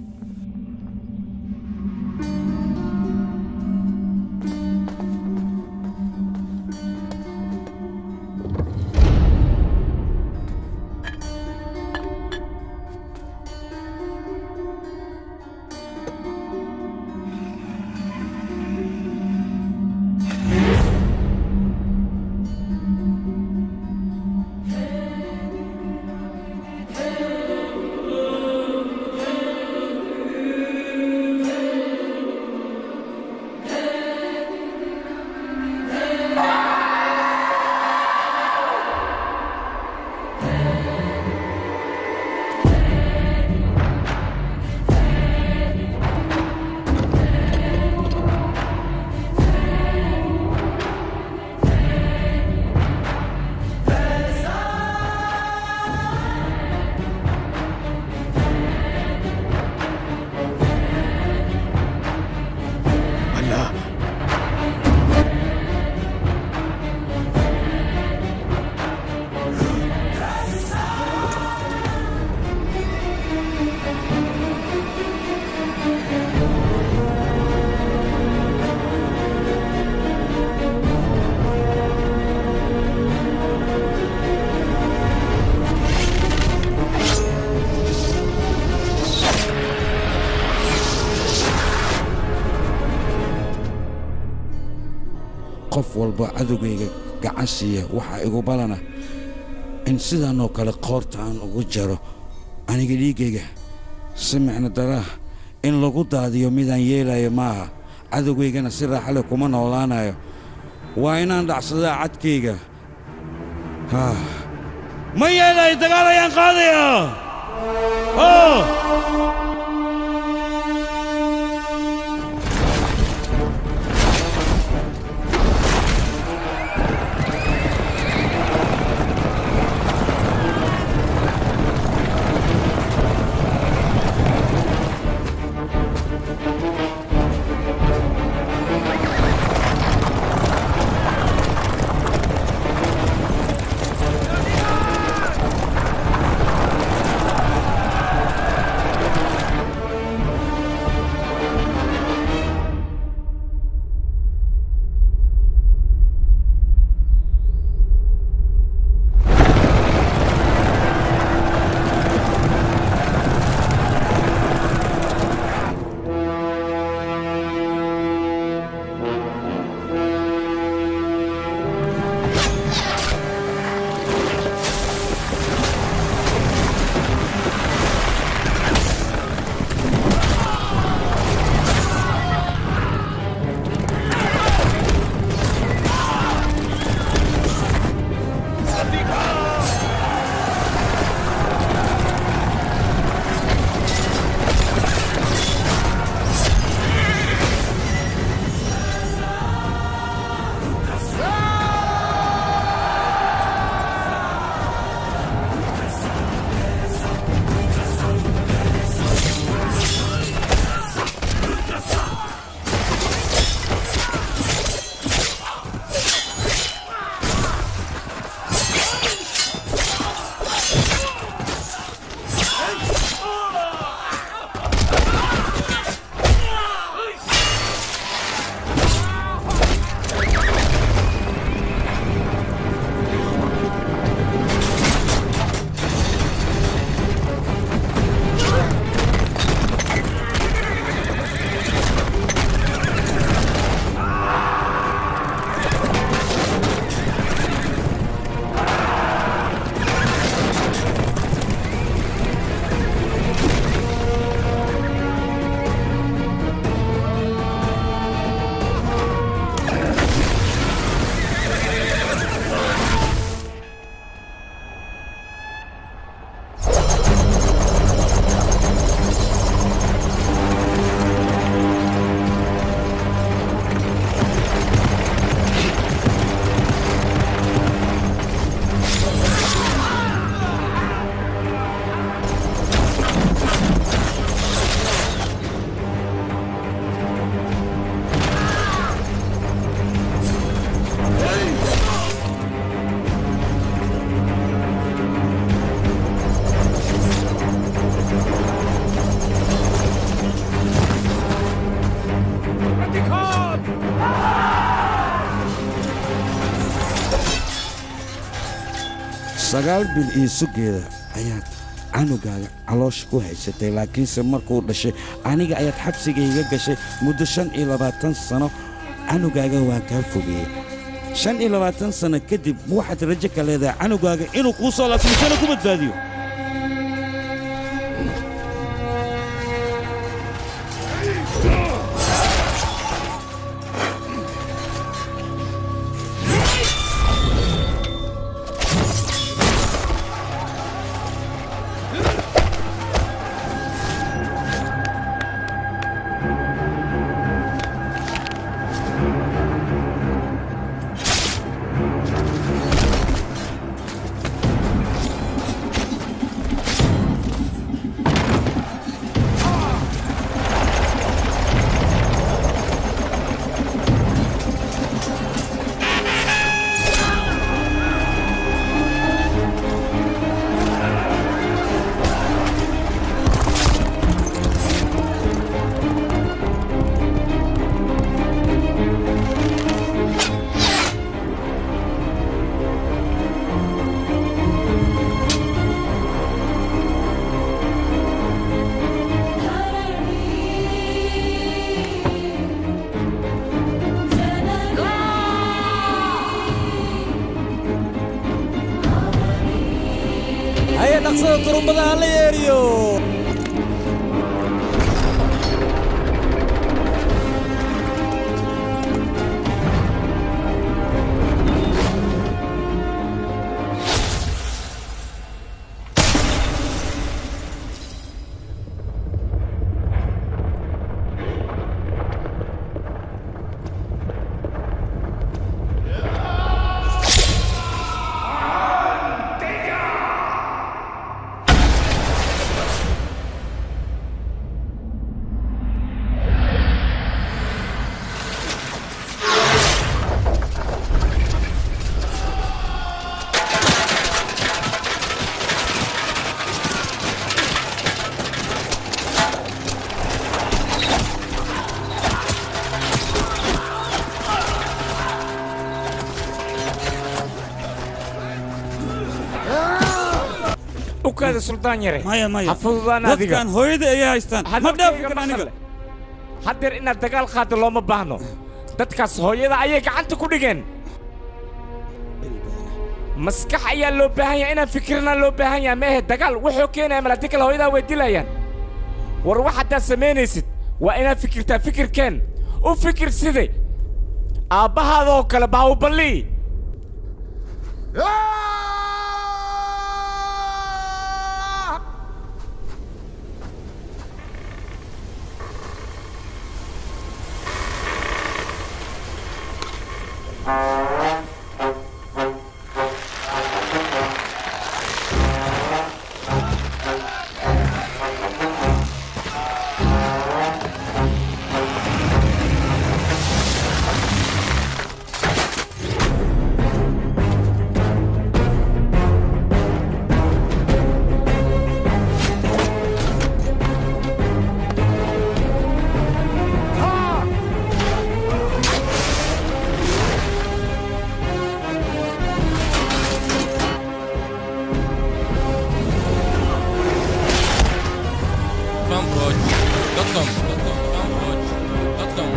Allah qof walba cadowgayga gacan siiya waxaa igu balana in sidaanoo kale qoorta aan ugu jaro aniga dhiiggayga si micno daraa in lagu daadiyo midaan yeelayo maaha cadowgaygana si raaxale kuma noolaanayo waa inaan dhacsadaa cadkayga haa ma yeelayo dagaal ayaan qaadaya Oh! sagaal bil iyo sugeeda ayaad canugaaga caloosha ku haysatay laakiinse markuu dhashay aniga ayaad xabsigayga gashay muddo shan iyo labaatan sano canugaaga waan kaa fogeeyey shan iyo labaatan sano kadib waxaad rajo ka leedahay canugaaga inuu kuu soo laabto misana ku badbaadiyo haya dhaqsada turumbada ha la yeeriyo u kaada suldaan yare maya maya ha fududaan adiga dadkan hooyada ayay haystaan ma dhaafi karna aniga haddeer inaad dagaal qaado looma baahno dadkaas hooyada ayay gacanta ku dhigeen maskax ayaa loo baahan yahay inaan fikirna loo baahan yahay meehe dagaal wuxuu keenaya malaati kale hooyadaa way dilayaan war wax haddaad samaynaysid waa inaad fikirtaa fikirkeen u fikir side aabbahaadoo kale baawuballi fanbroch.com fanbroch.com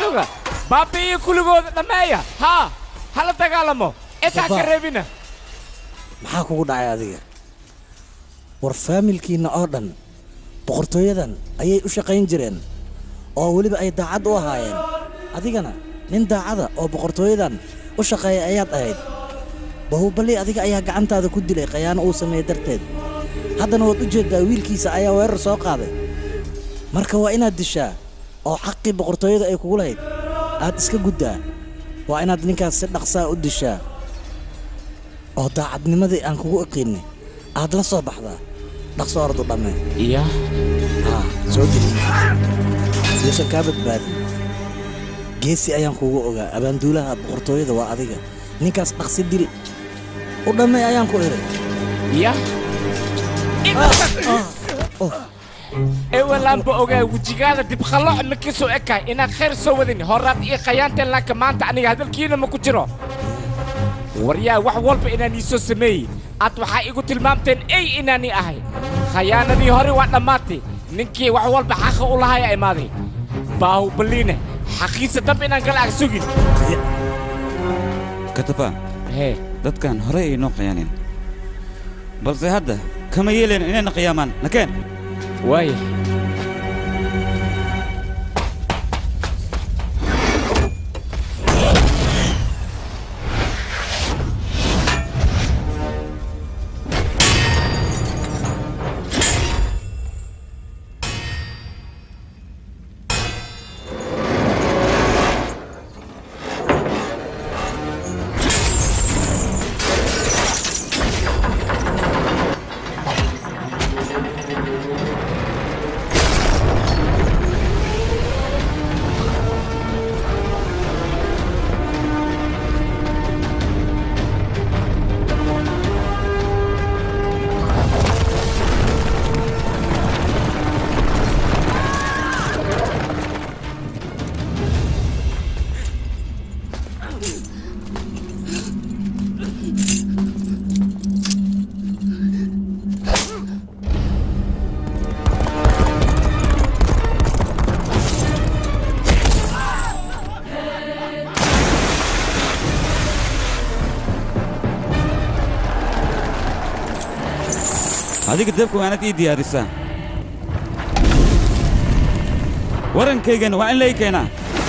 cadowga baabi'iyo kuligooda dhammeeya haa hala dagaalamo intaa ka Baba. reebina maxaa kugu dhacay adiga war faamilkiinna oo dhan boqortooyadan ayay u shaqayn jireen oo weliba ay daacad u ahaayeen adigana nin daacada oo boqortooyadan u shaqeeya ayaad ahayd bahubali adiga ayaa gacantaada ku dilay khayaano uu sameeyey darteed haddana waad u jeeddaa wiilkiisa ayaa weerar soo qaaday marka waa inaad dishaa oo xaqii boqortooyada ay kugu lahayd aad iska guddaa waa inaad ninkaas si dhaqsaa u dishaa oo daacadnimadii aan kugu iqiinay aad la soo baxdaa dhaqso ordu dhamme iya haa soo dili yuusan kaa badbaadin geesi ayaan kugu ogaa abaanduulaha boqortooyada waa adiga ninkaas dhaqsi dil u dhammay ayaan ku iray iya ewelaanba ogaa wejigaada dibqallo ma ka soo ekaay inaad khayr soo wadin horaad ii khayaanteen laanka maanta aniga hadalkiina ma ku jiro waryaa wax walba inaan ii soo sameeyey aad waxaa igu tilmaamteen ey inaanii ahay khayaanadii hore waa dhammaatay ninkii wax walba xaqa u lahaya imaaday baahubaliine xaqiisa dab inaan kala ag sugin kataba hee dadkan hore ay noo khiyaaneen balse hadda kama yeeleen inayna khiyaamaan nakeen waaya adiga dabka waanad ii diyaarisaa warankaygana waa in la ii keenaa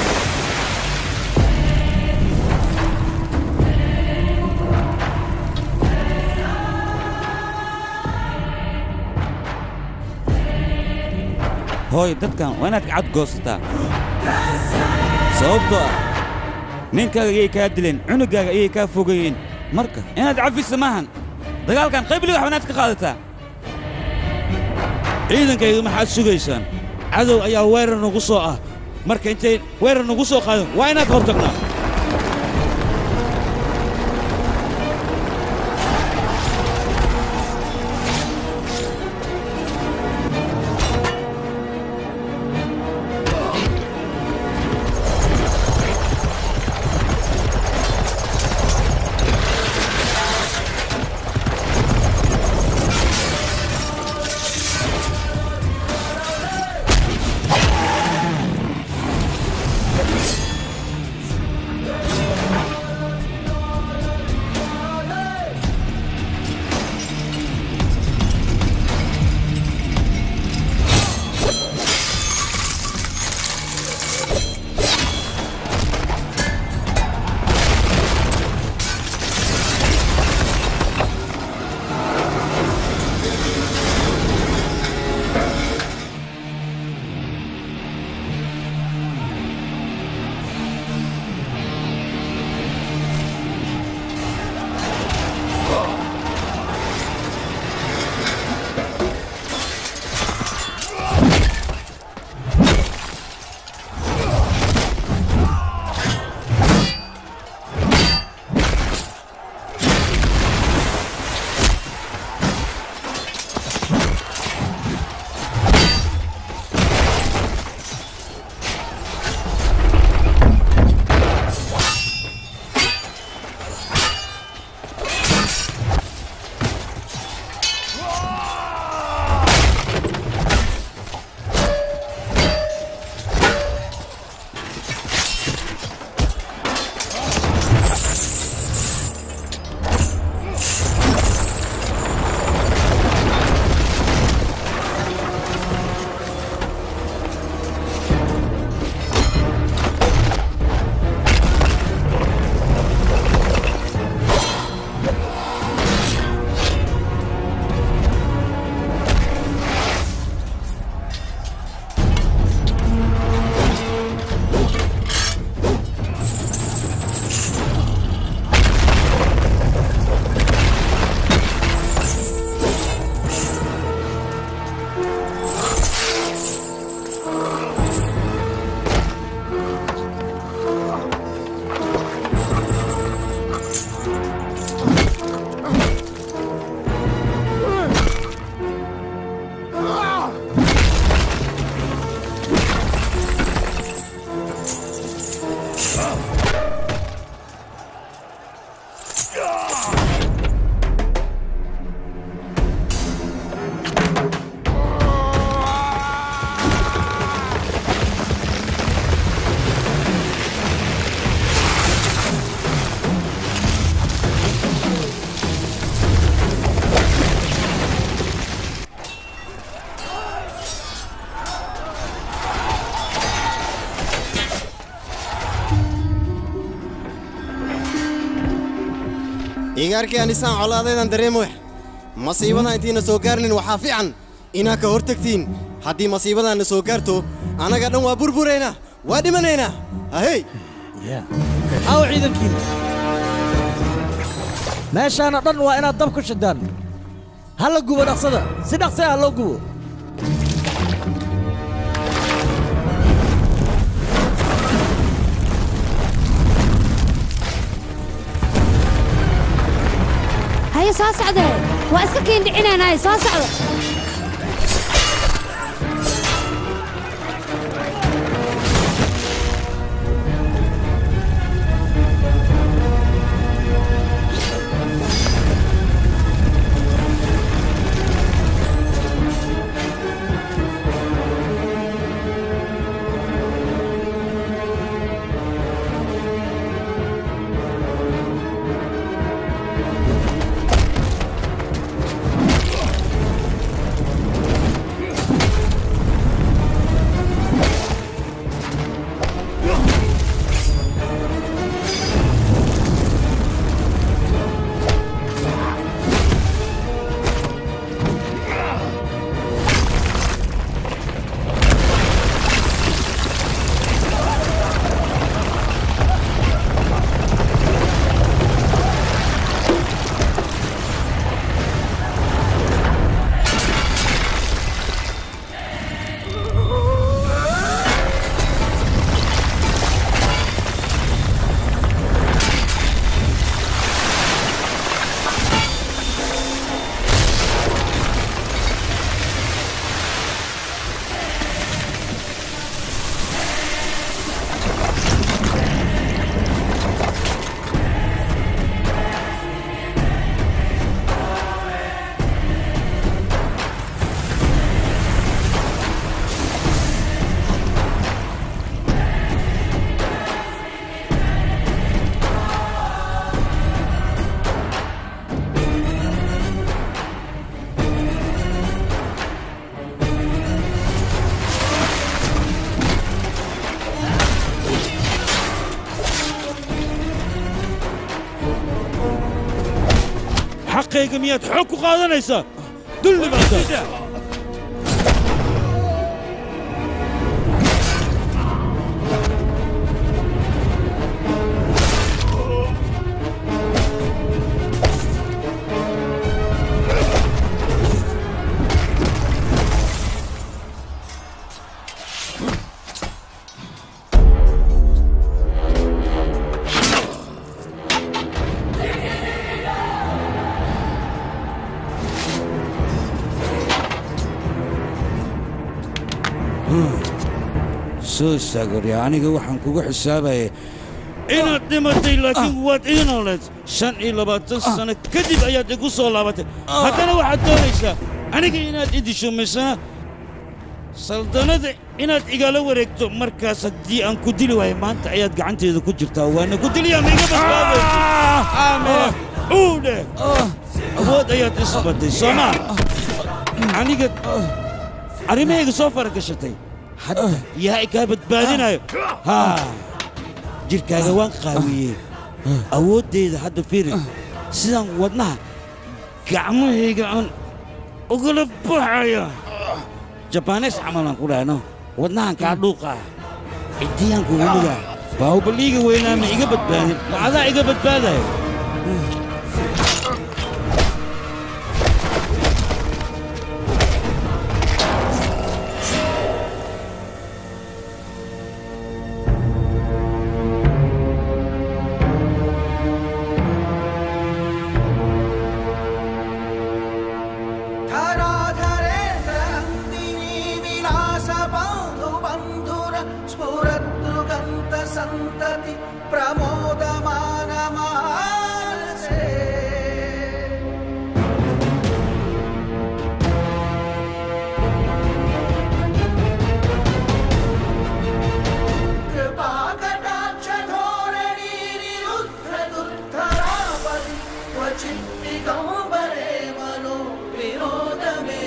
hooy dadkan waa inaad kacad goosataa sababtoo ah ninkaaga ayay kaa dileen cunugaaga ayay kaa fogeeyeen marka inaad cafisa maahan dagaalkan qaybli wax wanaad ka qaadataa ciidankayga maxaad sugaysaan cadow ayaa weerar nagu soo ah marka intay weerar nagu soo qaadin waa inaad hortagnaa igaarkii anisaan colaadeedan dareemoy masiibadan intiina soo gaarnin waxaa fiican inaa ka hor tagtiin haddii masiibadaanna soo gaarto annaga dhan waa burburaynaa waa dhimanaynaa ahey aw ciidankiina meeshaana dhan waa inaad dab ku shidaan ha la gubo dhaqsada si dhaqsi ah loo gubo haye soo socde waa iska kiindhicinaynaay soo socdo xaqayga miyaad xoog ku qaadanaysaa dulli baata soo istaagorya aniga waxaan kugu xisaabayay inaad dhimatay laakiin waad ii nooleed shan iyo labaatan sano kadib ayaad igu soo laabatay haddana waxaad doonaysaa aniga inaad i disho misena saldannada inaad igala wareegto markaas haddii aan ku dili waayo maanta ayaad gacanteeda ku jirtaa waana ku diliyaa ma iga badbaadayso aame uu dheh awood ayaad isbatay soomaa aniga arrimahayga soo faragashatay hadda yaa kaa badbaadinayo haa jidhkaaga waan qaawiyey awooddeeda hadda fiiri sidaan wadnaha gacmahayga aan ugala baxaya jabaanees camalaan ku dhahno wadnahan kaa dhuuqaa ciddiyaan kugu dhigaa baahubaliiga weynaa ma iga badbaadin ma adaa iga badbaadaya धराधरेन्द्रनन्दिनी विलासबान्धुबन्धुर स्फुरद्रुगन्तसन्तति प्रमोदमानमानसे कृपाकटाक्षधोरणीनिरुद्धदुर्धरापरि क्वचित्तिगम्बरे मनो विनोदमे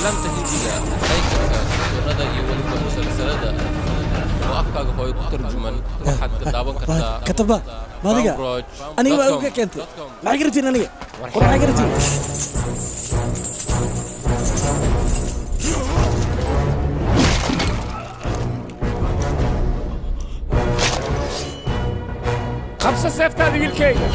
aflaamta hindiga maraykanka sunnada iyo weliba musalsalada oo afkaaga hooyo ku tarjuman waxaad ka daawan kartaa kataba maadiga aniga waa uga keentay maxay ka rabtiin aniga war maxay ka rabtiin qabso seeftaada wiilkayga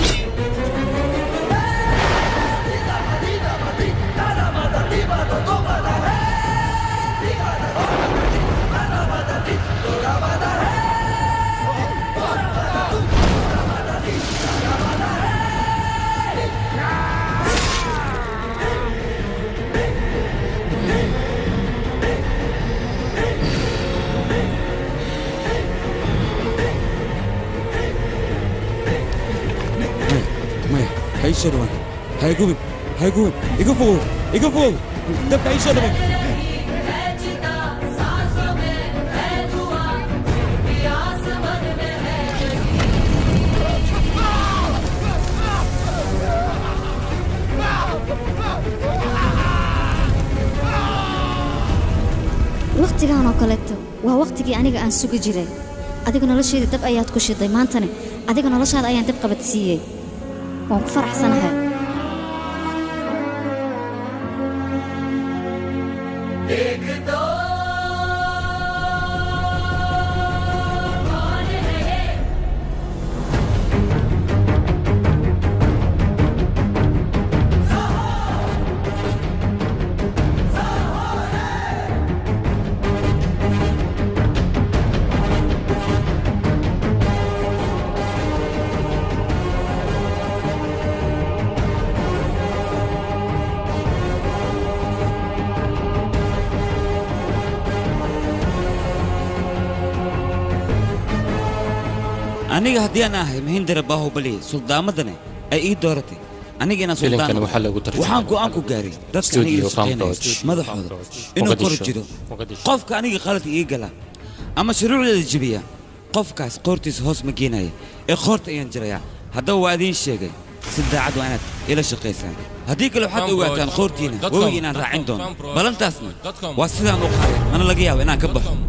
maya ha ii soo dhawaan ha igubin ha igubin iga fogow iga fogow dabka ha ii soo dhawaan wakhtigan oo kaleeto waa wakhtigii aniga aan sugi jiray adiga nolosheeda dab ayaad ku shiday maantana adiga noloshaada ayaan dab qabadsiiyey waan ku faraxsanahay एक दो कौन है ये aniga haddii aan ahay mahindara baahubali suldaamadane ay ii dooratay aniga inaan Filimkan suldaan waxaa lagu tarjumaa waxaan go'aan ku gaaray dadka aniga Studio ila shaqeynaya Farm Lodge, madaxooda inuu kor Mogadisho, jiro Mogadisho. qofka aniga qalad ii gala ama shuruucdeeda jebiya qofkaas qoortiisa hoos ma geenaya ee qoorta ayaan jirayaa haddaba waa idiin sheegay si daacad waa inaad ila shaqaysaan haddii kale waxaad Farm ogaataan Lodge, qoortiina dot com, webiga inaan dot raacin com, doono Farm Lodge, balantaasna dot com. waa sidaan u qaaday mana laga yaabo inaan ka baxo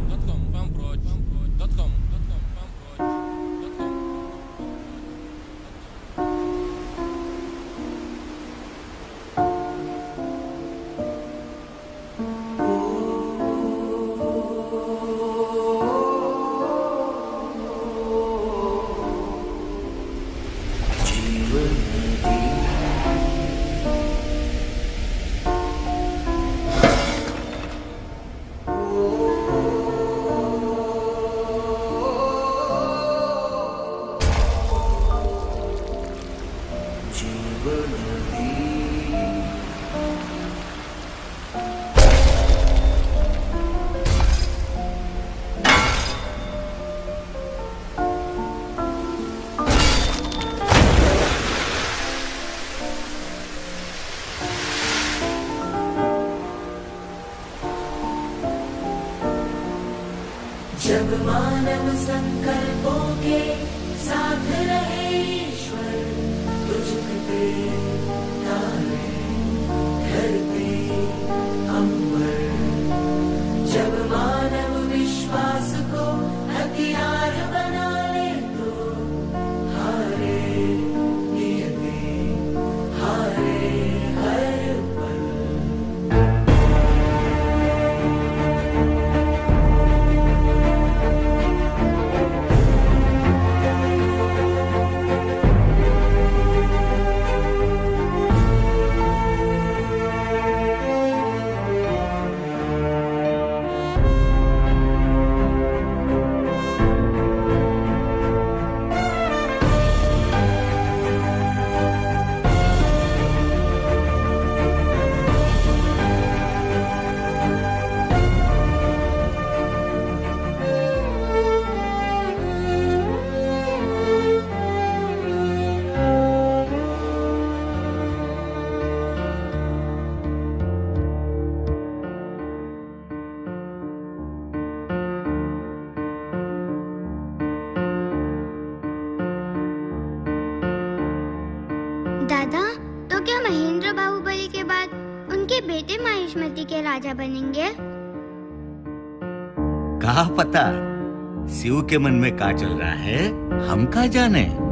जब मानव संकल्पों के साथ रहे ईश्वर तुझ पे तारे धरती अंबर जब मानव विश्वास को हथियार बना ले तो हारे नियति हारे हर पल दादा तो क्या महेंद्र बाहुबली के बाद उनके के बेटे मायुष्मती के राजा बनेंगे कहा पता शिव के मन में का चल रहा है हम का जाने